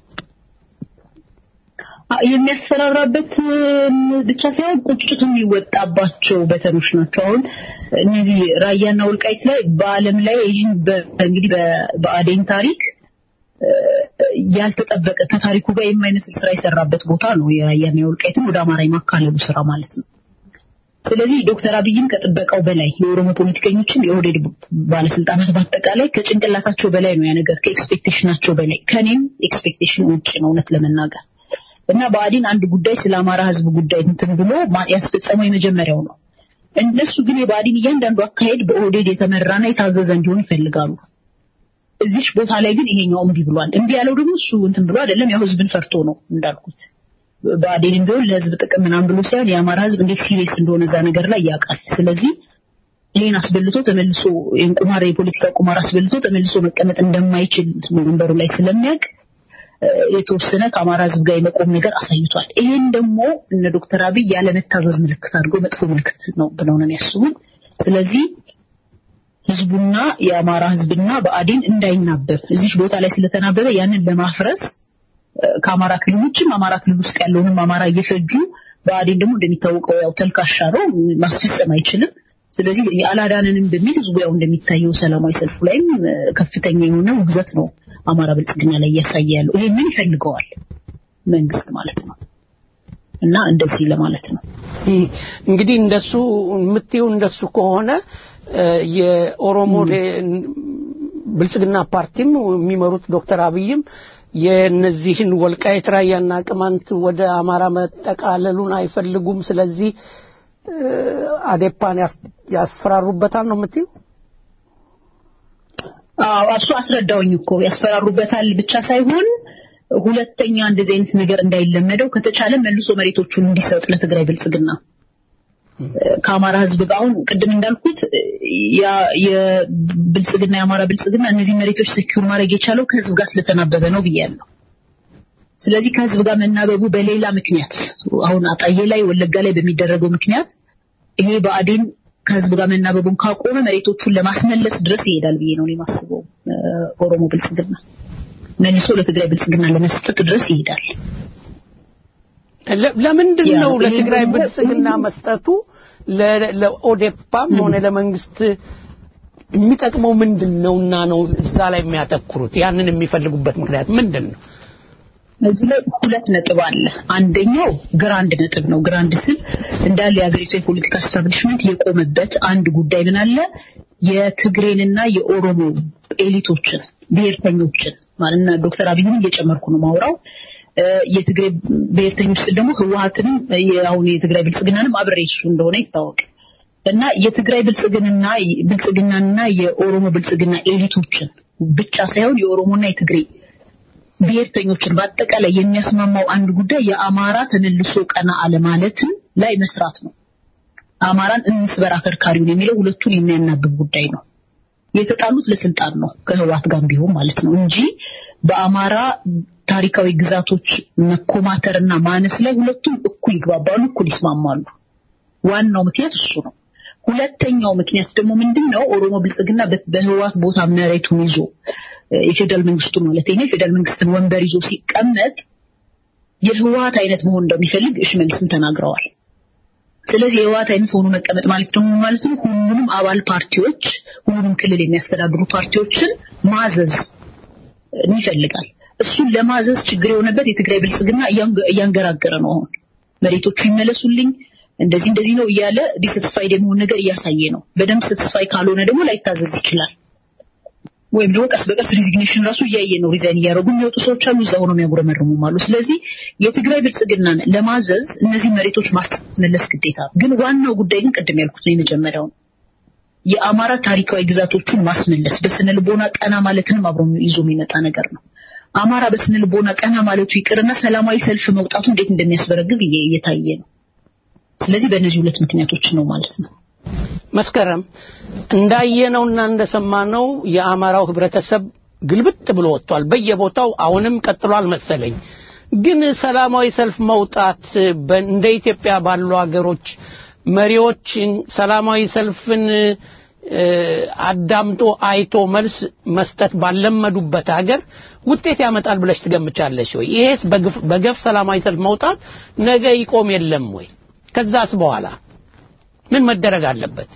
አ- የሚያስፈራራበት እም፣ ብቻ ሳይሆን ቁጭቱ የሚወጣባቸው በተኖች ናቸው። አሁን እነዚህ ራያና ወልቃይት ላይ በዓለም ላይ ይህን በ- እንግዲህ በ- በአዴን ታሪክ እ፣ ያልተጠበቀ ከታሪኩ ጋር የማይመስል ስራ የሰራበት ቦታ ነው የራያና የወልቃይትን ወደ አማራ የማካለሉ ስራ ማለት ነው። ስለዚህ ዶክተር አብይም ከጥበቃው በላይ የኦሮሞ ፖለቲከኞችም የኦህዴድ ባለስልጣናት በአጠቃላይ ከጭንቅላታቸው በላይ ነው ያ ነገር ከኤክስፔክቴሽናቸው በላይ ከኔም ኤክስፔክቴሽን ውጭ ነው እውነት ለመናገር እና ብአዴን አንድ ጉዳይ ስለ አማራ ህዝብ ጉዳይ እንትን ብሎ ማ- ያስፈጸመው የመጀመሪያው ነው። እነሱ ግን የብአዴን እያንዳንዱ አካሄድ በኦህዴድ የተመራና የታዘዘ እንዲሆን ይፈልጋሉ። እዚች ቦታ ላይ ግን ይሄኛው እምቢ ብሏል። እምቢ ያለው ደግሞ እሱ እንትን ብሎ አይደለም፣ ያው ህዝብን ፈርቶ ነው እንዳልኩት። ብአዴን ቢሆን ለህዝብ ጥቅም ምናምን ብሎ ሳይሆን የአማራ ህዝብ እንዴት ሲሪየስ እንደሆነ እዛ ነገር ላይ ያውቃል። ስለዚህ ይህን አስበልቶ ተመልሶ ይህን ቁማር የፖለቲካ ቁማር አስበልቶ ተመልሶ መቀመጥ እንደማይችል ወንበሩ ላይ ስለሚያውቅ እ፣ የተወሰነ ከአማራ ህዝብ ጋር የመቆም ነገር አሳይቷል። ይህን ደግሞ እነ ዶክተር አብይ ያለመታዘዝ ምልክት አድርገው መጥፎ ምልክት ነው ብለው ነው የሚያስቡት። ስለዚህ ህዝቡና የአማራ ህዝብና ብአዴን እንዳይናበብ እዚች ቦታ ላይ ስለተናበበ ያንን ለማፍረስ እ፣ ከአማራ ክልል ውጭም አማራ ክልል ውስጥ ያለውንም አማራ እየፈጁ ብአዴን ደግሞ እንደሚታወቀው ያው ተልካሻ ነው፣ ማስፈጸም አይችልም። ስለዚህ አላዳንንም በሚል ህዝቡ ያው እንደሚታየው ሰላማዊ ሰልፉ ላይም እ፣ ከፍተኛ የሆነ ውግዘት ነው አማራ ብልጽግና ላይ እያሳየ ያለው። ይሄንን ይፈልገዋል መንግስት ማለት ነው እና እንደዚህ ለማለት ነው። እም፣ እንግዲህ እንደሱ የምትይው እንደሱ ከሆነ እ፣ የኦሮሞ ዴ- ብልጽግና ፓርቲም የሚመሩት ዶክተር አብይም የነዚህን ወልቃይት ራያና ቅማንት ወደ አማራ መጠቃለሉን አይፈልጉም። ስለዚህ እ፣ አዴፓን ያስ- ያስፈራሩበታል ነው የምትይው? አዎ እሱ አስረዳውኝ እኮ ያስፈራሩበታል ብቻ ሳይሆን ሁለተኛ እንደዚህ አይነት ነገር እንዳይለመደው ከተቻለ መልሶ መሬቶቹን እንዲሰጥ ለትግራይ ብልጽግና ከአማራ ህዝብ ጋር አሁን ቅድም እንዳልኩት ያ- የብልጽግና የአማራ ብልጽግና እነዚህ መሬቶች ሴኪዩር ማድረግ የቻለው ከህዝብ ጋር ስለተናበበ ነው ብያለሁ። ስለዚህ ከህዝብ ጋር መናበቡ በሌላ ምክንያት አሁን አጣዬ ላይ ወለጋ ላይ በሚደረገው ምክንያት ይሄ ብአዴን ከህዝብ ጋር መናበቡን ካቆመ መሬቶቹን ለማስመለስ ድረስ ይሄዳል ብዬ ነው እኔ የማስበው። እ፣ ኦሮሞ ብልጽግና መልሶ ለትግራይ ብልጽግና ለመስጠት ድረስ ይሄዳል። ለ- ለምንድን ያ ነው ነው። ለትግራይ ይሄን ደግሞ- ብልጽግና መስጠቱ ለ- ለኦዴፓም ሆነ ለመንግስት የሚጠቅመው ምንድን ነውና ነው እዛ ላይ የሚያተኩሩት? ያንን የሚፈልጉበት ምክንያት ምንድን ነው? እዚህ ላይ ሁለት ነጥብ አለ። አንደኛው ግራንድ ነጥብ ነው። ግራንድ ስል እንዳለ የሀገሪቱ የፖለቲካ ስታብሊሽመንት የቆመበት አንድ ጉዳይ ምን አለ የትግሬንና የኦሮሞ ኤሊቶችን ብሔርተኞችን ማለት ነው። ዶክተር አብይን እየጨመርኩ ነው ማውራው እ፣ የትግሬ ብሔርተኞች ስል ደግሞ ህወሀትንም አሁን የትግራይ ብልጽግናንም አብሬ እሱ እንደሆነ ይታወቅ እና የትግራይ ብልጽግና ብልጽግናና የኦሮሞ ብልጽግና ኤሊቶችን ብቻ ሳይሆን የኦሮሞና የትግሬ ብሔርተኞችን በአጠቃላይ የሚያስማማው አንድ ጉዳይ የአማራ ተመልሶ ቀና አለማለትን ላይ መስራት ነው። አማራን እንስበር አከርካሪውን የሚለው ሁለቱን የሚያናብብ ጉዳይ ነው። የተጣሉት ለስልጣን ነው ከህወሓት ጋር ቢሆን ማለት ነው እንጂ በአማራ ታሪካዊ ግዛቶች መኮማተርና ማነስ ላይ ሁለቱም እኩል ይግባባሉ፣ እኩል ይስማማሉ። ዋናው ምክንያት እሱ ነው። ሁለተኛው ምክንያት ደግሞ ምንድን ነው? ኦሮሞ ብልጽግና በ- በህወሓት ቦታ መሬቱን ይዞ እ፣ የፌዴራል መንግስቱን ማለት ነው የፌዴራል መንግስትን ወንበር ይዞ ሲቀመጥ የህወሓት አይነት መሆን እንደሚፈልግ ሽመልስም ተናግረዋል። ስለዚህ የህወሓት አይነት ሆኖ መቀመጥ ማለት ደግሞ ምን ማለት ነው? ሁሉንም አባል ፓርቲዎች ሁሉንም ክልል የሚያስተዳድሩ ፓርቲዎችን ማዘዝ እ፣ ይፈልጋል። እሱን ለማዘዝ ችግር የሆነበት የትግራይ ብልጽግና እያንገ- እያንገራገረ ነው። አሁን መሬቶቹ ይመለሱልኝ እንደዚህ እንደዚህ ነው እያለ ዲሰትስፋይድ የመሆን ነገር እያሳየ ነው። በደንብ ሰትስፋይ ካልሆነ ደግሞ ላይታዘዝ ይችላል። ወይም ደግሞ ቀስ በቀስ ሪዚግኔሽን ራሱ እያየ ነው። ሪዛይን እያደረጉ የሚወጡ ሰዎች አሉ፣ እዛ ሆነው የሚያጉረመርሙም አሉ። ስለዚህ የትግራይ ብልጽግናን ለማዘዝ እነዚህ መሬቶች ማስመለስ ግዴታ ነው። ግን ዋናው ጉዳይ ግን ቅድም ያልኩት ነው የመጀመሪያው ነው። የአማራ ታሪካዊ ግዛቶቹን ማስመለስ በስነ ልቦና ቀና ማለትንም አብሮ ይዞ የሚመጣ ነገር ነው። አማራ በስነ ልቦና ቀና ማለቱ ይቅርና ሰላማዊ ሰልፍ መውጣቱ እንዴት እንደሚያስበረግግ እየ- እየታየ ነው። ስለዚህ በእነዚህ ሁለት ምክንያቶች ነው ማለት ነው። መስከረም እንዳየነውና እንደሰማነው የአማራው ህብረተሰብ ግልብጥ ብሎ ወጥቷል በየቦታው አሁንም ቀጥሏል መሰለኝ ግን ሰላማዊ ሰልፍ መውጣት በ- እንደ ኢትዮጵያ ባሉ ሀገሮች መሪዎች ሰላማዊ ሰልፍን እ፣ አዳምጦ አይቶ መልስ መስጠት ባለመዱበት ሀገር ውጤት ያመጣል ብለሽ ትገምቻለሽ ወይ? ይሄስ በግፍ- በገፍ ሰላማዊ ሰልፍ መውጣት ነገ ይቆም የለም ወይ? ከዛስ በኋላ ምን መደረግ አለበት?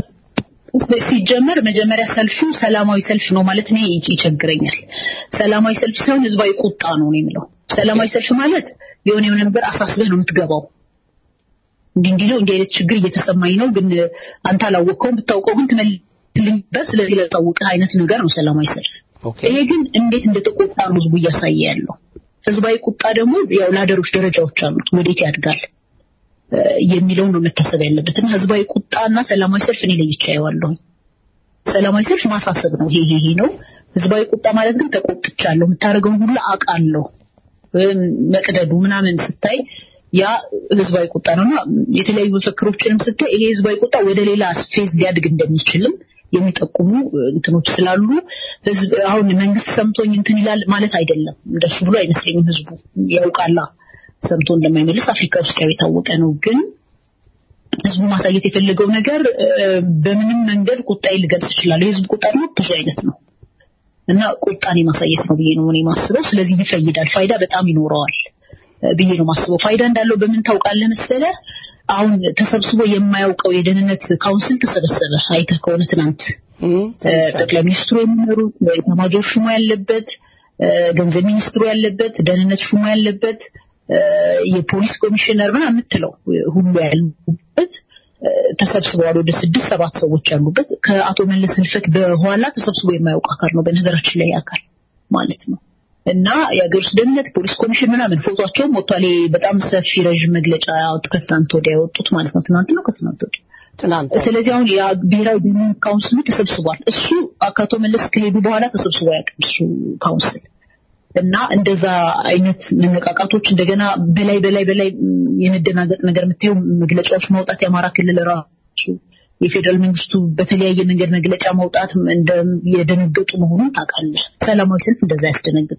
ሲጀመር መጀመሪያ ሰልፉ ሰላማዊ ሰልፍ ነው ማለት እኔ ይች- ይቸግረኛል። ሰላማዊ ሰልፍ ሳይሆን ህዝባዊ ቁጣ ነው ነው የምለው። ሰላማዊ ሰልፍ ማለት የሆነ የሆነ ነገር አሳስበህ ነው የምትገባው። እንዲህ እንዲህ ነው እንዲህ አይነት ችግር እየተሰማኝ ነው፣ ግን አንተ አላወቀውም፣ ብታውቀው ግን ትመልስልኝበት፣ ስለዚህ ላሳውቅህ አይነት ነገር ነው ሰላማዊ ሰልፍ። ይሄ ግን እንዴት እንደተቆጣ ነው ህዝቡ እያሳየ ያለው። ህዝባዊ ቁጣ ደግሞ ያው ላደሮች ደረጃዎች አሉት፣ ወዴት ያድጋል እ፣ የሚለው ነው መታሰብ ያለበት እና ህዝባዊ ቁጣና ሰላማዊ ሰልፍ እኔ ለይቼ አየዋለሁ። ሰላማዊ ሰልፍ ማሳሰብ ነው፣ ይሄ ይሄ ይሄ ነው። ህዝባዊ ቁጣ ማለት ግን ተቆጥቻለሁ፣ የምታደርገውን ሁሉ አውቃለሁ፣ ወይም መቅደዱ ምናምን ስታይ ያ ህዝባዊ ቁጣ ነውና የተለያዩ መፈክሮችንም ስታይ ይሄ ህዝባዊ ቁጣ ወደ ሌላ ስፌዝ ሊያድግ እንደሚችልም የሚጠቁሙ እንትኖች ስላሉ ህዝብ አሁን መንግስት ሰምቶኝ እንትን ይላል ማለት አይደለም። እንደሱ ብሎ አይመስለኝም። ህዝቡ ያውቃላ ሰምቶ እንደማይመልስ አፍሪካ ውስጥ ያው የታወቀ ነው። ግን ህዝቡ ማሳየት የፈለገው ነገር እ፣ በምንም መንገድ ቁጣዬ ልገልጽ እችላለሁ። የህዝብ ቁጣ ደግሞ ብዙ አይነት ነው እና ቁጣን የማሳየት ነው ብዬ ነው እኔ ማስበው። ስለዚህ ይፈይዳል፣ ፋይዳ በጣም ይኖረዋል እ፣ ብዬ ነው ማስበው። ፋይዳ እንዳለው በምን ታውቃለህ መሰለህ? አሁን ተሰብስቦ የማያውቀው የደህንነት ካውንስል ተሰበሰበ። አይተህ ከሆነ ትናንት እ፣ ጠቅላይ ሚኒስትሩ የሚመሩት ኤታማዦር ሹሙ ያለበት እ፣ ገንዘብ ሚኒስትሩ ያለበት ደህንነት ሹሙ ያለበት እ፣ የፖሊስ ኮሚሽነር ምናምን የምትለው ሁሉ ያሉበት እ፣ ተሰብስበዋል። ወደ ስድስት ሰባት ሰዎች ያሉበት ከአቶ መለስ ህልፈት በኋላ ተሰብስቦ የማያውቅ አካል ነው በነገራችን ላይ አካል ማለት ነው። እና የሀገር ውስጥ ደህንነት ፖሊስ ኮሚሽን ምናምን ፎቶቸውም ወጥቷል። ይሄ በጣም ሰፊ ረዥም መግለጫ ያወጡ ከትናንት ወዲያ ያወጡት ማለት ነው። ትናንት ነው ከትናንት ወዲያ ትናንት ስለዚህ አሁን የብሔራዊ ደህንነት ካውንስሉ ተሰብስቧል። እሱ ከአቶ መለስ ከሄዱ በኋላ ተሰብስቦ አያውቅም እሱ ካውንስል እና እንደዛ አይነት መነቃቃቶች እንደገና በላይ በላይ በላይ ም፣ የመደናገጥ ነገር የምታየው መግለጫዎች ማውጣት የአማራ ክልል ራሱ የፌዴራል መንግስቱ በተለያየ መንገድ መግለጫ ማውጣት እንደ የደነገጡ መሆኑን ታውቃለህ። ሰላማዊ ሰልፍ እንደዛ ያስደነግጥ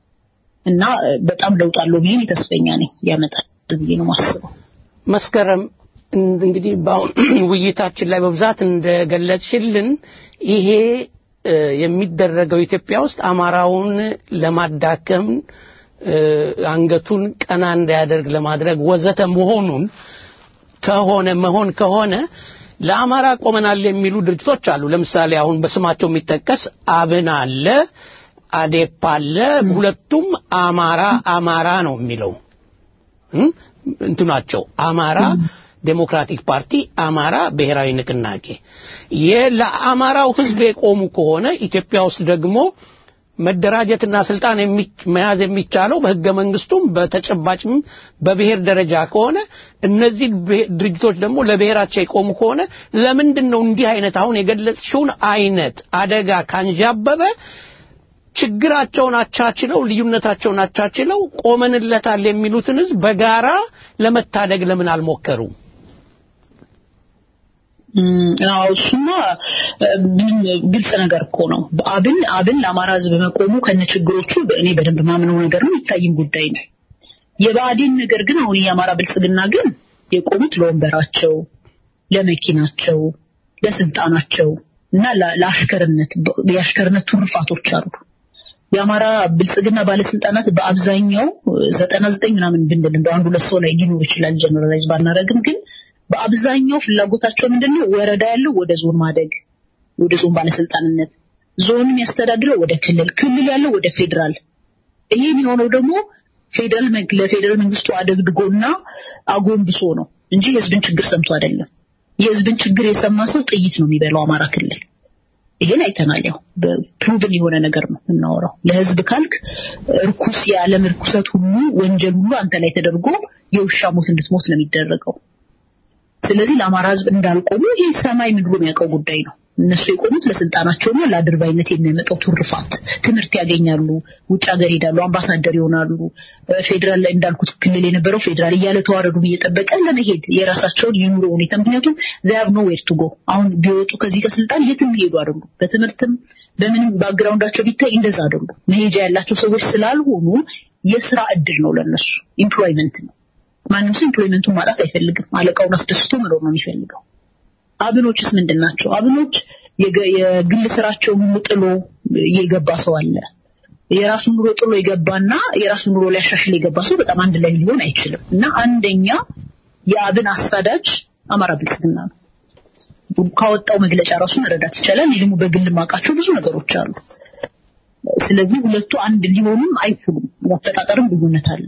እና እ፣ በጣም ለውጥ አለው ብዬ እኔ ተስፈኛ ነኝ ያመጣል ብዬ ነው ማስበው። መስከረም እን- እንግዲህ በአሁን ውይይታችን ላይ በብዛት እንደገለጽሽልን ይሄ እ፣ የሚደረገው ኢትዮጵያ ውስጥ አማራውን ለማዳከም እ፣ አንገቱን ቀና እንዳያደርግ ለማድረግ ወዘተ መሆኑን ከሆነ መሆን ከሆነ ለአማራ ቆመናል የሚሉ ድርጅቶች አሉ። ለምሳሌ አሁን በስማቸው የሚጠቀስ አብን አለ፣ አዴፓ አለ። ሁለቱም አማራ አማራ ነው የሚለው እም? እንትናቸው አማራ ዴሞክራቲክ ፓርቲ፣ አማራ ብሔራዊ ንቅናቄ ይህ ለአማራው ሕዝብ የቆሙ ከሆነ ኢትዮጵያ ውስጥ ደግሞ መደራጀትና ስልጣን የሚ- መያዝ የሚቻለው በህገ መንግስቱም በተጨባጭም በብሔር ደረጃ ከሆነ እነዚህ ብሄ- ድርጅቶች ደግሞ ለብሔራቸው የቆሙ ከሆነ ለምንድን ነው እንዲህ አይነት አሁን የገለጽሽውን አይነት አደጋ ካንዣበበ ችግራቸውን አቻችለው ልዩነታቸውን አቻችለው ቆመንለታል የሚሉትን ህዝብ በጋራ ለመታደግ ለምን አልሞከሩም? እም፣ አዎ እሱማ እ፣ ምንም ግልጽ ነገር እኮ ነው። አብን አብን ለአማራ ህዝብ መቆሙ ከነ ችግሮቹ እኔ በደንብ ማምነው ነገር ነው፣ የሚታይም ጉዳይ ነው። የብአዴን ነገር ግን አሁን የአማራ ብልጽግና ግን የቆሙት ለወንበራቸው ለመኪናቸው፣ ለስልጣናቸው እና ለ- ለአሽከርነት የአሽከርነት ትሩፋቶች አሉ። የአማራ ብልጽግና ባለስልጣናት በአብዛኛው ዘጠና ዘጠኝ ምናምን ብንል እንደው አንድ ሁለት ሰው ላይ ሊኖር ይችላል ጀነራላይዝ ባናረግም ግን በአብዛኛው ፍላጎታቸው ምንድነው ወረዳ ያለው ወደ ዞን ማደግ ወደ ዞን ባለስልጣንነት ዞን የሚያስተዳድረው ወደ ክልል ክልል ያለው ወደ ፌዴራል ይሄ የሚሆነው ደግሞ ፌዴራል መንግ- ለፌዴራል መንግስቱ አደግድጎና አጎንብሶ ነው እንጂ የህዝብን ችግር ሰምቶ አይደለም የህዝብን ችግር የሰማ ሰው ጥይት ነው የሚበላው አማራ ክልል ይሄን አይተናል። ያው በፕሩቭን የሆነ ነገር ነው የምናወራው። ለህዝብ ካልክ እርኩስ የዓለም እርኩሰት ሁሉ ወንጀል ሁሉ አንተ ላይ ተደርጎ የውሻ ሞት እንድትሞት ነው የሚደረገው። ስለዚህ ለአማራ ህዝብ እንዳልቆሙ ይህ ሰማይ ምድሩ የሚያውቀው ጉዳይ ነው። እነሱ የቆሙት ለስልጣናቸውና ለአድርባይነት የሚያመጣው ትሩፋት ትምህርት ያገኛሉ፣ ውጭ ሀገር ሄዳሉ፣ አምባሳደር ይሆናሉ። ፌዴራል ላይ እንዳልኩት ክልል የነበረው ፌዴራል እያለ ተዋረዱን እየጠበቀ ለመሄድ የራሳቸውን የኑሮ ሁኔታ ምክንያቱም ዚያብ ኖ ዌር ቱ ጎ አሁን ቢወጡ ከዚህ ከስልጣን የትም ይሄዱ አይደሉ። በትምህርትም በምንም ባክግራውንዳቸው ቢታይ እንደዛ አይደሉ። መሄጃ ያላቸው ሰዎች ስላልሆኑ የስራ እድል ነው ለነሱ ኢምፕሎይመንት ነው። ማንም ሰው ኢምፕሎይመንቱን ማጣት አይፈልግም። አለቃውን አስደስቶ መኖር ነው የሚፈልገው። አብኖችስ ምንድን ናቸው? አብኖች የገ- የግል ስራቸውን ሁሉ ጥሎ የገባ ሰው አለ። የራሱን ኑሮ ጥሎ የገባና የራሱን ኑሮ ሊያሻሽል የገባ ሰው በጣም አንድ ላይ ሊሆን አይችልም። እና አንደኛ የአብን አሳዳጅ አማራ ብልጽግና ነው። ካወጣው መግለጫ ራሱ መረዳት ይቻላል። እኔ ደግሞ በግል ማውቃቸው ብዙ ነገሮች አሉ። ስለዚህ ሁለቱ አንድ ሊሆኑም አይችሉም። አፈጣጠርም ልዩነት አለ።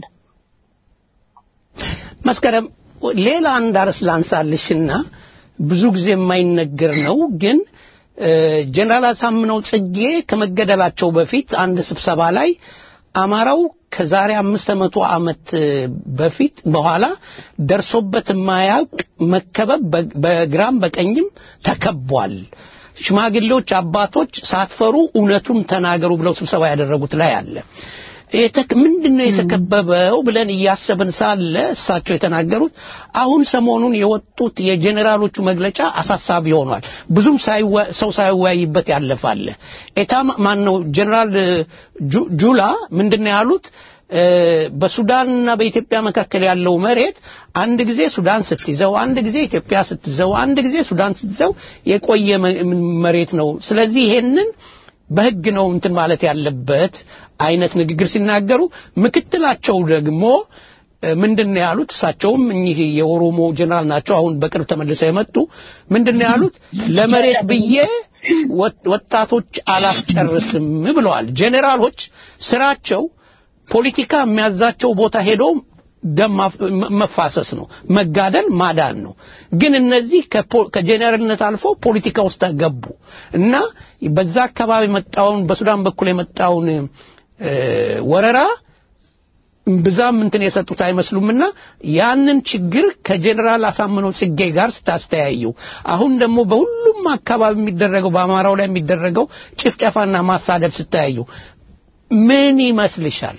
መስከረም ሌላ አንድ አርዕስት ላንሳልሽና ብዙ ጊዜ የማይነገር ነው ግን እ፣ ጀነራል አሳምነው ጽጌ ከመገደላቸው በፊት አንድ ስብሰባ ላይ አማራው ከዛሬ አምስት መቶ ዓመት እ፣ በፊት በኋላ ደርሶበት የማያውቅ መከበብ በ- በግራም በቀኝም ተከቧል። ሽማግሌዎች አባቶች ሳትፈሩ እውነቱን ተናገሩ ብለው ስብሰባ ያደረጉት ላይ አለ። የተክ- ምንድን ነው የተከበበው ብለን እያሰብን ሳለ እሳቸው የተናገሩት አሁን ሰሞኑን የወጡት የጄኔራሎቹ መግለጫ አሳሳቢ ሆኗል። ብዙም ሳይወ- ሰው ሳይወያይበት ያለፋለ ኤታ ማን ነው ጄኔራል ጁ- ጁላ ምንድን ነው ያሉት? እ፣ በሱዳንና በኢትዮጵያ መካከል ያለው መሬት አንድ ጊዜ ሱዳን ስትይዘው፣ አንድ ጊዜ ኢትዮጵያ ስትይዘው፣ አንድ ጊዜ ሱዳን ስትይዘው የቆየ መ- መሬት ነው። ስለዚህ ይሄንን በህግ ነው እንትን ማለት ያለበት አይነት ንግግር ሲናገሩ ምክትላቸው ደግሞ እ፣ ምንድን ነው ያሉት? እሳቸውም እኚህ የኦሮሞ ጀነራል ናቸው። አሁን በቅርብ ተመልሰው የመጡ ምንድን ነው ያሉት? ለመሬት ብዬ ወጥ- ወጣቶች አላስጨርስም ብለዋል። ጀኔራሎች ስራቸው ፖለቲካ የሚያዛቸው ቦታ ሄዶ ደም ማፍ- መ- መፋሰስ ነው፣ መጋደል፣ ማዳን ነው። ግን እነዚህ ከፖ- ከጄኔራልነት አልፎ ፖለቲካ ውስጥ ገቡ እና በዛ አካባቢ የመጣውን በሱዳን በኩል የመጣውን እ፣ ወረራ ብዛም እንትን የሰጡት አይመስሉምና ያንን ችግር ከጄኔራል አሳምነው ጽጌ ጋር ስታስተያዩ አሁን ደግሞ በሁሉም አካባቢ የሚደረገው በአማራው ላይ የሚደረገው ጭፍጨፋና ማሳደድ ስታያዩ ምን ይመስልሻል?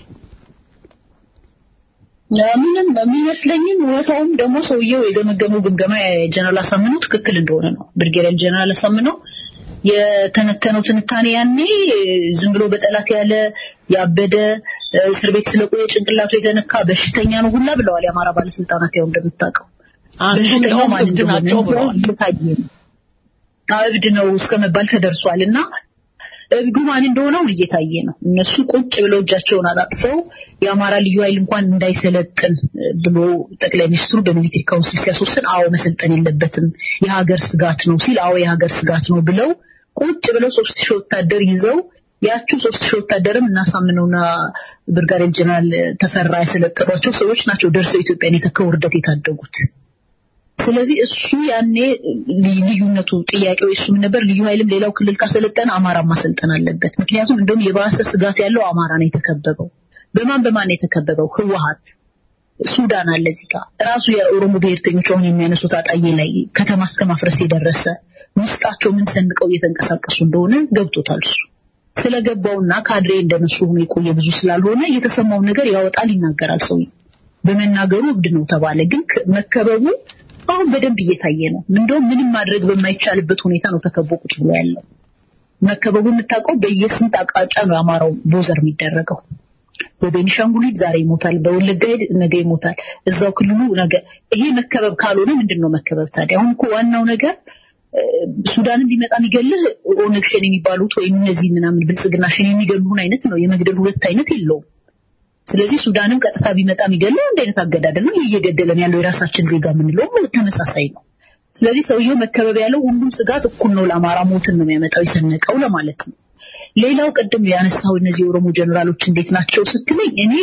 ምንም የሚመስለኝም እውነታውም ደግሞ ሰውየው የገመገመው ግምገማ የጀነራል አሳምነው ትክክል እንደሆነ ነው። ብርጌዲየር ጀነራል አሳምነው የተነተነው ትንታኔ ያኔ ዝም ብሎ በጠላት ያለ ያበደ እስር ቤት ስለቆየ ጭንቅላቱ የተነካ በሽተኛ ነው ሁላ ብለዋል የአማራ ባለስልጣናት። ያው እንደምታውቀው አንዱ በሽተኛው እንደውም ማን እብድ እንደሆነ ናቸው ብለዋል። እየታየ ነው። አዎ፣ እብድ ነው እስከ መባል ተደርሷል እና እብዱ ማን እንደሆነ አሁን እየታየ ነው። እነሱ ቁጭ ብለው እጃቸውን አጣጥፈው የአማራ ልዩ ኃይል እንኳን እንዳይሰለጥን እ፣ ብሎ ጠቅላይ ሚኒስትሩ በሚሊቴሪ ካውንስል ሲያስወስን አዎ መሰልጠን የለበትም የሀገር ስጋት ነው ሲል አዎ የሀገር ስጋት ነው ብለው ቁጭ ብለው ሶስት ሺህ ወታደር ይዘው ያችሁ ሶስት ሺህ ወታደርም እናሳምነውና ብርጋዴር ጀነራል ተፈራ ያሰለጠኗቸው ሰዎች ናቸው ደርሰው ኢትዮጵያን የተከው ውርደት የታደጉት። ስለዚህ እሱ ያኔ ልዩ- ልዩነቱ ጥያቄው እሱ ምን ነበር? ልዩ ኃይልም ሌላው ክልል ካሰለጠነ አማራ ማሰልጠን አለበት። ምክንያቱም እንደውም የባሰ ስጋት ያለው አማራ ነው የተከበበው። በማን በማን ነው የተከበበው? ህወሀት፣ ሱዳን አለ እዚህ ጋር ራሱ የኦሮሞ ብሔርተኞች አሁን የሚያነሱት አጣዬ ላይ ከተማ እስከ ማፍረስ የደረሰ ውስጣቸው ምን ሰንቀው እየተንቀሳቀሱ እንደሆነ ገብቶታል እሱ ስለገባውና ካድሬ እንደነሱ ሆኖ የቆየ ብዙ ስላልሆነ የተሰማውን ነገር ያወጣል፣ ይናገራል። ሰው በመናገሩ እብድ ነው ተባለ። ግን ከ- መከበቡ አሁን በደንብ እየታየ ነው። እንደውም ምንም ማድረግ በማይቻልበት ሁኔታ ነው ተከቦ ቁጭ ብሎ ያለው። መከበቡ የምታውቀው በየስንት አቅጣጫ ነው የአማራው ቦዘር የሚደረገው። በቤኒሻንጉል ሂድ ዛሬ ይሞታል፣ በወለጋ ሂድ ነገ ይሞታል፣ እዛው ክልሉ ነገ። ይሄ መከበብ ካልሆነ ምንድን ነው መከበብ ታዲያ? አሁን እኮ ዋናው ነገር እ፣ ሱዳንን ቢመጣ የሚገልህ ኦነግ ሸኔ የሚባሉት ወይም እነዚህ ምናምን ብልጽግና ሸኔ የሚገሉህን አይነት ነው። የመግደል ሁለት አይነት የለውም። ስለዚህ ሱዳንም ቀጥታ ቢመጣ የሚገለው አንድ አይነት አገዳደል ነው። ይህ እየገደለን ያለው የራሳችን ዜጋ የምንለውም ተመሳሳይ ነው። ስለዚህ ሰውየው መከበብ ያለው ሁሉም ስጋት እኩል ነው፣ ለአማራ ሞትን ነው የሚያመጣው የሰነቀው ለማለት ነው። ሌላው ቅድም ያነሳው እነዚህ የኦሮሞ ጀነራሎች እንዴት ናቸው ስትለኝ እኔ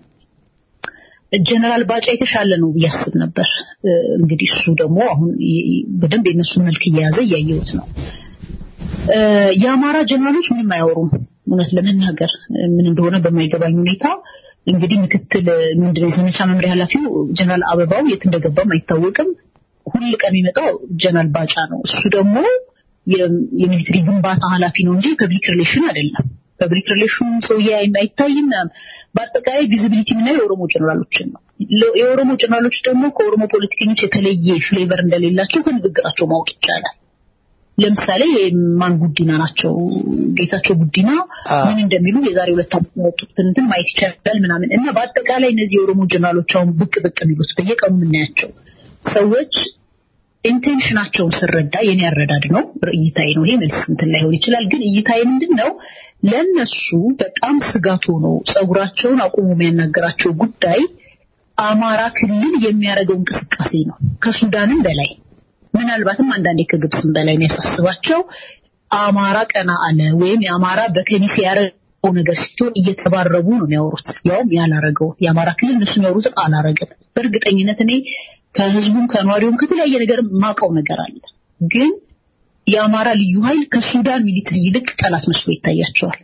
ጀነራል ባጫ የተሻለ ነው ብዬ አስብ ነበር። እ፣ እንግዲህ እሱ ደግሞ አሁን ይ- ይ- በደንብ የነሱን መልክ እየያዘ እያየሁት ነው። እ፣ የአማራ ጀነራሎች ምንም አያወሩም። እውነት ለመናገር እ፣ ምን እንደሆነ በማይገባኝ ሁኔታ እንግዲህ ምክትል እ፣ ምንድነው የዘመቻ መምሪያ ኃላፊው ጀነራል አበባው የት እንደገባም አይታወቅም። ሁል ቀን የሚመጣው ጀነራል ባጫ ነው። እሱ ደግሞ የ- የሚሊትሪ ግንባታ ኃላፊ ነው እንጂ ፐብሊክ ሪሌሽን አይደለም። ፐብሊክ ሪሌሽን ሰውዬ አይም- አይታይም። በአጠቃላይ ቪዚቢሊቲ የምናየው የኦሮሞ ጀነራሎችን ነው። ለ- የኦሮሞ ጀነራሎች ደግሞ ከኦሮሞ ፖለቲከኞች የተለየ ፍሌቨር እንደሌላቸው ከንግግራቸው ማወቅ ይቻላል። ለምሳሌ ማን ጉዲና ናቸው ጌታቸው ጉዲና ምን እንደሚሉ የዛሬ ሁለት ዓመት ያወጡትን እንትን ማየት ይቻላል ምናምን እና በአጠቃላይ እነዚህ የኦሮሞ ጀነራሎች አሁን ብቅ ብቅ የሚሉት በየቀኑ የምናያቸው ሰዎች ኢንቴንሽናቸውን ስረዳ የኔ አረዳድ ነው እይታዬ ነው ይሄ መልስ እንትን ላይሆን ይችላል ግን እይታዬ ምንድን ነው ለነሱ በጣም ስጋት ሆኖ ጸጉራቸውን አቁሞ የሚያናገራቸው ጉዳይ አማራ ክልል የሚያደርገው እንቅስቃሴ ነው ከሱዳንም በላይ ምናልባትም አንዳንዴ ከግብፅም በላይ የሚያሳስባቸው አማራ ቀና አለ ወይም የአማራ በከሚሴ ያደረገው ነገር ሲሆን እየተባረቡ ነው የሚያወሩት ያውም ያላረገው የአማራ ክልል እነሱ የሚያወሩትን አላረገም በእርግጠኝነት እኔ ከህዝቡም ከነዋሪውም ከተለያየ ነገር ማቀው ነገር አለ ግን የአማራ ልዩ ኃይል ከሱዳን ሚሊትሪ ይልቅ ጠላት መስሎ ይታያቸዋል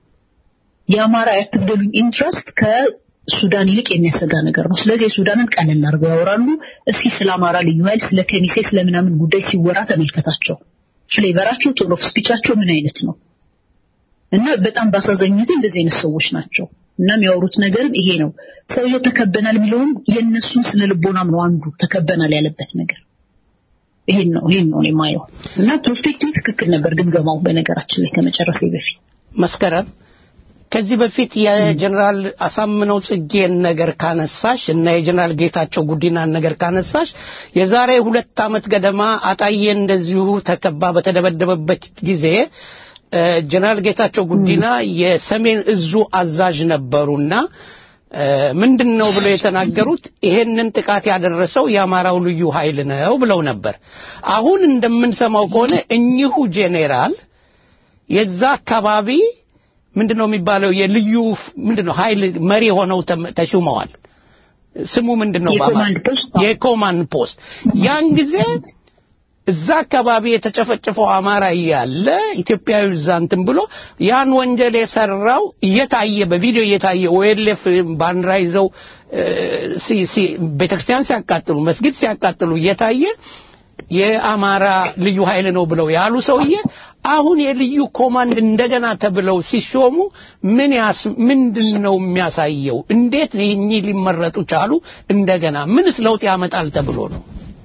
የአማራ ያትግደሉኝ ኢንትረስት ከሱዳን ይልቅ የሚያሰጋ ነገር ነው ስለዚህ የሱዳንን ቀለል አድርገው ያወራሉ እስኪ ስለ አማራ ልዩ ኃይል ስለ ከሚሴ ስለ ምናምን ጉዳይ ሲወራ ተመልከታቸው ፍሌቨራቸው ቶን ኦፍ ስፒቻቸው ምን አይነት ነው እና በጣም በአሳዛኝ ሁኔታ እንደዚህ አይነት ሰዎች ናቸው እና የሚያወሩት ነገርም ይሄ ነው ሰውየው ተከበናል የሚለውም የእነሱን ስነ ልቦናም ነው አንዱ ተከበናል ያለበት ነገር ይሄን ነው ይሄን ነው እኔ የማየው እና ፐርፌክትሊ ትክክል ነበር ግምገማው በነገራችን ላይ ከመጨረሴ በፊት መስከረም ከዚህ በፊት የጀነራል አሳምነው ጽጌን ነገር ካነሳሽ እና የጀነራል ጌታቸው ጉዲናን ነገር ካነሳሽ የዛሬ ሁለት ዓመት ገደማ አጣዬ እንደዚሁ ተከባ በተደበደበበት ጊዜ እ፣ ጀነራል ጌታቸው ጉዲና የሰሜን እዙ አዛዥ ነበሩና እ፣ ምንድን ነው ብለው የተናገሩት ይሄንን ጥቃት ያደረሰው የአማራው ልዩ ኃይል ነው ብለው ነበር። አሁን እንደምንሰማው ከሆነ እኚሁ ጄኔራል የዛ አካባቢ ምንድን ነው የሚባለው የልዩ ምንድን ነው ኃይል መሪ ሆነው ተም- ተሹመዋል። ስሙ ምንድን ነው? የኮማንድ ፖስት የኮማንድ ፖስት ያን ጊዜ እዛ አካባቢ የተጨፈጨፈው አማራ እያለ ኢትዮጵያዊ እዛ እንትን ብሎ ያን ወንጀል የሰራው እየታየ በቪዲዮ እየታየ ኦኤልኤፍ ባንዲራ ይዘው እ፣ ሲ- ሲ- ቤተክርስቲያን ሲያቃጥሉ መስጊድ ሲያቃጥሉ እየታየ የአማራ ልዩ ኃይል ነው ብለው ያሉ ሰውዬ አሁን የልዩ ኮማንድ እንደገና ተብለው ሲሾሙ ምን ያስ ምንድን ነው የሚያሳየው? እንዴት እኚህ ሊመረጡ ቻሉ? እንደገና ምንስ ለውጥ ያመጣል ተብሎ ነው?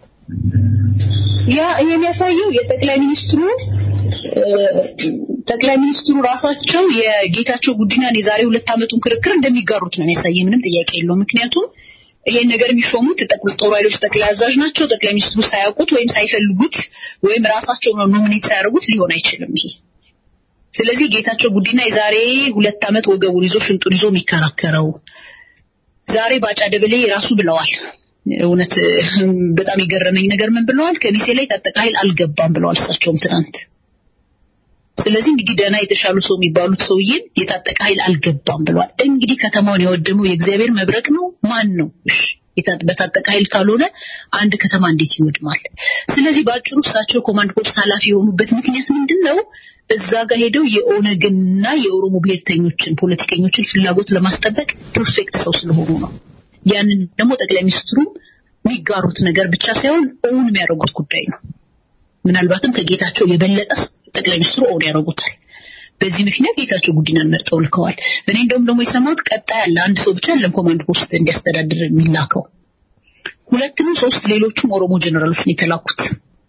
ያ ይሄ የሚያሳየው የጠቅላይ ሚኒስትሩ እ፣ ጠቅላይ ሚኒስትሩ ራሳቸው የጌታቸው ጉዲናን የዛሬ ሁለት ዓመቱን ክርክር እንደሚጋሩት ነው የሚያሳየ ምንም ጥያቄ የለውም ምክንያቱም ይሄን ነገር የሚሾሙት ጠቅላይ ጦር ኃይሎች ጠቅላይ አዛዥ ናቸው ጠቅላይ ሚኒስትሩ ሳያውቁት ወይም ሳይፈልጉት ወይም ራሳቸው ነው ኖሚኔት ሳያደርጉት ሊሆን አይችልም ይሄ ስለዚህ ጌታቸው ጉዲና የዛሬ ሁለት ዓመት ወገቡን ይዞ ሽንጡን ይዞ የሚከራከረው ዛሬ ባጫ ደበሌ ራሱ ብለዋል እውነት እም፣ በጣም የገረመኝ ነገር ምን ብለዋል ከሚሴ ላይ ታጠቀ ኃይል አልገባም ብለዋል እሳቸውም ትናንት ስለዚህ እንግዲህ ደህና የተሻሉ ሰው የሚባሉት ሰውዬን የታጠቀ ኃይል አልገባም ብለዋል እንግዲህ ከተማውን ያወደመው የእግዚአብሔር መብረቅ ነው ማን ነው እሺ የታ- በታጠቀ ኃይል ካልሆነ አንድ ከተማ እንዴት ይወድማል ስለዚህ በአጭሩ እሳቸው ኮማንድ ፖስት ኃላፊ የሆኑበት ምክንያት ምንድን ነው እዛ ጋር ሄደው የኦነግንና የኦሮሞ ብሔርተኞችን ፖለቲከኞችን ፍላጎት ለማስጠበቅ ፐርፌክት ሰው ስለሆኑ ነው ያንን ደግሞ ጠቅላይ ሚኒስትሩ የሚጋሩት ነገር ብቻ ሳይሆን እውን የሚያደርጉት ጉዳይ ነው ምናልባትም ከጌታቸው የበለጠ ጠቅላይ ሚኒስትሩ ኦን ያደርጉታል በዚህ ምክንያት ጌታቸው ጉዲናን መርጠው ልከዋል እኔ እንደውም ደግሞ የሰማሁት ቀጣይ ያለ አንድ ሰው ብቻ ለም ኮማንድ ፖስት እንዲያስተዳድር የሚላከው ሁለት ነው ሶስት ሌሎቹም ኦሮሞ ጀነራሎች ነው የተላኩት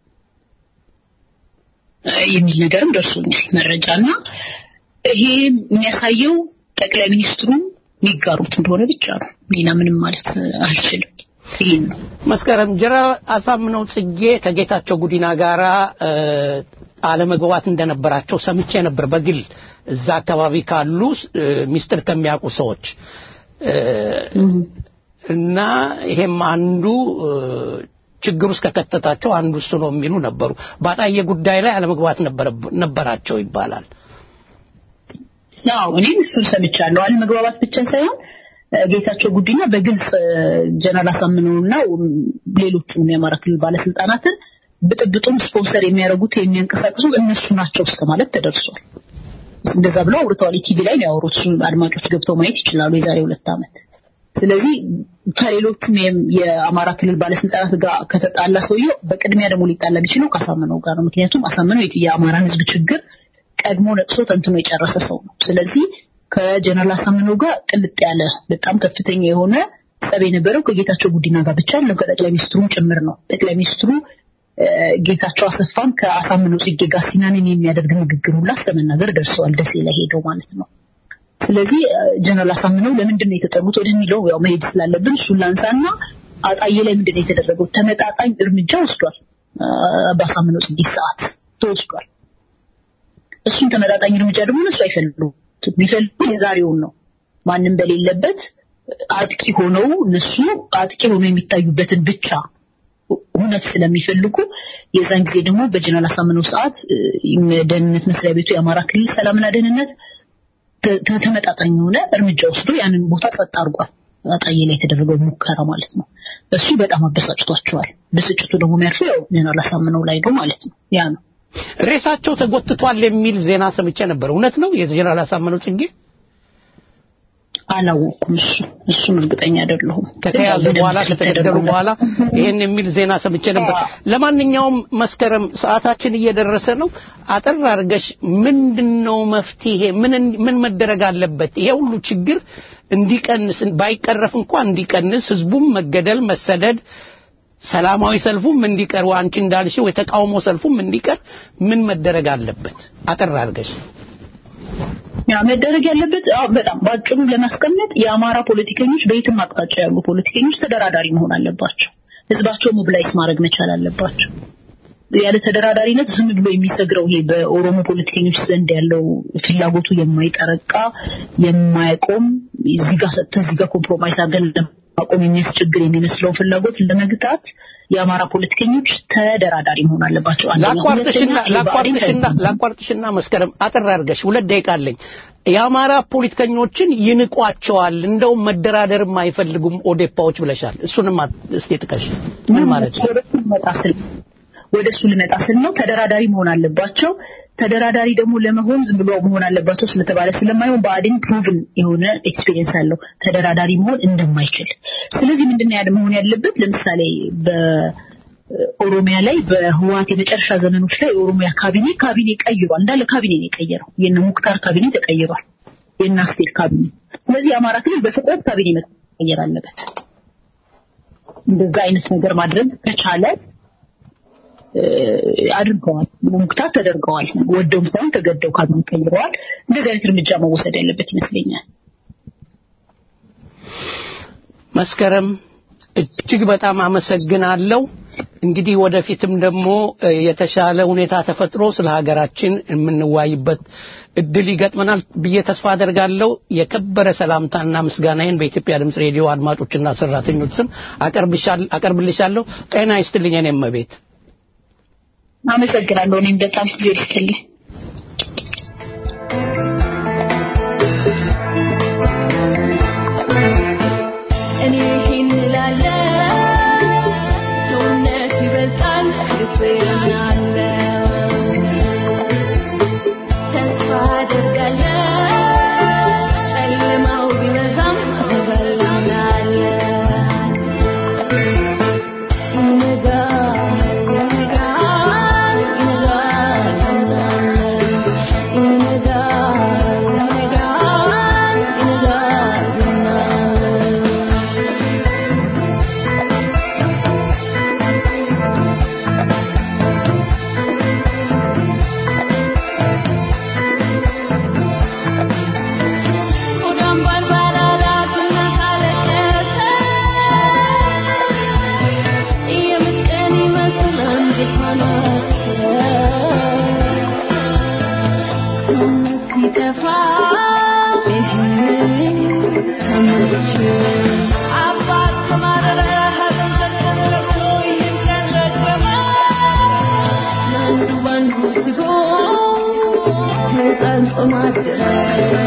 እ፣ የሚል ነገርም ደርሶኛል መረጃ እና ይሄ የሚያሳየው ጠቅላይ ሚኒስትሩ ሊጋሩት እንደሆነ ብቻ ነው። ሌላ ምንም ማለት አልችልም። ይህን ነው መስከረም ጀነራል አሳምነው ጽጌ ከጌታቸው ጉዲና ጋራ እ፣ አለመግባባት እንደነበራቸው ሰምቼ ነበር በግል እዛ አካባቢ ካሉ እ፣ ሚስጥር ከሚያውቁ ሰዎች እ፣ እና ይሄም አንዱ እ፣ ችግር ውስጥ ከከተታቸው አንዱ እሱ ነው የሚሉ ነበሩ። በአጣዬ ጉዳይ ላይ አለመግባባት ነበረብ- ነበራቸው ይባላል። ያው እኔም እሱን ሰምቻለሁ። አለመግባባት ብቻ ሳይሆን እ፣ ጌታቸው ጉዲና በግልጽ እ፣ ጀነራል አሳምነውና ም፣ ሌሎቹንም የአማራ ክልል ባለስልጣናትን ብጥብጡን ስፖንሰር የሚያደርጉት የሚያንቀሳቅሱ እነሱ ናቸው እስከ ማለት ተደርሷል። እንደዛ ብለው አውርተዋል። ኢቲቪ ላይ ነው ያወሩት። እሱን አድማጮች ገብተው ማየት ይችላሉ። የዛሬ ሁለት ዓመት ስለዚህ ከሌሎቹም የም- የአማራ ክልል ባለስልጣናት ጋር ከተጣላ ሰውየው በቅድሚያ ደግሞ ሊጣላ የሚችለው ከአሳምነው ጋር ነው። ምክንያቱም አሳምነው የት- የአማራን ሕዝብ ችግር ቀድሞ ነቅሶ ተንትኖ የጨረሰ ሰው ነው። ስለዚህ ከጀነራል አሳምነው ጋር ቅልጥ ያለ በጣም ከፍተኛ የሆነ ጸብ የነበረው ከጌታቸው ጉዲና ጋር ብቻ አለው ከጠቅላይ ሚኒስትሩም ጭምር ነው። ጠቅላይ ሚኒስትሩ እ፣ ጌታቸው አሰፋን ከአሳምነው ጽጌ ጋር ሲናንን የሚያደርግ ንግግር ሁላ እስከ መናገር ደርሰዋል። ደሴ ላይ ሄደው ማለት ነው። ስለዚህ እ፣ ጀነራል አሳምነው ለምንድን ነው የተጠሩት ወደሚለው ያው መሄድ ስላለብን እሱን ላንሳና አጣዬ ላይ ምንድን ነው የተደረገው? ተመጣጣኝ እርምጃ ወስዷል። እ፣ በአሳምነው ጽጌ ሰዓት ተወስዷል። እሱን ተመጣጣኝ እርምጃ ደግሞ እነሱ አይፈልጉም። የሚፈልጉ የዛሬውን ነው። ማንም በሌለበት አጥቂ ሆነው እነሱ አጥቂ ሆነው የሚታዩበትን ብቻ እውነት ስለሚፈልጉ የዛን ጊዜ ደግሞ በጀነራል አሳምነው ሰዓት እ፣ ደህንነት መስሪያ ቤቱ የአማራ ክልል ሰላምና ደህንነት ተ- ተ- ተመጣጣኝ የሆነ እርምጃ ወስዶ ያንን ቦታ ጸጥ አድርጓል። አጣዬ ላይ የተደረገው ሙከራ ማለት ነው። እሱ በጣም አበሳጭቷቸዋል። ብስጭቱ ደግሞ የሚያርፈው ያው ጀነራል አሳምነው ላይ ነው ማለት ነው። ያ ነው ሬሳቸው ተጎትቷል የሚል ዜና ሰምቼ ነበር። እውነት ነው? የጀነራል አሳምነው ጽጌ አላወቅኩም። እሱ እሱን እርግጠኛ አይደለሁም። ከተያዙ በኋላ ከተገደሉ በኋላ ይሄን የሚል ዜና ሰምቼ ነበር። ለማንኛውም መስከረም ሰዓታችን እየደረሰ ነው። አጠር አድርገሽ ምንድነው መፍትሄ? ምን ምን መደረግ አለበት? ይሄ ሁሉ ችግር እንዲቀንስ ባይቀረፍ እንኳን እንዲቀንስ ህዝቡም መገደል፣ መሰደድ ሰላማዊ ሰልፉም እንዲቀር አንቺ እንዳልሽው የተቃውሞ ሰልፉም እንዲቀር ምን መደረግ አለበት? አጠር አድርገሽ ያ መደረግ ያለበት አዎ፣ በጣም ባጭሩ ለማስቀመጥ የአማራ ፖለቲከኞች በየትም አቅጣጫ ያሉ ፖለቲከኞች ተደራዳሪ መሆን አለባቸው። ህዝባቸው ሞብላይዝ ማድረግ መቻል አለባቸው። ያለ ተደራዳሪነት ዝም ብሎ የሚሰግረው ይሄ በኦሮሞ ፖለቲከኞች ዘንድ ያለው ፍላጎቱ የማይጠረቃ የማይቆም እዚህ ጋር ሰጥተህ እዚህ ጋር ኮምፕሮማይዝ አድርገን ለማቆም የሚያስቸግር የሚመስለውን ፍላጎት ለመግታት የአማራ ፖለቲከኞች ተደራዳሪ መሆን አለባቸው። አንደኛ። ላቋርጥሽና ሁለተኛ ላቋርጥሽና ላቋርጥሽና መስከረም አጠር አድርገሽ ሁለት ደቂቃ አለኝ። የአማራ ፖለቲከኞችን ይንቋቸዋል፣ እንደውም መደራደርም አይፈልጉም ኦዴፓዎች ብለሻል። እሱንም አት- እስቲ ጥቀሽ። ምን ማለት ነው? ወደ እሱ ልመጣ ስል ወደ እሱ ልመጣ ስል ነው ተደራዳሪ መሆን አለባቸው። ተደራዳሪ ደግሞ ለመሆን ዝም ብሎ መሆን አለባቸው ስለተባለ ስለማይሆን ብአዴን ፕሩቭን የሆነ ኤክስፒሪየንስ አለው ተደራዳሪ መሆን እንደማይችል። ስለዚህ ምንድን ነው ያለ መሆን ያለበት? ለምሳሌ በኦሮሚያ ላይ በህወሓት የመጨረሻ ዘመኖች ላይ የኦሮሚያ ካቢኔ ካቢኔ ቀይሯል። እንዳለ ካቢኔ ነው የቀየረው። የነ ሙክታር ካቢኔ ተቀይሯል። የነ አስቴር ካቢኔ። ስለዚህ የአማራ ክልል በፍጥነት ካቢኔ መቀየር አለበት። እንደዛ አይነት ነገር ማድረግ ከቻለ እ፣ አድርገዋል። ሙክታት ተደርገዋል። ወደውም ሳይሆን ተገደው ካቢኔ ቀይረዋል። እንደዚህ አይነት እርምጃ መወሰድ ያለበት ይመስለኛል። መስከረም እጅግ በጣም አመሰግናለሁ። እንግዲህ ወደፊትም ደግሞ እ፣ የተሻለ ሁኔታ ተፈጥሮ ስለ ሀገራችን የምንዋይበት እድል ይገጥመናል ብዬ ተስፋ አደርጋለሁ። የከበረ ሰላምታና ምስጋናዬን በኢትዮጵያ ድምፅ ሬዲዮ አድማጮችና ሰራተኞች ስም አቀርብሻል- አቀርብልሻለሁ። ጤና ይስጥልኝ። እኔም ቤት አመሰግናለሁ። እኔም በጣም ጊዜ ይስጥልኝ። እኔ ይህን እላለሁ፣ ሰውነት ይበልጣል ልቤ ያምናለው። ተስፋ አደርጋለሁ፣ ጨለማው ቢበዛም እበልጣለሁ። ይነጋል፣ ይነጋል፣ ይነጋል፣ ይነጋል ታመመች አባት ተማረረ ሐዘን ተከሰቶ ይህን ቀን ረገመ አንዱ ባንዱ ስጎ ሕፃን ጾም አደረ